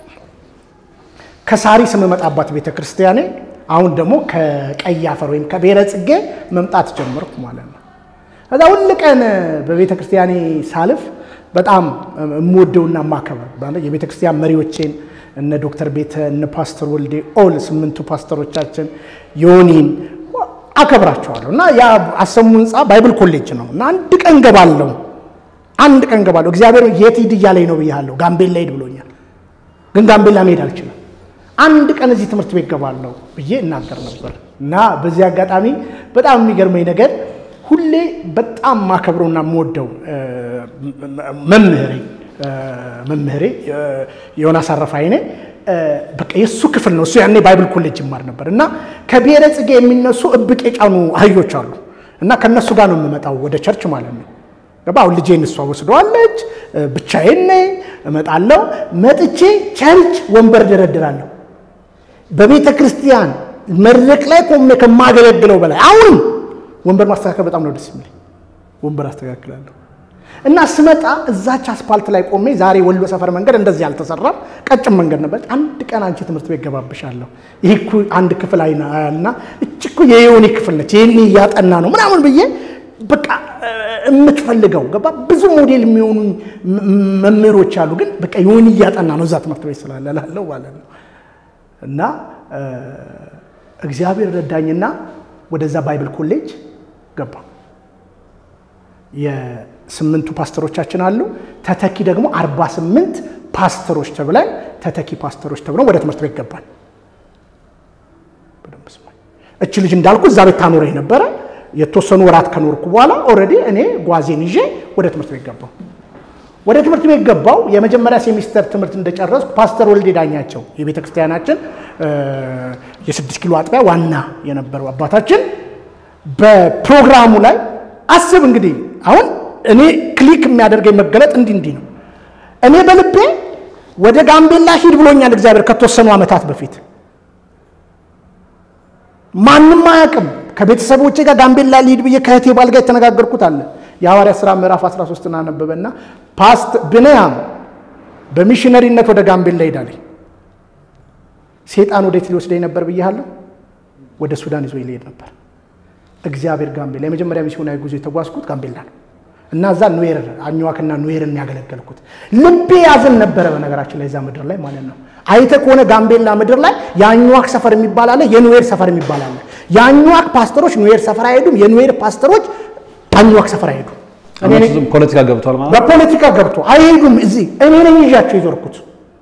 [SPEAKER 1] ከሳሪስ የምመጣባት ቤተ ክርስቲያኔ አሁን ደግሞ ከቀይ አፈር ወይም ከብሔረ ጽጌ መምጣት ጀመርኩ ማለት ነው። ከዛ ሁል ቀን በቤተ ክርስቲያኔ ሳልፍ በጣም የምወደውና የማከበር የቤተ ክርስቲያን መሪዎቼን እነ ዶክተር ቤተ እነ ፓስተር ወልዴ ኦል ስምንቱ ፓስተሮቻችን ዮኒን አከብራቸዋለሁ እና ያ አሰሙ ህንፃ ባይብል ኮሌጅ ነው እና አንድ ቀን ገባለሁ አንድ ቀን ገባለሁ። እግዚአብሔር የት ሂድ እያለኝ ነው ብያለሁ። ጋምቤላ ሂድ ብሎኛል፣ ግን ጋምቤላ መሄድ አልችልም። አንድ ቀን እዚህ ትምህርት ቤት ገባለሁ ብዬ እናገር ነበር እና በዚህ አጋጣሚ በጣም የሚገርመኝ ነገር ሁሌ በጣም ማከብረውና የምወደው መምህሬ መምህሬ ዮናስ አረፋይኔ በቃ የእሱ ክፍል ነው። እሱ ያኔ ባይብል ኮሌጅ ይማር ነበር እና ከብሔረ ጽጌ የሚነሱ እብቅ የጫኑ አህዮች አሉ እና ከእነሱ ጋር ነው የምመጣው ወደ ቸርች ማለት ነው። ገባ አሁን ልጄን እሷ ወስደዋለች። ብቻዬን ነኝ። እመጣለሁ። መጥቼ ቸርች ወንበር ደረድራለሁ። በቤተ ክርስቲያን መድረክ ላይ ቆሜ ከማገለግለው በላይ አሁንም ወንበር ማስተካከል በጣም ነው ደስ የሚለኝ። ወንበር አስተካክላለሁ እና ስመጣ እዛች አስፓልት ላይ ቆሜ ዛሬ ወሎ ሰፈር መንገድ እንደዚህ አልተሰራም፣ ቀጭን መንገድ ነበር። አንድ ቀን አንቺ ትምህርት ቤት ገባብሻለሁ፣ ይህ እኮ አንድ ክፍል አይና እች እኮ የዮኒ ክፍል ነች፣ ይህን እያጠና ነው ምናምን ብዬ በቃ የምትፈልገው ገባ። ብዙ ሞዴል የሚሆኑ መምህሮች አሉ፣ ግን በቃ ዮኒ እያጠና ነው እዛ ትምህርት ቤት ስላለ ላለው ማለት ነው እና እግዚአብሔር ረዳኝና ወደዛ ባይብል ኮሌጅ ገባ። የስምንቱ ፓስተሮቻችን አሉ። ተተኪ ደግሞ አርባ ስምንት ፓስተሮች ተብለን ተተኪ ፓስተሮች ተብለን ወደ ትምህርት ቤት ገባን። እች ልጅ እንዳልኩ እዛ ቤት ታኖረኝ ነበረ። የተወሰኑ ወራት ከኖርኩ በኋላ ኦልሬዲ እኔ ጓዜን ይዤ ወደ ትምህርት ቤት ገባው። ወደ ትምህርት ቤት ገባው። የመጀመሪያ ሴሚስተር ትምህርት እንደጨረስኩ ፓስተር ወልዴ ዳኛቸው የቤተ ክርስቲያናችን የስድስት ኪሎ አጥቢያ ዋና የነበረው አባታችን በፕሮግራሙ ላይ አስብ እንግዲህ አሁን እኔ ክሊክ የሚያደርገኝ መገለጥ እንዲህ እንዲህ ነው። እኔ በልቤ ወደ ጋምቤላ ሂድ ብሎኛል እግዚአብሔር ከተወሰኑ ዓመታት በፊት ማንም አያውቅም። ከቤተሰቦቼ ጋር ጋምቤላ ሊሂድ ብዬ ከእህቴ ባል ጋር የተነጋገርኩት አለ። የሐዋርያ ሥራ ምዕራፍ 13 እናነበበና ፓስት ብንያም በሚሽነሪነት ወደ ጋምቤላ ሄዳለኝ። ሴጣን ወዴት ሊወስደኝ ነበር ብያለሁ? ወደ ሱዳን ይዞ ሊሄድ ነበር። እግዚአብሔር ጋምቤላ የመጀመሪያ ሚስዮናዊ ጉዞ የተጓዝኩት ጋምቤላ ነው እና እዛ ኑዌር አኝዋክና ኑዌርን ያገለገልኩት ልቤ ያዝን ነበረ። በነገራችን ላይ እዛ ምድር ላይ ማለት ነው። አይተ ከሆነ ጋምቤላ ምድር ላይ የአኝዋክ ሰፈር የሚባል አለ፣ የኑዌር ሰፈር የሚባል አለ። የአኝዋክ ፓስተሮች ኑዌር ሰፈር አይሄዱም፣ የኑዌር ፓስተሮች አኝዋክ ሰፈር አይሄዱም።
[SPEAKER 2] ፖለቲካ ገብቷል ማለት
[SPEAKER 1] በፖለቲካ ገብቶ አይሄዱም። እዚህ እኔ ነኝ ይዣቸው የዞርኩት።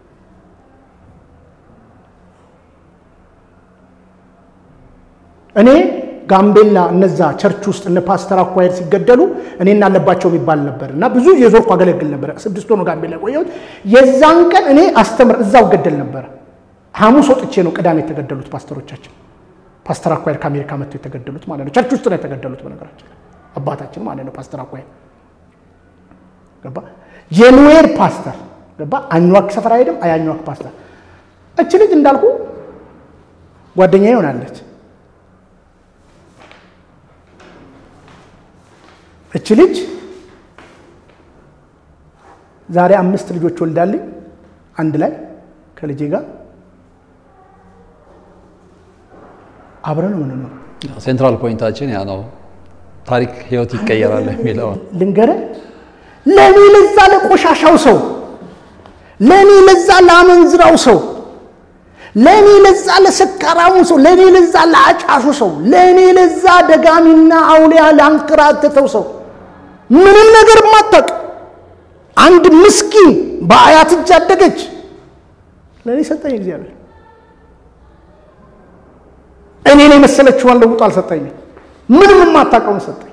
[SPEAKER 1] እኔ ጋምቤላ እነዛ ቸርች ውስጥ እነ ፓስተር አኳየር ሲገደሉ እኔና አለባቸው የሚባል ነበር እና ብዙ የዞርኩ አገለግል ነበር። ስድስት ሆኖ ጋምቤላ ቆየሁት። የዛን ቀን እኔ አስተምር እዛው ገደል ነበረ። ሐሙስ ወጥቼ ነው ቅዳሜ የተገደሉት ፓስተሮቻችን። ፓስተር አኳየር ከአሜሪካ መጥተው የተገደሉት ማለት ነው። ቸርች ውስጥ ነው የተገደሉት በነገራችን አባታችን ማለት ነው ፓስተር አኳየር ገባ። የኑዌር ፓስተር ገባ። አኝዋክ ሰፈር አይሄድም። አያኝዋክ ፓስተር እች ልጅ እንዳልኩ ጓደኛ ይሆናለች። እች ልጅ ዛሬ አምስት ልጆች ወልዳልኝ አንድ ላይ ከልጄ ጋር አብረን ነው የምንኖረው።
[SPEAKER 2] ሴንትራል ፖይንታችን ያ ነው። ታሪክ ህይወት ይቀየራል የሚለው
[SPEAKER 1] ልንገርህ፣ ለእኔ ለዛ ለቆሻሻው ሰው፣ ለእኔ ለዛ ለአመንዝራው ሰው፣ ለእኔ ለዛ ለሰካራሙ ሰው፣ ለእኔ ለዛ ለአጫሹ ሰው፣ ለእኔ ለዛ ደጋሚና አውሊያ ላንከራተተው ሰው ምንም ነገር ማታቅ አንድ ምስኪን በአያት እጅ አደገች ለእኔ ሰጠኝ እግዚአብሔር። እኔን የመሰለችዋን ለውጦ አልሰጠኝም። ምንም የማታውቀውን ሰጠኝ።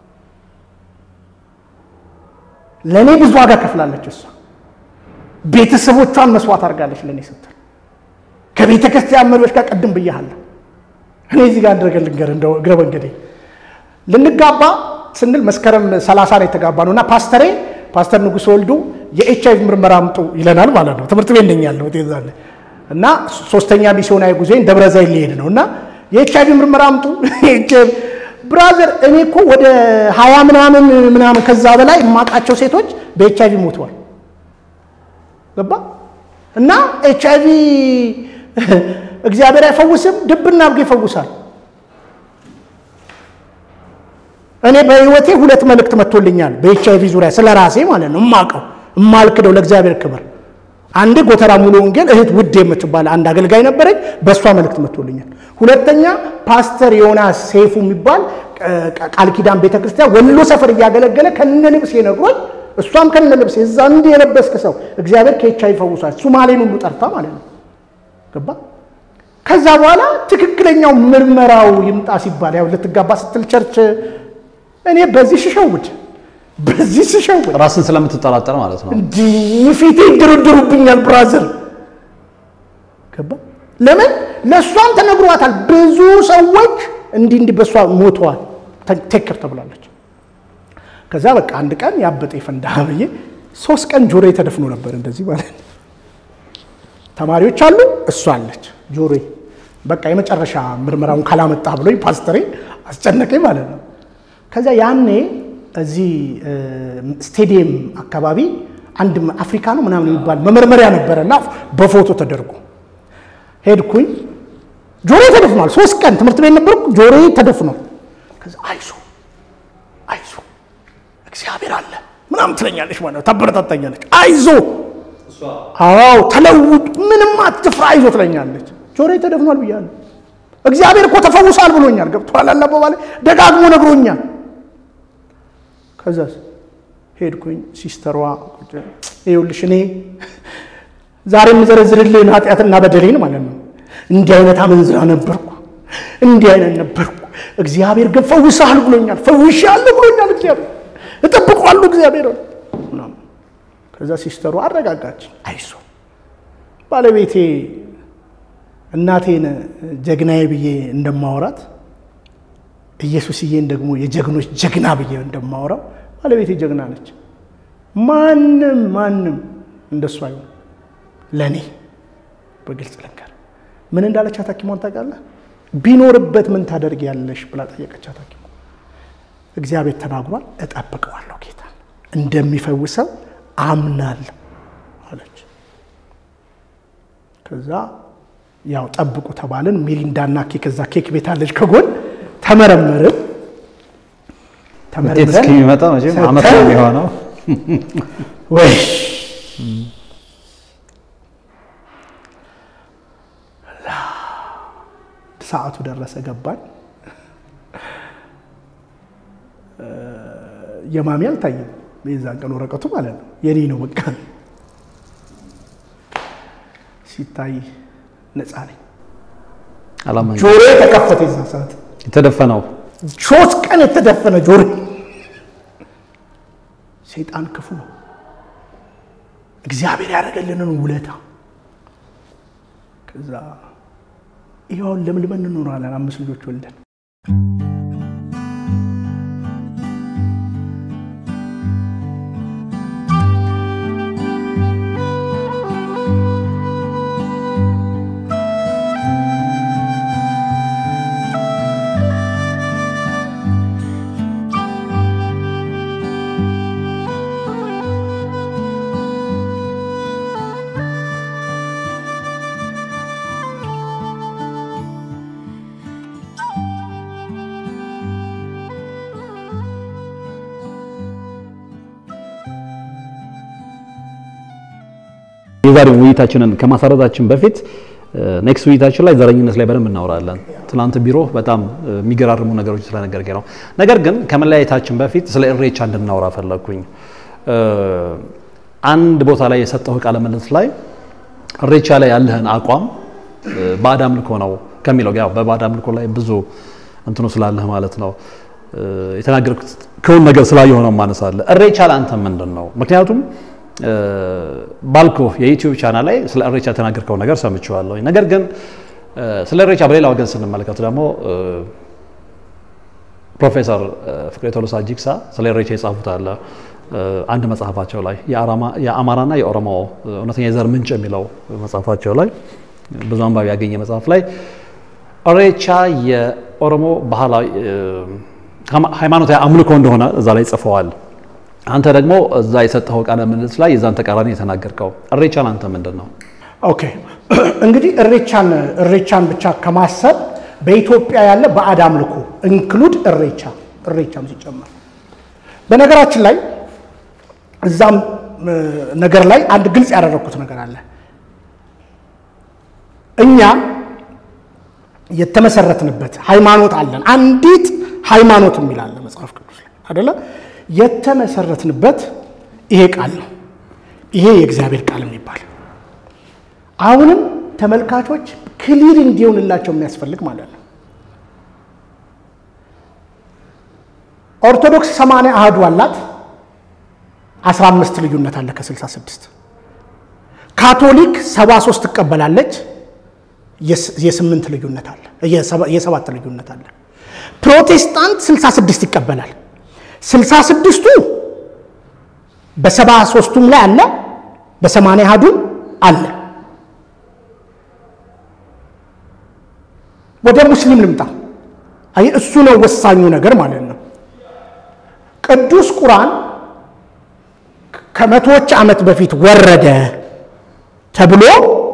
[SPEAKER 1] ለእኔ ብዙ ዋጋ ከፍላለች እሷ። ቤተሰቦቿን መስዋዕት አድርጋለች ለእኔ ስትል። ከቤተ ክርስቲያን መሪዎች ጋር ቅድም ብያለሁ። እኔ እዚህ ጋር አድረገ ልንገር እንደው እግረ መንገዴ ልንጋባ ስንል መስከረም ሰላሳ ላይ የተጋባ ነው እና ፓስተሬ ፓስተር ንጉሥ ወልዱ የኤች አይቪ ምርመራ አምጡ ይለናል ማለት ነው። ትምህርት ቤት ነኝ ያለሁት የዛን እና ሶስተኛ ሚስዮናዊ ጉዞዬን ደብረ ዘይት ሊሄድ ነው እና የኤች አይቪ ምርመራ አምጡ ብራዘር፣ እኔ እኮ ወደ ሀያ ምናምን ምናምን ከዛ በላይ የማውቃቸው ሴቶች በኤች አይቪ ሞተዋል። ገባ እና ኤች አይቪ እግዚአብሔር አይፈውስም፣ ድብና አድርጎ ይፈውሳል። እኔ በህይወቴ ሁለት መልእክት መጥቶልኛል በኤች አይቪ ዙሪያ ስለ ራሴ ማለት ነው የማውቀው የማልክደው ለእግዚአብሔር ክብር አንድ ጎተራ ሙሉ ወንጌል እህት ውድ የምትባል አንድ አገልጋይ ነበረች። በእሷ መልእክት መጥቶልኛል። ሁለተኛ ፓስተር ዮናስ ሰይፉ የሚባል ቃል ኪዳን ቤተክርስቲያን ወሎ ሰፈር እያገለገለ ከነ ልብስ ነግሮኝ፣ እሷም ከነ ልብስ እዛ እንዲህ የለበስክ ሰው እግዚአብሔር ከኤች አይቪ ፈውሷል። ሱማሌን ሁሉ ጠርታ ማለት ነው። ገባ። ከዛ በኋላ ትክክለኛው ምርመራው ይምጣ ሲባል ያው ልትጋባ ስትል ቸርች እኔ በዚህ ሽሸውድ በዚህ ስሸውድ
[SPEAKER 2] ራስን ስለምትጠራጠር ማለት ነው።
[SPEAKER 1] እንዲህ ፊቴ ይደረደሩብኛል። ብራዘር ገባ። ለምን ለእሷም ተነግሯታል። ብዙ ሰዎች እንዲህ እንዲህ በእሷ ሞተዋል። ቴክር ተብላለች። ከዛ በቃ አንድ ቀን ያበጠ ፈንዳ ብዬ ሶስት ቀን ጆሮዬ ተደፍኖ ነበር እንደዚህ ማለት ነው። ተማሪዎች አሉ፣ እሷ አለች ጆሮዬ በቃ የመጨረሻ ምርመራውን ካላመጣ ብሎኝ ፓስተሬ አስጨነቀኝ ማለት ነው። ከዛ ያኔ እዚህ ስቴዲየም አካባቢ አንድ አፍሪካ ነው ምናምን የሚባል መመርመሪያ ነበረና በፎቶ ተደርጎ ሄድኩኝ። ጆሮዬ ተደፍኗል። ሶስት ቀን ትምህርት ቤት ነበርኩ። ጆሮዬ ተደፍኗል። ከዛ አይዞ አይዞ እግዚአብሔር አለ ምናምን ትለኛለች ማለት ነው። ታበረታታኛለች። አይዞ አዎ ተለውጥ፣ ምንም አትፍራ፣ አይዞ ትለኛለች። ጆሮዬ ተደፍኗል ብያለሁ። እግዚአብሔር እኮ ተፈውሷል ብሎኛል። ገብቶሃል አባባሌ? ደጋግሞ ነግሮኛል። ከዛስ ሄድኩኝ። ሲስተሯ ይኸውልሽ እኔ ዛሬ የምዘረዝርልህን ኃጢአትና በደሌን ማለት ነው። እንዲህ አይነት አመንዝራ ነበርኩ፣ እንዲህ አይነት ነበርኩ። እግዚአብሔር ግን ፈውሰሃል ብሎኛል። ፈውሻለሁ ብሎኛል እግዚአብሔር። እጠብቀዋለሁ እግዚአብሔር። ከዛ ሲስተሩ አረጋጋች። አይዞ ባለቤቴ እናቴን ጀግናዬ ብዬ እንደማወራት ኢየሱስዬን ደግሞ የጀግኖች ጀግና ብዬ እንደማወራው ባለቤቴ ጀግና ነች። ማንም ማንም እንደሱ አይሆን። ለእኔ በግልጽ ልንገር፣ ምን እንዳለቻት ሐኪሟን ታውቃለህ? ቢኖርበት ምን ታደርጊያለሽ ብላ ጠየቀቻት ሐኪሟ። እግዚአብሔር ተናግሯል፣ እጠብቀዋለሁ ጌታ እንደሚፈውሰው አምናለሁ አለች። ከዛ ያው ጠብቁ ተባልን። ሚሪንዳና ኬክ እዛ ኬክ ቤት አለች ከጎን ተመረመርን።
[SPEAKER 2] ውጤት እስከሚመጣ መቼም ዓመት ነው የሚሆነው።
[SPEAKER 1] ወይ ሰዓቱ ደረሰ፣ ገባን። የማሚ አልታየም። የዛን ቀን ወረቀቱ ማለት ነው የኔ ነው። በቃ ሲታይ ነፃ ነኝ።
[SPEAKER 2] አላመን
[SPEAKER 1] ጆሮ ተከፈተ። የዛ ሰዓት
[SPEAKER 2] የተደፈነው
[SPEAKER 1] ሶስት ቀን የተደፈነ ጆሮ። ሰይጣን ክፉ ነው። እግዚአብሔር ያደረገልንን ውለታ ከዛ ይኸውን ለምልመን እንኖራለን። አምስት ልጆች ወልደን
[SPEAKER 2] የዛሬ ውይይታችንን ከማሳረታችን በፊት ኔክስት ውይይታችን ላይ ዘረኝነት ላይ በደንብ እናወራለን። ትናንት ቢሮ በጣም የሚገራርሙ ነገሮች ስለነገርከኝ ነው። ነገር ግን ከመለያየታችን በፊት ስለ ኢሬቻ እንድናወራ ፈለግኩኝ። አንድ ቦታ ላይ የሰጠው ቃለ ምልልስ ላይ ኢሬቻ ላይ ያለህን አቋም ባዕድ አምልኮ ነው ከሚለው ያው በባዕድ አምልኮ ላይ ብዙ እንትኑ ስላለህ ማለት ነው የተናገርኩት ከውን ነገር ስላየሆነ ነው ማነሳለህ። ኢሬቻ ለአንተ ምንድን ነው? ምክንያቱም ባልኮ የዩቲዩብ ቻናል ላይ ስለ ኢሬቻ የተናገርከው ነገር ሰምቼዋለሁ። ነገር ግን ስለ ኢሬቻ በሌላ ወገን ስንመለከት ደግሞ ፕሮፌሰር ፍቅሬ ቶሎሳ ጂግሳ ስለ ኢሬቻ የጻፉት አለ አንድ መጽሐፋቸው ላይ የአማራና የኦሮሞ እውነተኛ የዘር ምንጭ የሚለው መጽሐፋቸው ላይ ብዙ አንባቢ ያገኘ መጽሐፍ ላይ ኢሬቻ የኦሮሞ ባህላዊ ሃይማኖታዊ አምልኮ እንደሆነ እዛ ላይ ጽፈዋል። አንተ ደግሞ እዛ የሰጠኸው ቃለ ምልልስ ላይ የዛን ተቃራኒ የተናገርከው ኢሬቻን አንተ ምንድን ነው?
[SPEAKER 1] ኦኬ እንግዲህ ኢሬቻን ኢሬቻን ብቻ ከማሰብ በኢትዮጵያ ያለ ባዕድ አምልኮ ኢንክሉድ ኢሬቻ ኢሬቻም ሲጨመር በነገራችን ላይ እዛም ነገር ላይ አንድ ግልጽ ያደረግኩት ነገር አለ። እኛ የተመሰረትንበት ሃይማኖት አለን። አንዲት ሃይማኖት የሚል አለ መጽሐፍ ቅዱስ ላይ አደለ? የተመሰረትንበት ይሄ ቃል ነው። ይሄ የእግዚአብሔር ቃል የሚባል አሁንም ተመልካቾች ክሊር እንዲሆንላቸው የሚያስፈልግ ማለት ነው። ኦርቶዶክስ 80 አህዱ አላት 15 ልዩነት አለ ከ66 ካቶሊክ 73 ትቀበላለች የስምንት ልዩነት አለ የሰባት ልዩነት አለ ፕሮቴስታንት 66 ይቀበላል። 66ቱ በሰባ ሦስቱም ላይ አለ፣ በሰማንያ አሐዱም አለ። ወደ ሙስሊም ልምጣ። አይ እሱ ነው ወሳኙ ነገር ማለት ነው። ቅዱስ ቁርአን ከመቶዎች ዓመት በፊት ወረደ ተብሎ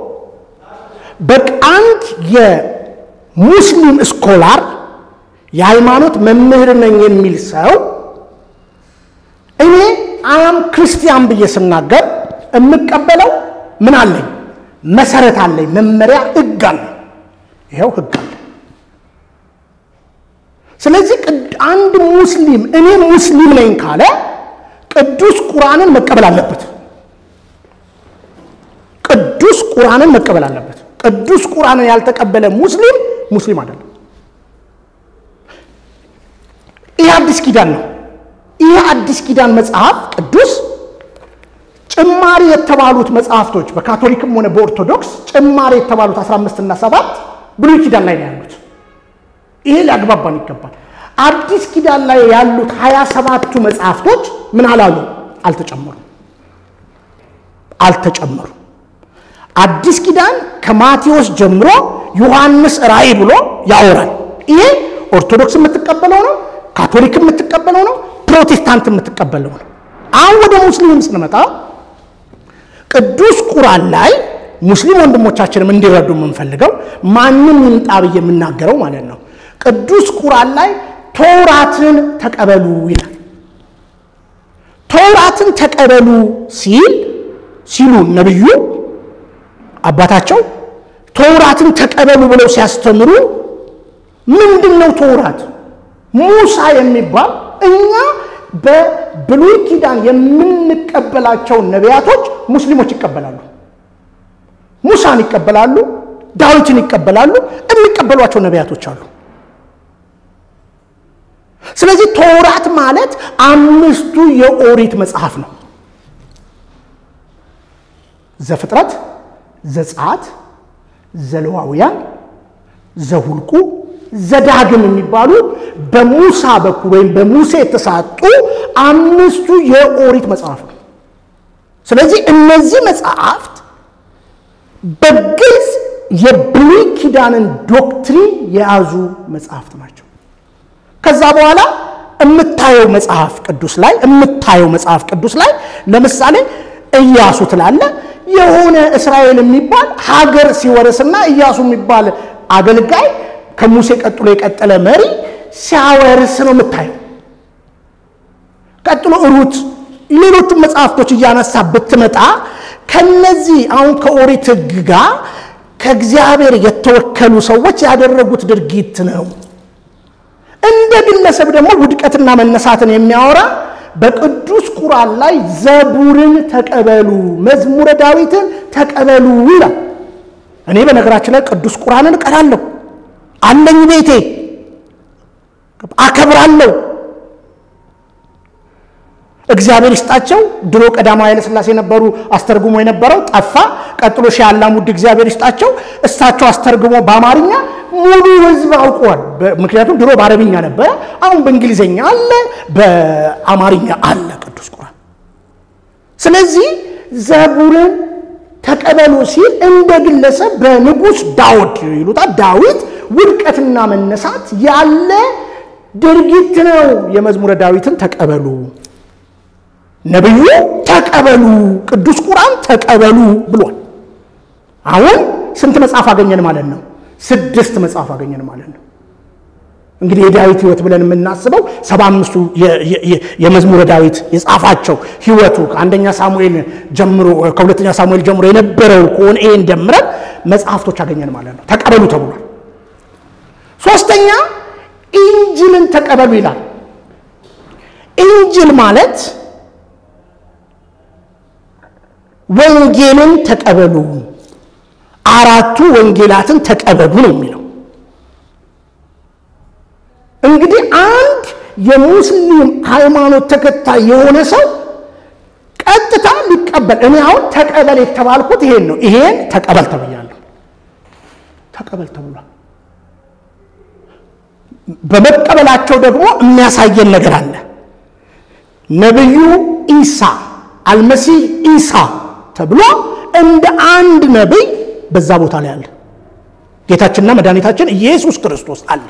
[SPEAKER 1] በአንድ የሙስሊም ስኮላር የሃይማኖት መምህር ነኝ የሚል ሰው እኔ አያም ክርስቲያን ብዬ ስናገር የምቀበለው ምን አለኝ? መሰረት አለኝ፣ መመሪያ ህግ አለኝ። ይኸው ህግ አለ። ስለዚህ አንድ ሙስሊም እኔ ሙስሊም ነኝ ካለ ቅዱስ ቁርአንን መቀበል አለበት። ቅዱስ ቁርአንን መቀበል አለበት። ቅዱስ ቁርአንን ያልተቀበለ ሙስሊም ሙስሊም አይደለም። ይህ አዲስ ኪዳን ነው። ይህ አዲስ ኪዳን መጽሐፍ ቅዱስ ጭማሪ የተባሉት መጽሐፍቶች በካቶሊክም ሆነ በኦርቶዶክስ ጭማሪ የተባሉት 15 እና 7 ብሉይ ኪዳን ላይ ነው ያሉት። ይሄ ሊያግባባን ይገባል። አዲስ ኪዳን ላይ ያሉት 27ቱ መጽሐፍቶች ምን አላሉ? አልተጨመሩም አልተጨመሩም። አዲስ ኪዳን ከማቴዎስ ጀምሮ ዮሐንስ ራእይ ብሎ ያወራል። ይሄ ኦርቶዶክስ የምትቀበለው ነው፣ ካቶሊክ የምትቀበለው ነው፣ ፕሮቴስታንት የምትቀበለው ነው። አሁን ወደ ሙስሊም ስንመጣ ቅዱስ ቁርአን ላይ ሙስሊም ወንድሞቻችንም እንዲረዱ የምንፈልገው ማንም ይምጣ ብዬ የምናገረው ማለት ነው። ቅዱስ ቁርአን ላይ ተውራትን ተቀበሉ ይላል። ተውራትን ተቀበሉ ሲል ሲሉ ነብዩ አባታቸው ተውራትን ተቀበሉ ብለው ሲያስተምሩ ምንድን ነው ተውራት? ሙሳ የሚባል እኛ በብሉይ ኪዳን የምንቀበላቸውን ነቢያቶች ሙስሊሞች ይቀበላሉ። ሙሳን ይቀበላሉ፣ ዳዊትን ይቀበላሉ። የሚቀበሏቸው ነቢያቶች አሉ። ስለዚህ ተውራት ማለት አምስቱ የኦሪት መጽሐፍ ነው። ዘፍጥረት፣ ዘጸአት፣ ዘሌዋውያን፣ ዘሁልቁ፣ ዘዳግም የሚባሉ በሙሳ በኩል ወይም በሙሴ የተሰጡ አምስቱ የኦሪት መጽሐፍ ነው። ስለዚህ እነዚህ መጽሐፍት በግልጽ የብሉይ ኪዳንን ዶክትሪን የያዙ መጽሐፍት ናቸው። ከዛ በኋላ የምታየው መጽሐፍ ቅዱስ ላይ የምታየው መጽሐፍ ቅዱስ ላይ ለምሳሌ ኢያሱ ትላለ የሆነ እስራኤል የሚባል ሀገር ሲወርስና ኢያሱ የሚባል አገልጋይ ከሙሴ ቀጥሎ የቀጠለ መሪ ሲያወርስ ነው የምታየው። ቀጥሎ ሩት፣ ሌሎቹም መጽሐፍቶች እያነሳ ብትመጣ ከነዚህ አሁን ከኦሪት ሕግ ጋር ከእግዚአብሔር የተወከሉ ሰዎች ያደረጉት ድርጊት ነው። እንደ ግለሰብ ደግሞ ውድቀትና መነሳትን የሚያወራ በቅዱስ ቁርአን ላይ ዘቡርን ተቀበሉ፣ መዝሙረ ዳዊትን ተቀበሉ ይላል። እኔ በነገራችን ላይ ቅዱስ ቁርአንን እቀራለሁ፣ አለኝ ቤቴ፣ አከብራለሁ። እግዚአብሔር ይስጣቸው። ድሮ ቀዳማዊ ኃይለ ሥላሴ ነበሩ አስተርጉሞ የነበረው ጠፋ። ቀጥሎ ሺህ አላሙዲ እግዚአብሔር ይስጣቸው። እሳቸው አስተርጉሞ በአማርኛ ሙሉ ህዝብ አውቀዋል። ምክንያቱም ድሮ በአረብኛ ነበረ፣ አሁን በእንግሊዝኛ አለ፣ በአማርኛ አለ ቅዱስ ቁርአን። ስለዚህ ዘቡርን ተቀበሉ ሲል እንደ ግለሰብ በንጉሥ ዳዊት ይሉታል ዳዊት ውድቀትና መነሳት ያለ ድርጊት ነው። የመዝሙረ ዳዊትን ተቀበሉ ነቢዩ ተቀበሉ፣ ቅዱስ ቁርአን ተቀበሉ ብሏል። አሁን ስንት መጽሐፍ አገኘን ማለት ነው? ስድስት መጽሐፍ አገኘን ማለት ነው። እንግዲህ የዳዊት ህይወት ብለን የምናስበው ሰባ አምስቱ የመዝሙረ ዳዊት የጻፋቸው ህይወቱ ከአንደኛ ሳሙኤል ጀምሮ ከሁለተኛ ሳሙኤል ጀምሮ የነበረው ከሆነ ይሄን ደምረን መጽሐፍቶች አገኘን ማለት ነው። ተቀበሉ ተብሏል። ሶስተኛ ኢንጅልን ተቀበሉ ይላል። ኢንጅል ማለት ወንጌልን ተቀበሉ፣ አራቱ ወንጌላትን ተቀበሉ ነው የሚለው። እንግዲህ አንድ የሙስሊም ሃይማኖት ተከታይ የሆነ ሰው ቀጥታ ሊቀበል እኔ አሁን ተቀበል የተባልኩት ይሄን ነው። ይሄን ተቀበል ተብያለሁ። ተቀበል ተብሏል። በመቀበላቸው ደግሞ የሚያሳየን ነገር አለ። ነቢዩ ኢሳ አልመሲህ ኢሳ ተብሎ እንደ አንድ ነቢይ በዛ ቦታ ላይ አለ። ጌታችንና መድኃኒታችን ኢየሱስ ክርስቶስ አለ።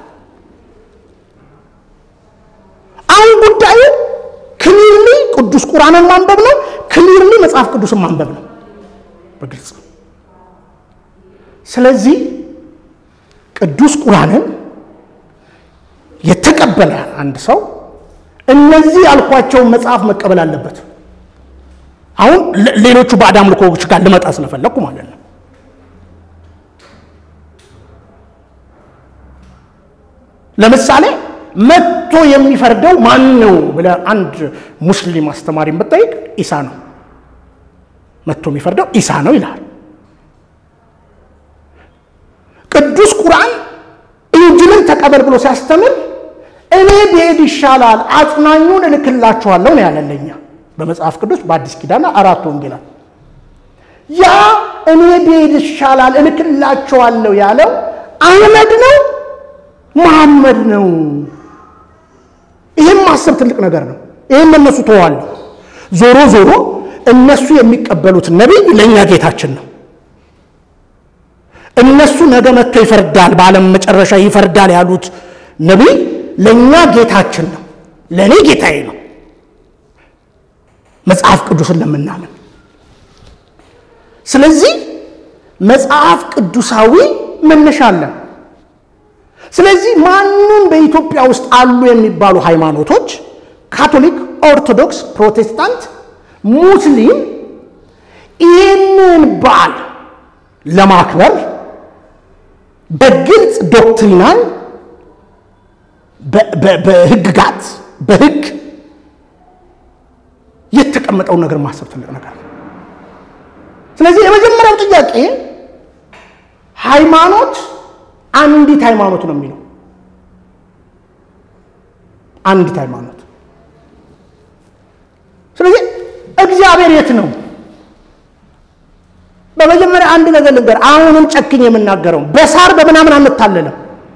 [SPEAKER 1] አሁን ጉዳዩ ክሊርሊ ቅዱስ ቁርአንን ማንበብ ነው። ክሊርሊ መጽሐፍ ቅዱስን ማንበብ ነው በግልጽ ስለዚህ ቅዱስ ቁርአንን የተቀበለ አንድ ሰው እነዚህ ያልኳቸውን መጽሐፍ መቀበል አለበት። አሁን ሌሎቹ ባዕድ አምልኮዎች ጋር ልመጣ ስለፈለግኩ ማለት ነው። ለምሳሌ መጥቶ የሚፈርደው ማን ነው ብለህ አንድ ሙስሊም አስተማሪን ብትጠይቅ ኢሳ ነው መጥቶ የሚፈርደው ኢሳ ነው ይልሃል። ቅዱስ ቁርአን ኢንጅልን ተቀበል ብሎ ሲያስተምር እኔ ብሄድ ይሻላል አጽናኙን እልክላችኋለሁ ነው ያለለኛ በመጽሐፍ ቅዱስ በአዲስ ኪዳን አራት ወንጌላት ያ እኔ ብሄድ ይሻላል እልክላችኋለሁ ያለው አህመድ ነው መሐመድ ነው። ይህም ማሰብ ትልቅ ነገር ነው። ይህም እነሱ ተዋለሁ። ዞሮ ዞሮ እነሱ የሚቀበሉት ነቢይ ለእኛ ጌታችን ነው። እነሱ ነገ መጥቶ ይፈርዳል፣ በዓለም መጨረሻ ይፈርዳል ያሉት ነቢይ ለእኛ ጌታችን ነው። ለእኔ ጌታዬ ነው። መጽሐፍ ቅዱስን ለምናምን ስለዚህ መጽሐፍ ቅዱሳዊ መነሻ አለን። ስለዚህ ማንም በኢትዮጵያ ውስጥ አሉ የሚባሉ ሃይማኖቶች ካቶሊክ፣ ኦርቶዶክስ፣ ፕሮቴስታንት፣ ሙስሊም ይህንን በዓል ለማክበር በግልጽ ዶክትሪናል በህግጋት በህግ የተቀመጠውን ነገር ማሰብ ትልቅ ነገር ነው። ስለዚህ የመጀመሪያው ጥያቄ ሃይማኖት አንዲት ሃይማኖት ነው የሚለው አንዲት ሃይማኖት። ስለዚህ እግዚአብሔር የት ነው? በመጀመሪያ አንድ ነገር ልንገር፣ አሁንም ጨክኝ የምናገረው በሳር በምናምን አንታለለም።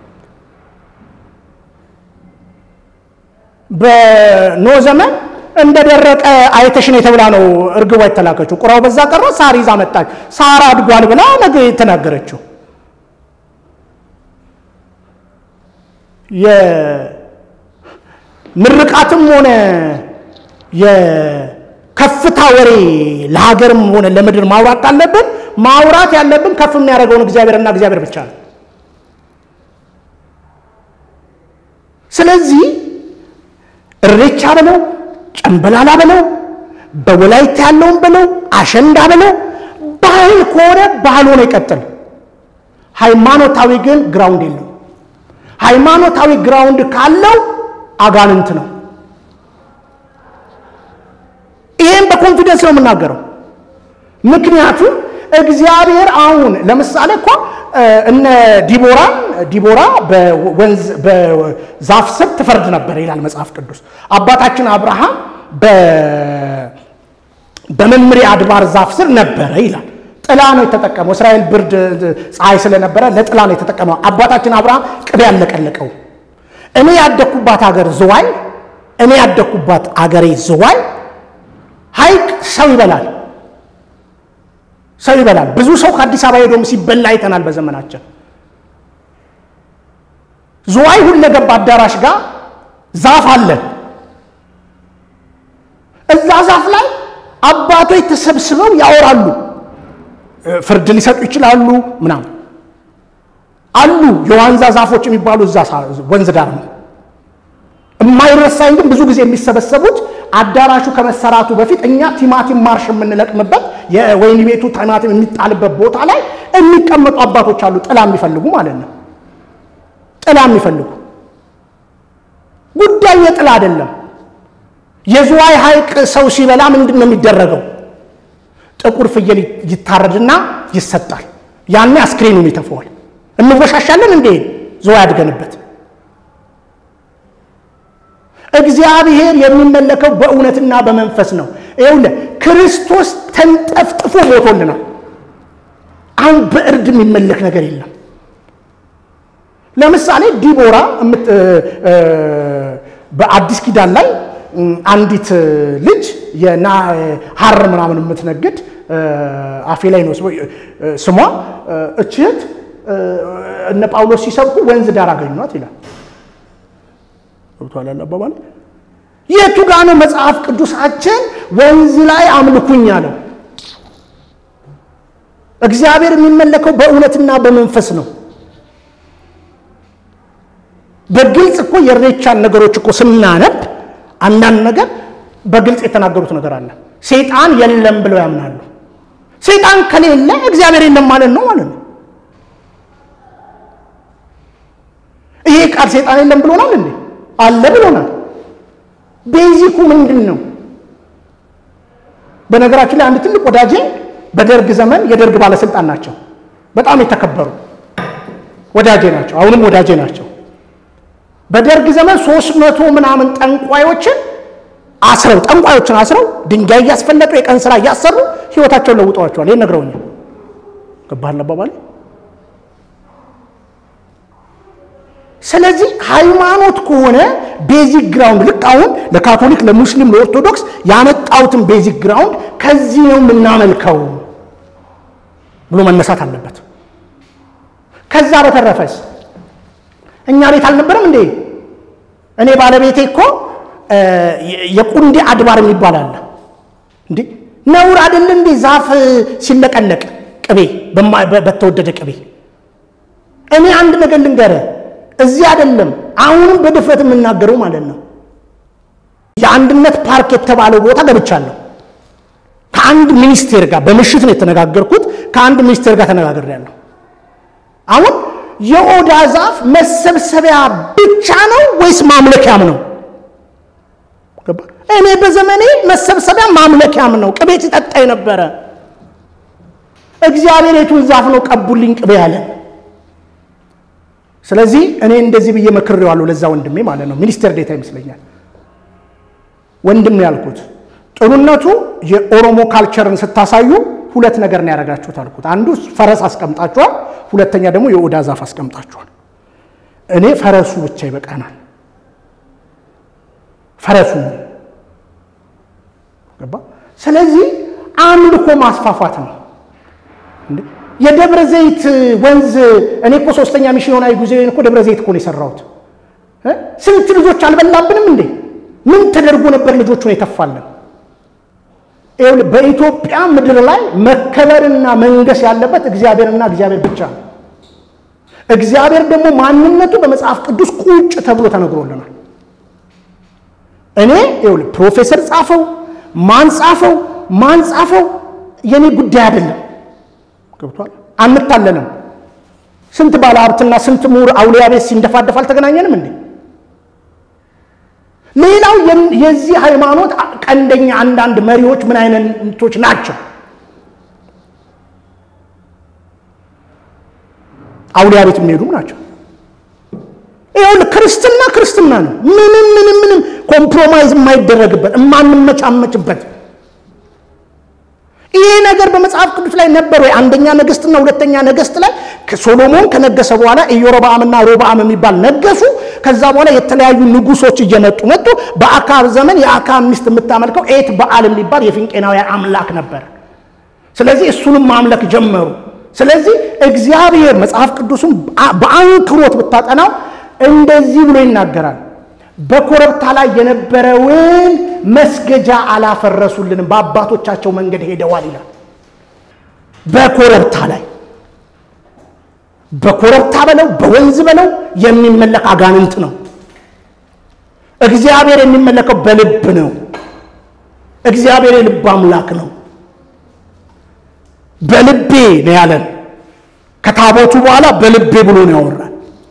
[SPEAKER 1] በኖ ዘመን እንደደረቀ አይተሽን የተብላ ነው እርግቧ የተላከችው። ቁራው በዛ ቀረ፣ ሳር ይዛ መጣች። ሳር አድጓል ብላ ነገ የተናገረችው የምርቃትም ሆነ የከፍታ ወሬ ለሀገርም ሆነ ለምድር ማውራት ካለብን ማውራት ያለብን ከፍ የሚያደርገውን እግዚአብሔርና እግዚአብሔር ብቻ ነው። ስለዚህ እሬቻ በለው ጨንበላላ በለው በወላይታ ያለውን በለው አሸንዳ በለው ባህል ከሆነ ባህል ሆነ ይቀጥል። ሃይማኖታዊ ግን ግራውንድ የለው። ሃይማኖታዊ ግራውንድ ካለው አጋንንት ነው። ይሄን በኮንፊደንስ ነው የምናገረው። ምክንያቱም እግዚአብሔር አሁን ለምሳሌ እኮ እነ ዲቦራን ዲቦራ በወንዝ በዛፍ ስር ትፈርድ ነበር ይላል መጽሐፍ ቅዱስ። አባታችን አብርሃም በመምሬ አድባር ዛፍ ስር ነበረ ይላል። ጥላ ነው የተጠቀመው። እስራኤል ብርድ ፀሐይ ስለነበረ ለጥላ ነው የተጠቀመው። አባታችን አብርሃም ቅቤ ያለቀለቀው። እኔ ያደግኩባት ሀገር ዝዋይ፣ እኔ ያደግኩባት አገሬ ዝዋይ ሐይቅ ሰው ይበላል ሰው ይበላል። ብዙ ሰው ከአዲስ አበባ ሄዶም ሲበላ አይተናል በዘመናችን። ዝዋይ ሁለገብ አዳራሽ ጋር ዛፍ አለ። እዛ ዛፍ ላይ አባቶች ተሰብስበው ያወራሉ፣ ፍርድ ሊሰጡ ይችላሉ ምናምን አሉ። የዋንዛ ዛፎች የሚባሉ እዛ ወንዝ ዳር ነው። የማይረሳኝ ግን ብዙ ጊዜ የሚሰበሰቡት አዳራሹ ከመሰራቱ በፊት እኛ ቲማቲም ማርሽ የምንለቅምበት የወይን ቤቱ ቲማቲም የሚጣልበት ቦታ ላይ የሚቀመጡ አባቶች አሉ። ጥላ የሚፈልጉ ማለት ነው። ጥላ የሚፈልጉ ጉዳዩ የጥላ አይደለም። የዝዋይ ሐይቅ ሰው ሲበላ ምንድን ነው የሚደረገው? ጥቁር ፍየል ይታረድና ይሰጣል። ያኔ አስክሬኑን ይተፈዋል። እንወሻሻለን እንዴ? ዝዋይ አድገንበት እግዚአብሔር የሚመለከው በእውነትና በመንፈስ ነው። ይኸውልህ ክርስቶስ ተንጠፍጥፎ ሞቶልናል። አሁን በእርድ የሚመለክ ነገር የለም። ለምሳሌ ዲቦራ በአዲስ ኪዳን ላይ አንዲት ልጅ የና ሐር ምናምን የምትነግድ አፌ ላይ ነው ስሟ። እችት እነ ጳውሎስ ሲሰብኩ ወንዝ ዳር አገኟት ይላል። ገብቶሃል አባባል? የቱ ጋ ነው መጽሐፍ ቅዱሳችን ወንዝ ላይ አምልኩኝ አለው? እግዚአብሔር የሚመለከው በእውነትና በመንፈስ ነው። በግልጽ እኮ የኢሬቻን ነገሮች እኮ ስናነብ አንዳንድ ነገር በግልጽ የተናገሩት ነገር አለ። ሰይጣን የለም ብለው ያምናሉ። ሰይጣን ከሌለ እግዚአብሔር የለም ማለት ነው ማለት ነው። ይሄ ቃል ሰይጣን የለም ብሎናል እንዴ? አለ ብሎናል። ቤዚኩ ምንድን ነው? በነገራችን ላይ አንድ ትልቅ ወዳጄ በደርግ ዘመን የደርግ ባለስልጣን ናቸው። በጣም የተከበሩ ወዳጄ ናቸው። አሁንም ወዳጄ ናቸው። በደርግ ዘመን ሶስት መቶ ምናምን ጠንቋዮችን አስረው ጠንቋዮችን አስረው ድንጋይ እያስፈለጡ የቀን ስራ እያሰሩ ህይወታቸውን ለውጠዋቸዋል። ይህን ነግረውኛል። ገባህ አባባል? ስለዚህ ሃይማኖት ከሆነ ቤዚክ ግራውንድ ልክ አሁን ለካቶሊክ፣ ለሙስሊም፣ ለኦርቶዶክስ ያመጣሁትን ቤዚክ ግራውንድ ከዚህ ነው የምናመልከው ብሎ መነሳት አለበት። ከዛ በተረፈስ እኛ ቤት አልነበረም እንዴ? እኔ ባለቤቴ እኮ የቁንዴ አድባር የሚባል አለ እንዴ? ነውር አይደል እንዴ? ዛፍ ሲለቀለቅ ቅቤ በተወደደ ቅቤ። እኔ አንድ ነገር ልንገርህ፣ እዚህ አይደለም አሁንም በድፍረት የምናገረው ማለት ነው። የአንድነት ፓርክ የተባለው ቦታ ገብቻለሁ። ከአንድ ሚኒስቴር ጋር በምሽት ነው የተነጋገርኩት። ከአንድ ሚኒስቴር ጋር ተነጋግሬያለሁ። አሁን የኦዳ ዛፍ መሰብሰቢያ ብቻ ነው ወይስ ማምለኪያም ነው? እኔ በዘመኔ መሰብሰቢያ ማምለኪያም ነው። ቅቤ ሲጠጣ የነበረ እግዚአብሔር የቱን ዛፍ ነው ቀቡልኝ ቅቤ ያለን? ስለዚህ እኔ እንደዚህ ብዬ መክሬዋለሁ ለዛ ወንድሜ ማለት ነው። ሚኒስቴር ዴታ ይመስለኛል ወንድም ያልኩት ጥሩነቱ የኦሮሞ ካልቸርን ስታሳዩ ሁለት ነገር ነው ያደረጋችሁት አልኩት። አንዱ ፈረስ አስቀምጣችኋል፣ ሁለተኛ ደግሞ የኦዳ ዛፍ አስቀምጣችኋል። እኔ ፈረሱ ብቻ ይበቃናል። ፈረሱ ገባ። ስለዚህ አምልኮ ማስፋፋት ነው። የደብረ ዘይት ወንዝ እኔ እኮ ሶስተኛ ሚስዮናዊ ጉዞዬን እኮ ደብረ ዘይት እኮ ነው የሰራሁት። ስንት ልጆች አልበላብንም እንዴ? ምን ተደርጎ ነበር ልጆቹን የተፋለን? በኢትዮጵያ ምድር ላይ መከበርና መንገስ ያለበት እግዚአብሔርና እግዚአብሔር ብቻ ነው። እግዚአብሔር ደግሞ ማንነቱ በመጽሐፍ ቅዱስ ቁጭ ተብሎ ተነግሮልናል። እኔ ይኸውልህ ፕሮፌሰር ጻፈው ማን ጻፈው ማን ጻፈው የኔ ጉዳይ አይደለም። ገብቷል። አንታለንም። ስንት ባለ ሀብትና ስንት ምሁር አውሊያ ቤት ሲንደፋደፍ አልተገናኘንም እንዴ? ሌላው የዚህ ሃይማኖት ቀንደኛ አንዳንድ መሪዎች ምን አይነቶች ናቸው? አውሊያ ቤት የሚሄዱም ናቸው። ይኸውልህ ክርስትና ክርስትና ነው። ምንም ምንም ምንም ኮምፕሮማይዝ የማይደረግበት የማንመቻመችበት ይሄ ነገር በመጽሐፍ ቅዱስ ላይ ነበር ወይ? አንደኛ ነገስትና ሁለተኛ ነገስት ላይ ሶሎሞን ከነገሰ በኋላ ኢዮሮብዓምና ሮብዓም የሚባል ነገሱ። ከዛ በኋላ የተለያዩ ንጉሶች እየመጡ መጡ። በአካብ ዘመን የአካብ ሚስት የምታመልከው ኤት በዓል የሚባል የፊንቄናውያን አምላክ ነበር። ስለዚህ እሱንም ማምለክ ጀመሩ። ስለዚህ እግዚአብሔር መጽሐፍ ቅዱስን በአንክሮት ብታጠናው እንደዚህ ብሎ ይናገራል። በኮረብታ ላይ የነበረውን መስገጃ አላፈረሱልንም፣ በአባቶቻቸው መንገድ ሄደዋል ይላል። በኮረብታ ላይ በኮረብታ በለው በወንዝ በለው የሚመለክ አጋንንት ነው። እግዚአብሔር የሚመለከው በልብ ነው። እግዚአብሔር የልብ አምላክ ነው። በልቤ ነው ያለን። ከታቦቱ በኋላ በልቤ ብሎ ነው ያወራል።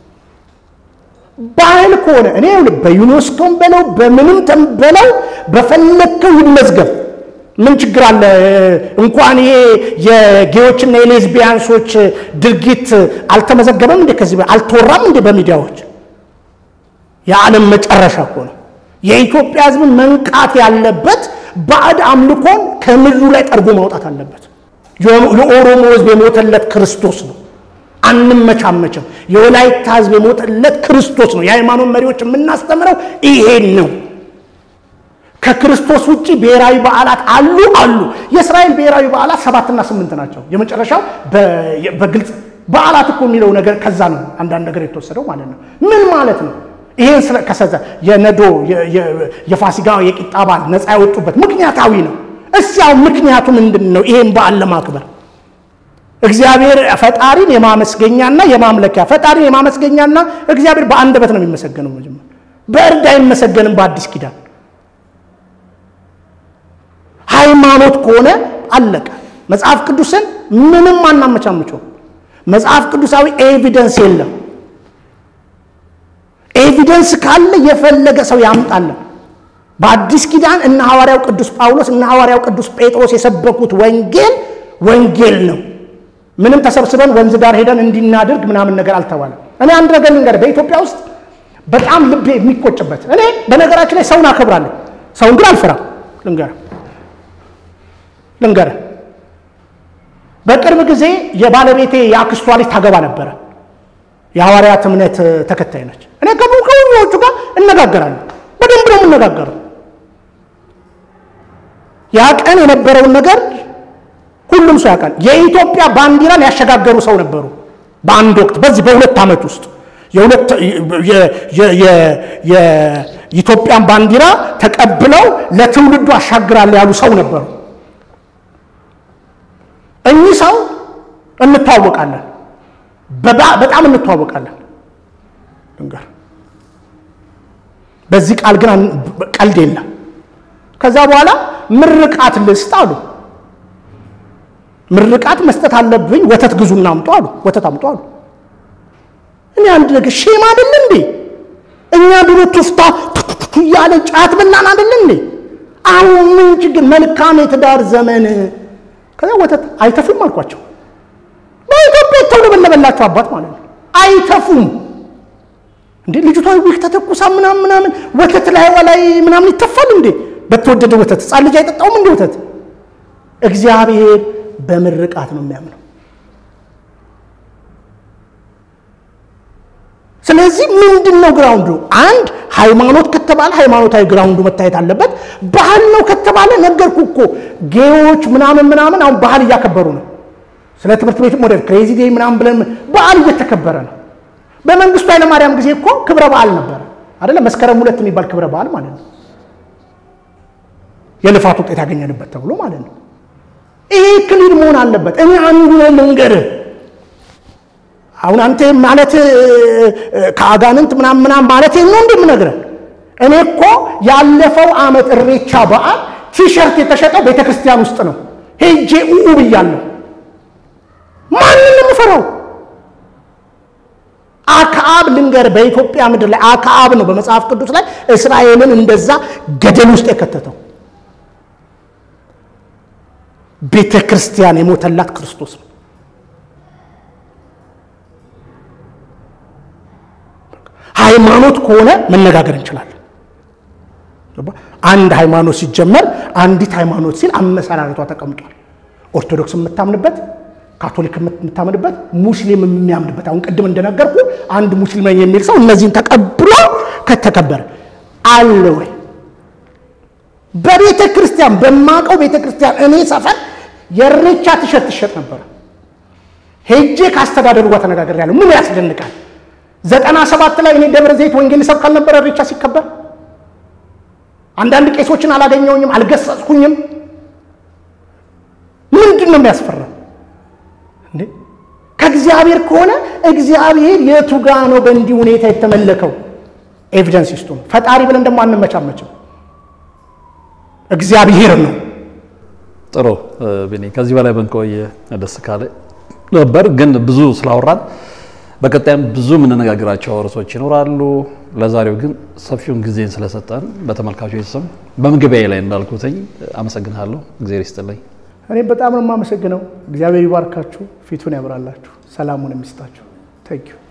[SPEAKER 1] ባህል ከሆነ እኔ በዩኔስኮም በለው በምንም በለው በፈለግከው ይመዝገብ። ምን ችግር አለ? እንኳን ይሄ የጌዎችና የሌዝቢያንሶች ድርጊት አልተመዘገበም እንዴ? ከዚህ አልተወራም እንዴ በሚዲያዎች? የዓለም መጨረሻ እኮ ነው። የኢትዮጵያ ሕዝብን መንቃት ያለበት ባዕድ አምልኮን ከምድሩ ላይ ጠርጎ ማውጣት አለበት። የኦሮሞ ሕዝብ የሞተለት ክርስቶስ ነው። አንመቻመችም። የወላይታ ሕዝብ የሞተለት ክርስቶስ ነው። የሃይማኖት መሪዎች የምናስተምረው ይሄን ነው። ከክርስቶስ ውጭ ብሔራዊ በዓላት አሉ አሉ። የእስራኤል ብሔራዊ በዓላት ሰባትና ስምንት ናቸው። የመጨረሻው በግልጽ በዓላት እኮ የሚለው ነገር ከዛ ነው አንዳንድ ነገር የተወሰደው ማለት ነው። ምን ማለት ነው? ይሄን ከሰዘ የነዶ የፋሲጋ የቂጣ በዓል ነፃ ያወጡበት ምክንያታዊ ነው። እስያው ምክንያቱ ምንድን ነው? ይሄን በዓል ለማክበር እግዚአብሔር ፈጣሪን የማመስገኛና የማምለኪያ ፈጣሪን የማመስገኛና እግዚአብሔር በአንደበት ነው የሚመሰገነው። መጀመር በእርድ አይመሰገንም። በአዲስ ኪዳን ሃይማኖት ከሆነ አለቀ። መጽሐፍ ቅዱስን ምንም አናመቻምቸው። መጽሐፍ ቅዱሳዊ ኤቪደንስ የለም። ኤቪደንስ ካለ የፈለገ ሰው ያምጣለን። በአዲስ ኪዳን እነ ሐዋርያው ቅዱስ ጳውሎስ እነ ሐዋርያው ቅዱስ ጴጥሮስ የሰበኩት ወንጌል ወንጌል ነው። ምንም ተሰብስበን ወንዝ ዳር ሄደን እንዲናድርግ ምናምን ነገር አልተባለም። እኔ አንድ ነገር ልንገርህ፣ በኢትዮጵያ ውስጥ በጣም ልቤ የሚቆጭበት እኔ በነገራችን ላይ ሰውን አከብራለሁ፣ ሰውን ግን አልፈራም። ልንገርህ ልንገርህ በቅርብ ጊዜ የባለቤቴ የአክስቷ ልጅ ታገባ ነበረ። የሐዋርያት እምነት ተከታይ ነች። እኔ ከብዙዎቹ ጋር እነጋገራለሁ፣ በደንብ ነው የምነጋገረው። ያ ቀን የነበረውን ነገር ሁሉም ሰው ያውቃል። የኢትዮጵያ ባንዲራን ያሸጋገሩ ሰው ነበሩ። በአንድ ወቅት በዚህ በሁለት ዓመት ውስጥ የኢትዮጵያን ባንዲራ ተቀብለው ለትውልዱ አሻግራለሁ ያሉ ሰው ነበሩ። እኚህ ሰው እንተዋወቃለን፣ በጣም እንተዋወቃለን። ልንገር፣ በዚህ ቃል ግን ቀልድ የለም። ከዛ በኋላ ምርቃት ልስጥ አሉ። ምርቃት መስጠት አለብኝ፣ ወተት ግዙና አምጡ አሉ። ወተት አምጡ አሉ። እኔ አንድ ነገር ሼም አይደል እንዴ? እኛ ድሮ ቱፍታ እያለ ጫት በላን አይደል እንዴ? አሁን ምን ችግር? መልካም የትዳር ዘመን ከዛ ወተት አይተፉም አልኳቸው። በኢትዮጵያ የተውለበለበላቸው አባት ማለት ነው። አይተፉም እንዴ ልጅቷ ዊክ ተተኩሳ ምናምን ምናምን ወተት ላይ ላይ ምናምን ይተፋል እንዴ? በተወደደ ወተት ሕፃን ልጅ አይጠጣውም እንዴ ወተት? እግዚአብሔር በምርቃት ነው የሚያምነው። ስለዚህ ምንድን ነው ግራውንዱ? አንድ ሃይማኖት ከተባለ ሃይማኖታዊ ግራውንዱ መታየት አለበት። ባህል ነው ከተባለ ነገርኩ እኮ ጌዎች ምናምን ምናምን አሁን ባህል እያከበሩ ነው። ስለ ትምህርት ቤት ሞዴል ክሬዚ ዴይ ምናምን ብለን ባህል እየተከበረ ነው። በመንግስቱ ኃይለማርያም ጊዜ እኮ ክብረ በዓል ነበረ አይደለ? መስከረም ሁለት የሚባል ክብረ በዓል ማለት ነው። የልፋት ውጤት ያገኘንበት ተብሎ ማለት ነው። ይሄ ክሊር መሆን አለበት። እኔ አንዱ ልንገርህ አሁን አንተ ማለት ከአጋንንት ምናምን ምናምን ማለት ነው እንደምነግረህ እኔ እኮ ያለፈው ዓመት እሬቻ በዓል ቲሸርት የተሸጠው ቤተ ክርስቲያን ውስጥ ነው። ሄጄ ኡኡ ብያለሁ። ማንን ነው የምፈራው? አክዓብ ልንገር፣ በኢትዮጵያ ምድር ላይ አክዓብ ነው በመጽሐፍ ቅዱስ ላይ እስራኤልን እንደዛ ገደል ውስጥ የከተተው። ቤተ ክርስቲያን የሞተላት ክርስቶስ ነው። ሃይማኖት ከሆነ መነጋገር እንችላለን። አንድ ሃይማኖት ሲጀመር አንዲት ሃይማኖት ሲል አመሰራረቷ ተቀምጧል። ኦርቶዶክስ የምታምንበት፣ ካቶሊክ የምታምንበት፣ ሙስሊም የሚያምንበት። አሁን ቅድም እንደነገርኩ አንድ ሙስሊም ነኝ የሚል ሰው እነዚህን ተቀብሎ ከተከበረ አለ ወይ? በቤተ ክርስቲያን በማቀው ቤተ ክርስቲያን እኔ ሰፈር የእሬቻ ቲሸርት ትሸጥ ነበረ። ሄጄ ካስተዳደሩ ጋር ተነጋግሬያለሁ። ምን ያስደንቃል? ዘጠና ሰባት ላይ እኔ ደብረ ዘይት ወንጌል ሰብክ አልነበረ እሬቻ ሲከበር? አንዳንድ ቄሶችን አላገኘውኝም፣ አልገሰጽኩኝም። ምንድን ነው የሚያስፈራ እንዴ? ከእግዚአብሔር ከሆነ እግዚአብሔር የቱ ጋ ነው በእንዲህ ሁኔታ የተመለከው? ኤቪደንስ ይስጡ ነው። ፈጣሪ ብለን ደግሞ አንመቻመችም። እግዚአብሔር ነው።
[SPEAKER 2] ጥሩ ቢኒ፣ ከዚህ በላይ ብንቆይ ደስ ካለ ነበር፣ ግን ብዙ ስላወራን በቀጣይም ብዙ የምንነጋገራቸው ርዕሶች ይኖራሉ። ለዛሬው ግን ሰፊውን ጊዜን ስለሰጠን በተመልካቾች ስም በምግቢያ ላይ እንዳልኩትኝ አመሰግንሃለሁ። እግዚአብሔር ይስጥልኝ።
[SPEAKER 1] እኔም በጣም ነው የማመሰግነው። እግዚአብሔር ይባርካችሁ፣ ፊቱን ያብራላችሁ፣ ሰላሙን የሚስጣችሁ። ታንኪዩ